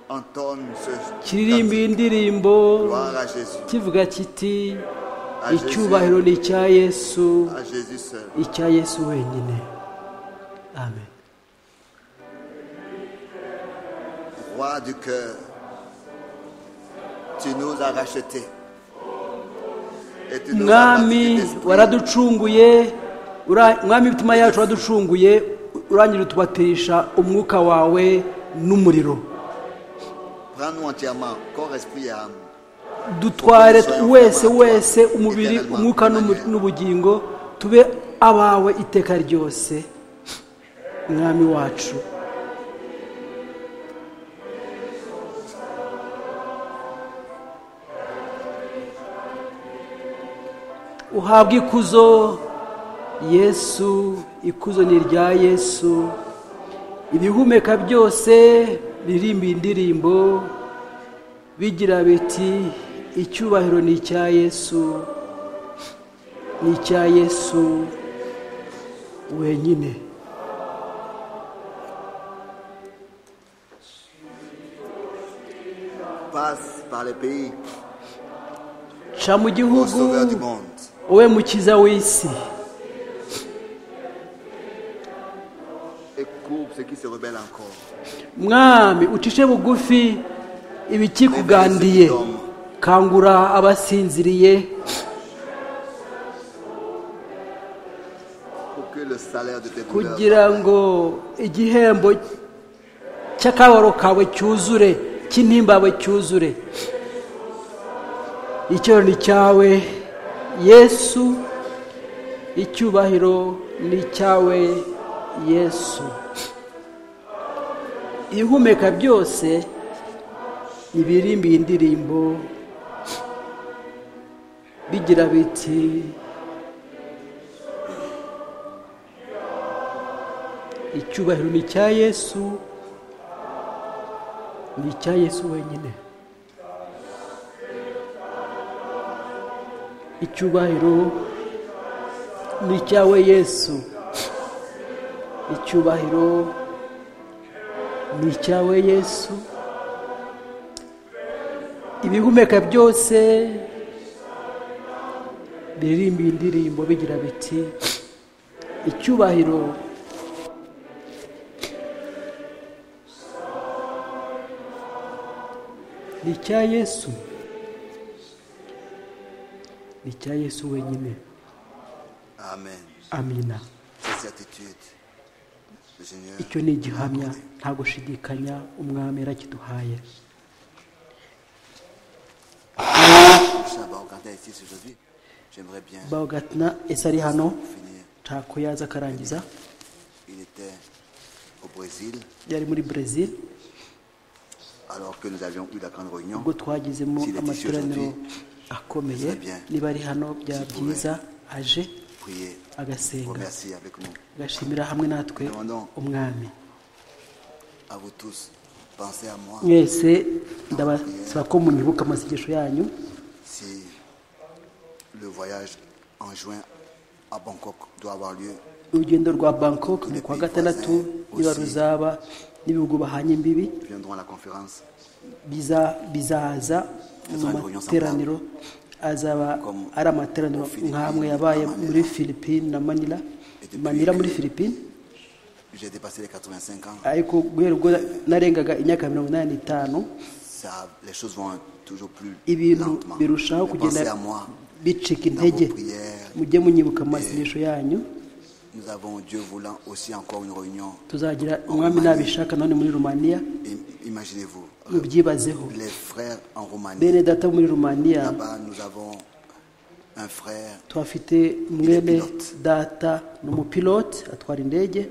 entonne ce kiririmba cantique. iyi ndirimbo Gloire à Jésus. kivuga kiti À Jésus. icyubahiro ni icya yesu À Jésus seul. icya yesu wenyine amen Roi du cœur, tu nous as rachetés. Et tu nous as baptisés mwami d'esprit waraducunguye ura- mwami imitima yacu waraducunguye urangira utubatisha umwuka wawe n'umuriro Prends-nous entièrement, corps, esprit et âme. dutware wese wese umubiri umwuka n'umu- n'ubugingo tube abawe iteka ryose mwami wacu uhabwe ikuzo yesu ikuzo ni irya yesu ibihumeka byose biririmba iyi ndirimbo bigira biti icyubahiro ni icya yesu ni icya yesu wenyine Passe par les pays, ca mu ô gihugu sauveur du monde. wowe mukiza w'isi Et coupe ceux qui se rebellent encore. mwami ucishe bugufi ibikikugandiye kangura abasinziriye Pour que le salaire de tes douleurs. kugira ngo igihembo cy'akababaro kawe cyuzure cy'intimbawe cyuzure icyubahiro ni cyawe yesu icyubahiro ni cyawe yesu ihumeka byose ibirimba iyi ndirimbo bigira biti icyubahiro ni icya yesu ni icya yesu wenyine icyubahiro ni icyawe yesu icyubahiro ni icyawe yesu ibihumeka byose biririmba iyi ndirimbo bigira biti icyubahiro ni icya yesu ni icya yesu wenyine Amen. amina Cette certitude, le Seigneur, icyo ni igihamya nta gushidikanya umwami yarakiduhaye Saint Barocantin est ici aujourd'hui. J'aimerais bien bagatna ese ari hano finir. ntako yaza akarangiza Il était au Brésil, yari muri brezil alors que nous avions eu la grande réunion. ubwo twagizemo S'il est ici amateraniro aujourd'hui, akomeye c'est bien. niba ari hano byaba Si byiza aje Priez, vous agasenga remerciez avec nous. agashimira hamwe natwe Demandons. umwami À vous tous, pensez à moi. mwese ndabasaba ko munyibuka amasengesho yanyu Si le voyage en juin à Bangkok doit avoir lieu, urugendo rwa bangkok mu kwa gatandatu niba ruzaba n'ibihugu bahanye imbibi nous viendrons à la conférence biza- bizaza mu materaniro azaba ari amateraniro nk'amwe yabaye muri philippine na manila manila muri philippine J'ai dépassé les 85 ans. ariko guhera ubwo narengaga imyaka mirongo inani n'itanu Ça, les choses vont toujours plus ibintu lentement. birushaho Mais kugenda pensez à moi. bicika intege mujye munyibuka amasengesho yanyu Nous avons, Dieu voulant, aussi encore une réunion. tuzagira umwami nabishaka none muri rumaniya I- Imaginez-vous, mubyibazeho les frères en Roumanie. bene data wo muri rumaniya Là-bas, nous avons un frère tuhafite mwene data ni umupilote atwara indege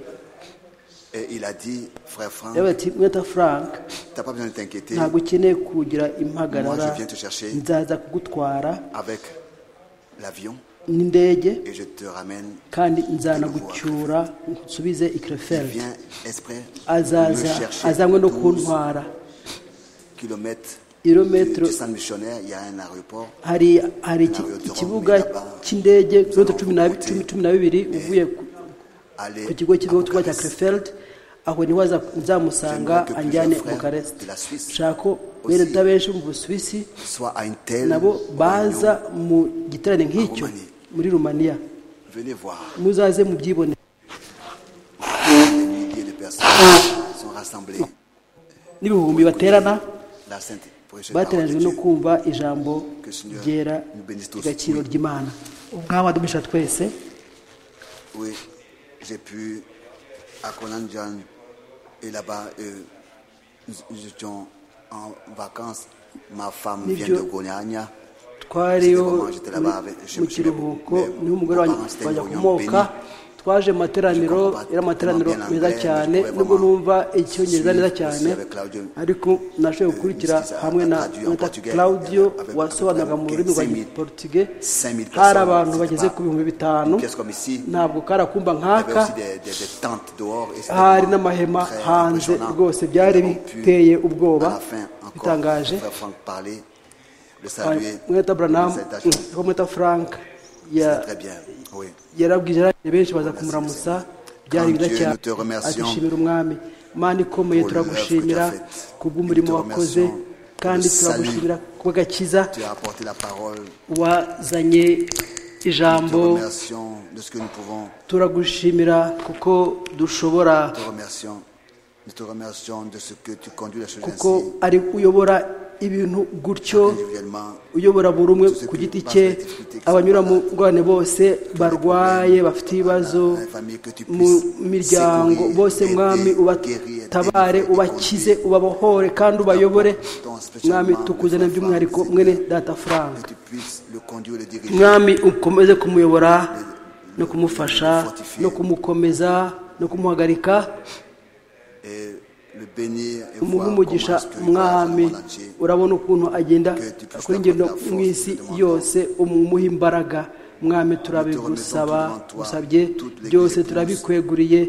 et il a dit, frère Franck, yabaye ati mweta frank t'as pas besoin de t'inquiéter. ntabwo ukeneye kugira impagarara Moi, je viens te chercher. nzaza kugutwara avec l'avion n'indege et je te ramène. kandi nzanagucyura nsubize i Il krefeld vient exprès azaza me chercher. azanywe no 12 kuntwara kilomètres Kilomètres. du, du centre missionnaire, il y a un aéroport. hari hari iki- ikibuga cy'indege kilometero cumi na cumi- cumi na bibiri uvuye ku- Allez ku kigo cy'igihugu à cyitwa cya Bucarest. krefeld aho niho aza- nzamusanga anjyane bukareste nshaka ko bene data benshi mu busuwisi Soit à une telle. nabo baza réunion. mu giterane nk'icyo muri rumaniya Venez voir. muzaze mubyibonere Des milliers de personnes sont rassemblées. n'ibihumbi baterana La sainte prêche la parole de bateranijwe no Dieu. kumva ijambo ryera ry'agaciro ry'imana umwami adumisha twese Oui, j'ai pu à Konanjan et là-bas, euh, nous nous étions en vacances. Ma femme Mais vient Dieu- de Gognagna. twariho C'était vraiment, j'étais là-bas avec- je mu me suis kiruhuko levé, mais niho umugore wanjye apparemment, c'était wajya une réunion kumoka twaje mu materaniro Je comprends yari amateraniro tellement bien meza l'anglais, cyane mais je pouvais nubwo vraiment numva icyongereza neza suivre cyane aussi avec Claudio, ariko nashoboye gukurikira euh, ce qu'ils hamwe na a traduit en na portugais, claudio avec- wasobanuraga mu avec rurimi rwa 5 000 giportuge 5 000 hari personnes, abantu c'était bageze pas ku bihumbi bitanu une pièce comme ici. ntabwo karakumba Il y avait nk'aka aussi des, des- des tentes dehors. et c'était hari vraiment n'amahema très hanze impressionnant. rwose byari Ils ont pu, biteye à ubwoba la fin, encore, bitangaje le frère Franck parler, le saluer. mweta branham Nous a touchés. mweta frank ya C'était Très bien, oui. yarabwije abandi benshi baza kumuramusa byari byiza Dieu, cyane nous te remercions ati shimira umwami mana ikomeye pour turagushimira l'œuvre que tu as faite. kubw'umurimo Nous te wakoze remercions kandi pour le salut. turagushimira kubw'agakiza Tu as apporté la parole. wazanye Nous te ijambo remercions de ce que nous pouvons. turagushimira kuko dushobora Nous te remercions. Nous te remercions de ce que tu conduis la chose kuko ainsi, ari uyobora ibintu gutyo individuellement. uyobora buri umwe ku giti cye abanyura mu ngorane bose barwaye bafite ibibazo mu miryango bose mwami ubatabare ubakize ubabohore kandi ubayobore mwami tukuzane by'umwihariko mwene data frank Que tu puisses le conduire, le diriger. mwami ukomeze kumuyobora no kumufasha no kumukomeza no kumuhagarika et le bénir et umuhe voir comment umugisha est-ce que mwami le monde entier urabona ukuntu agenda akora ingendo mu isi yose umuhe imbaraga mwami turabigusaba usabye byose turabikweguriye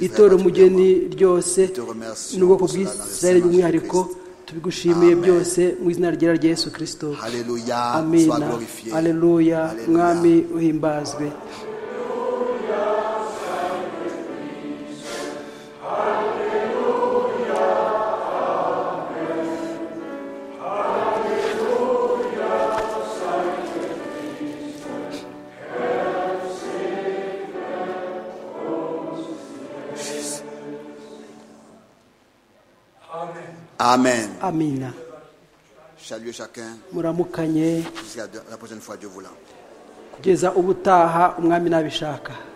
itora umugeni ryose n'ubwoko bw'isirayeli by'umwihariko tubigushimiye byose mu izina rya yesu kirisito Alléluia, sois amina glorifié. aleluya Alléluia. mwami uhimbazwe Amen. amina Saluez chacun muramukanye jusqu'à la prochaine fois, Dieu voulant. kugeza ubutaha umwami nabishaka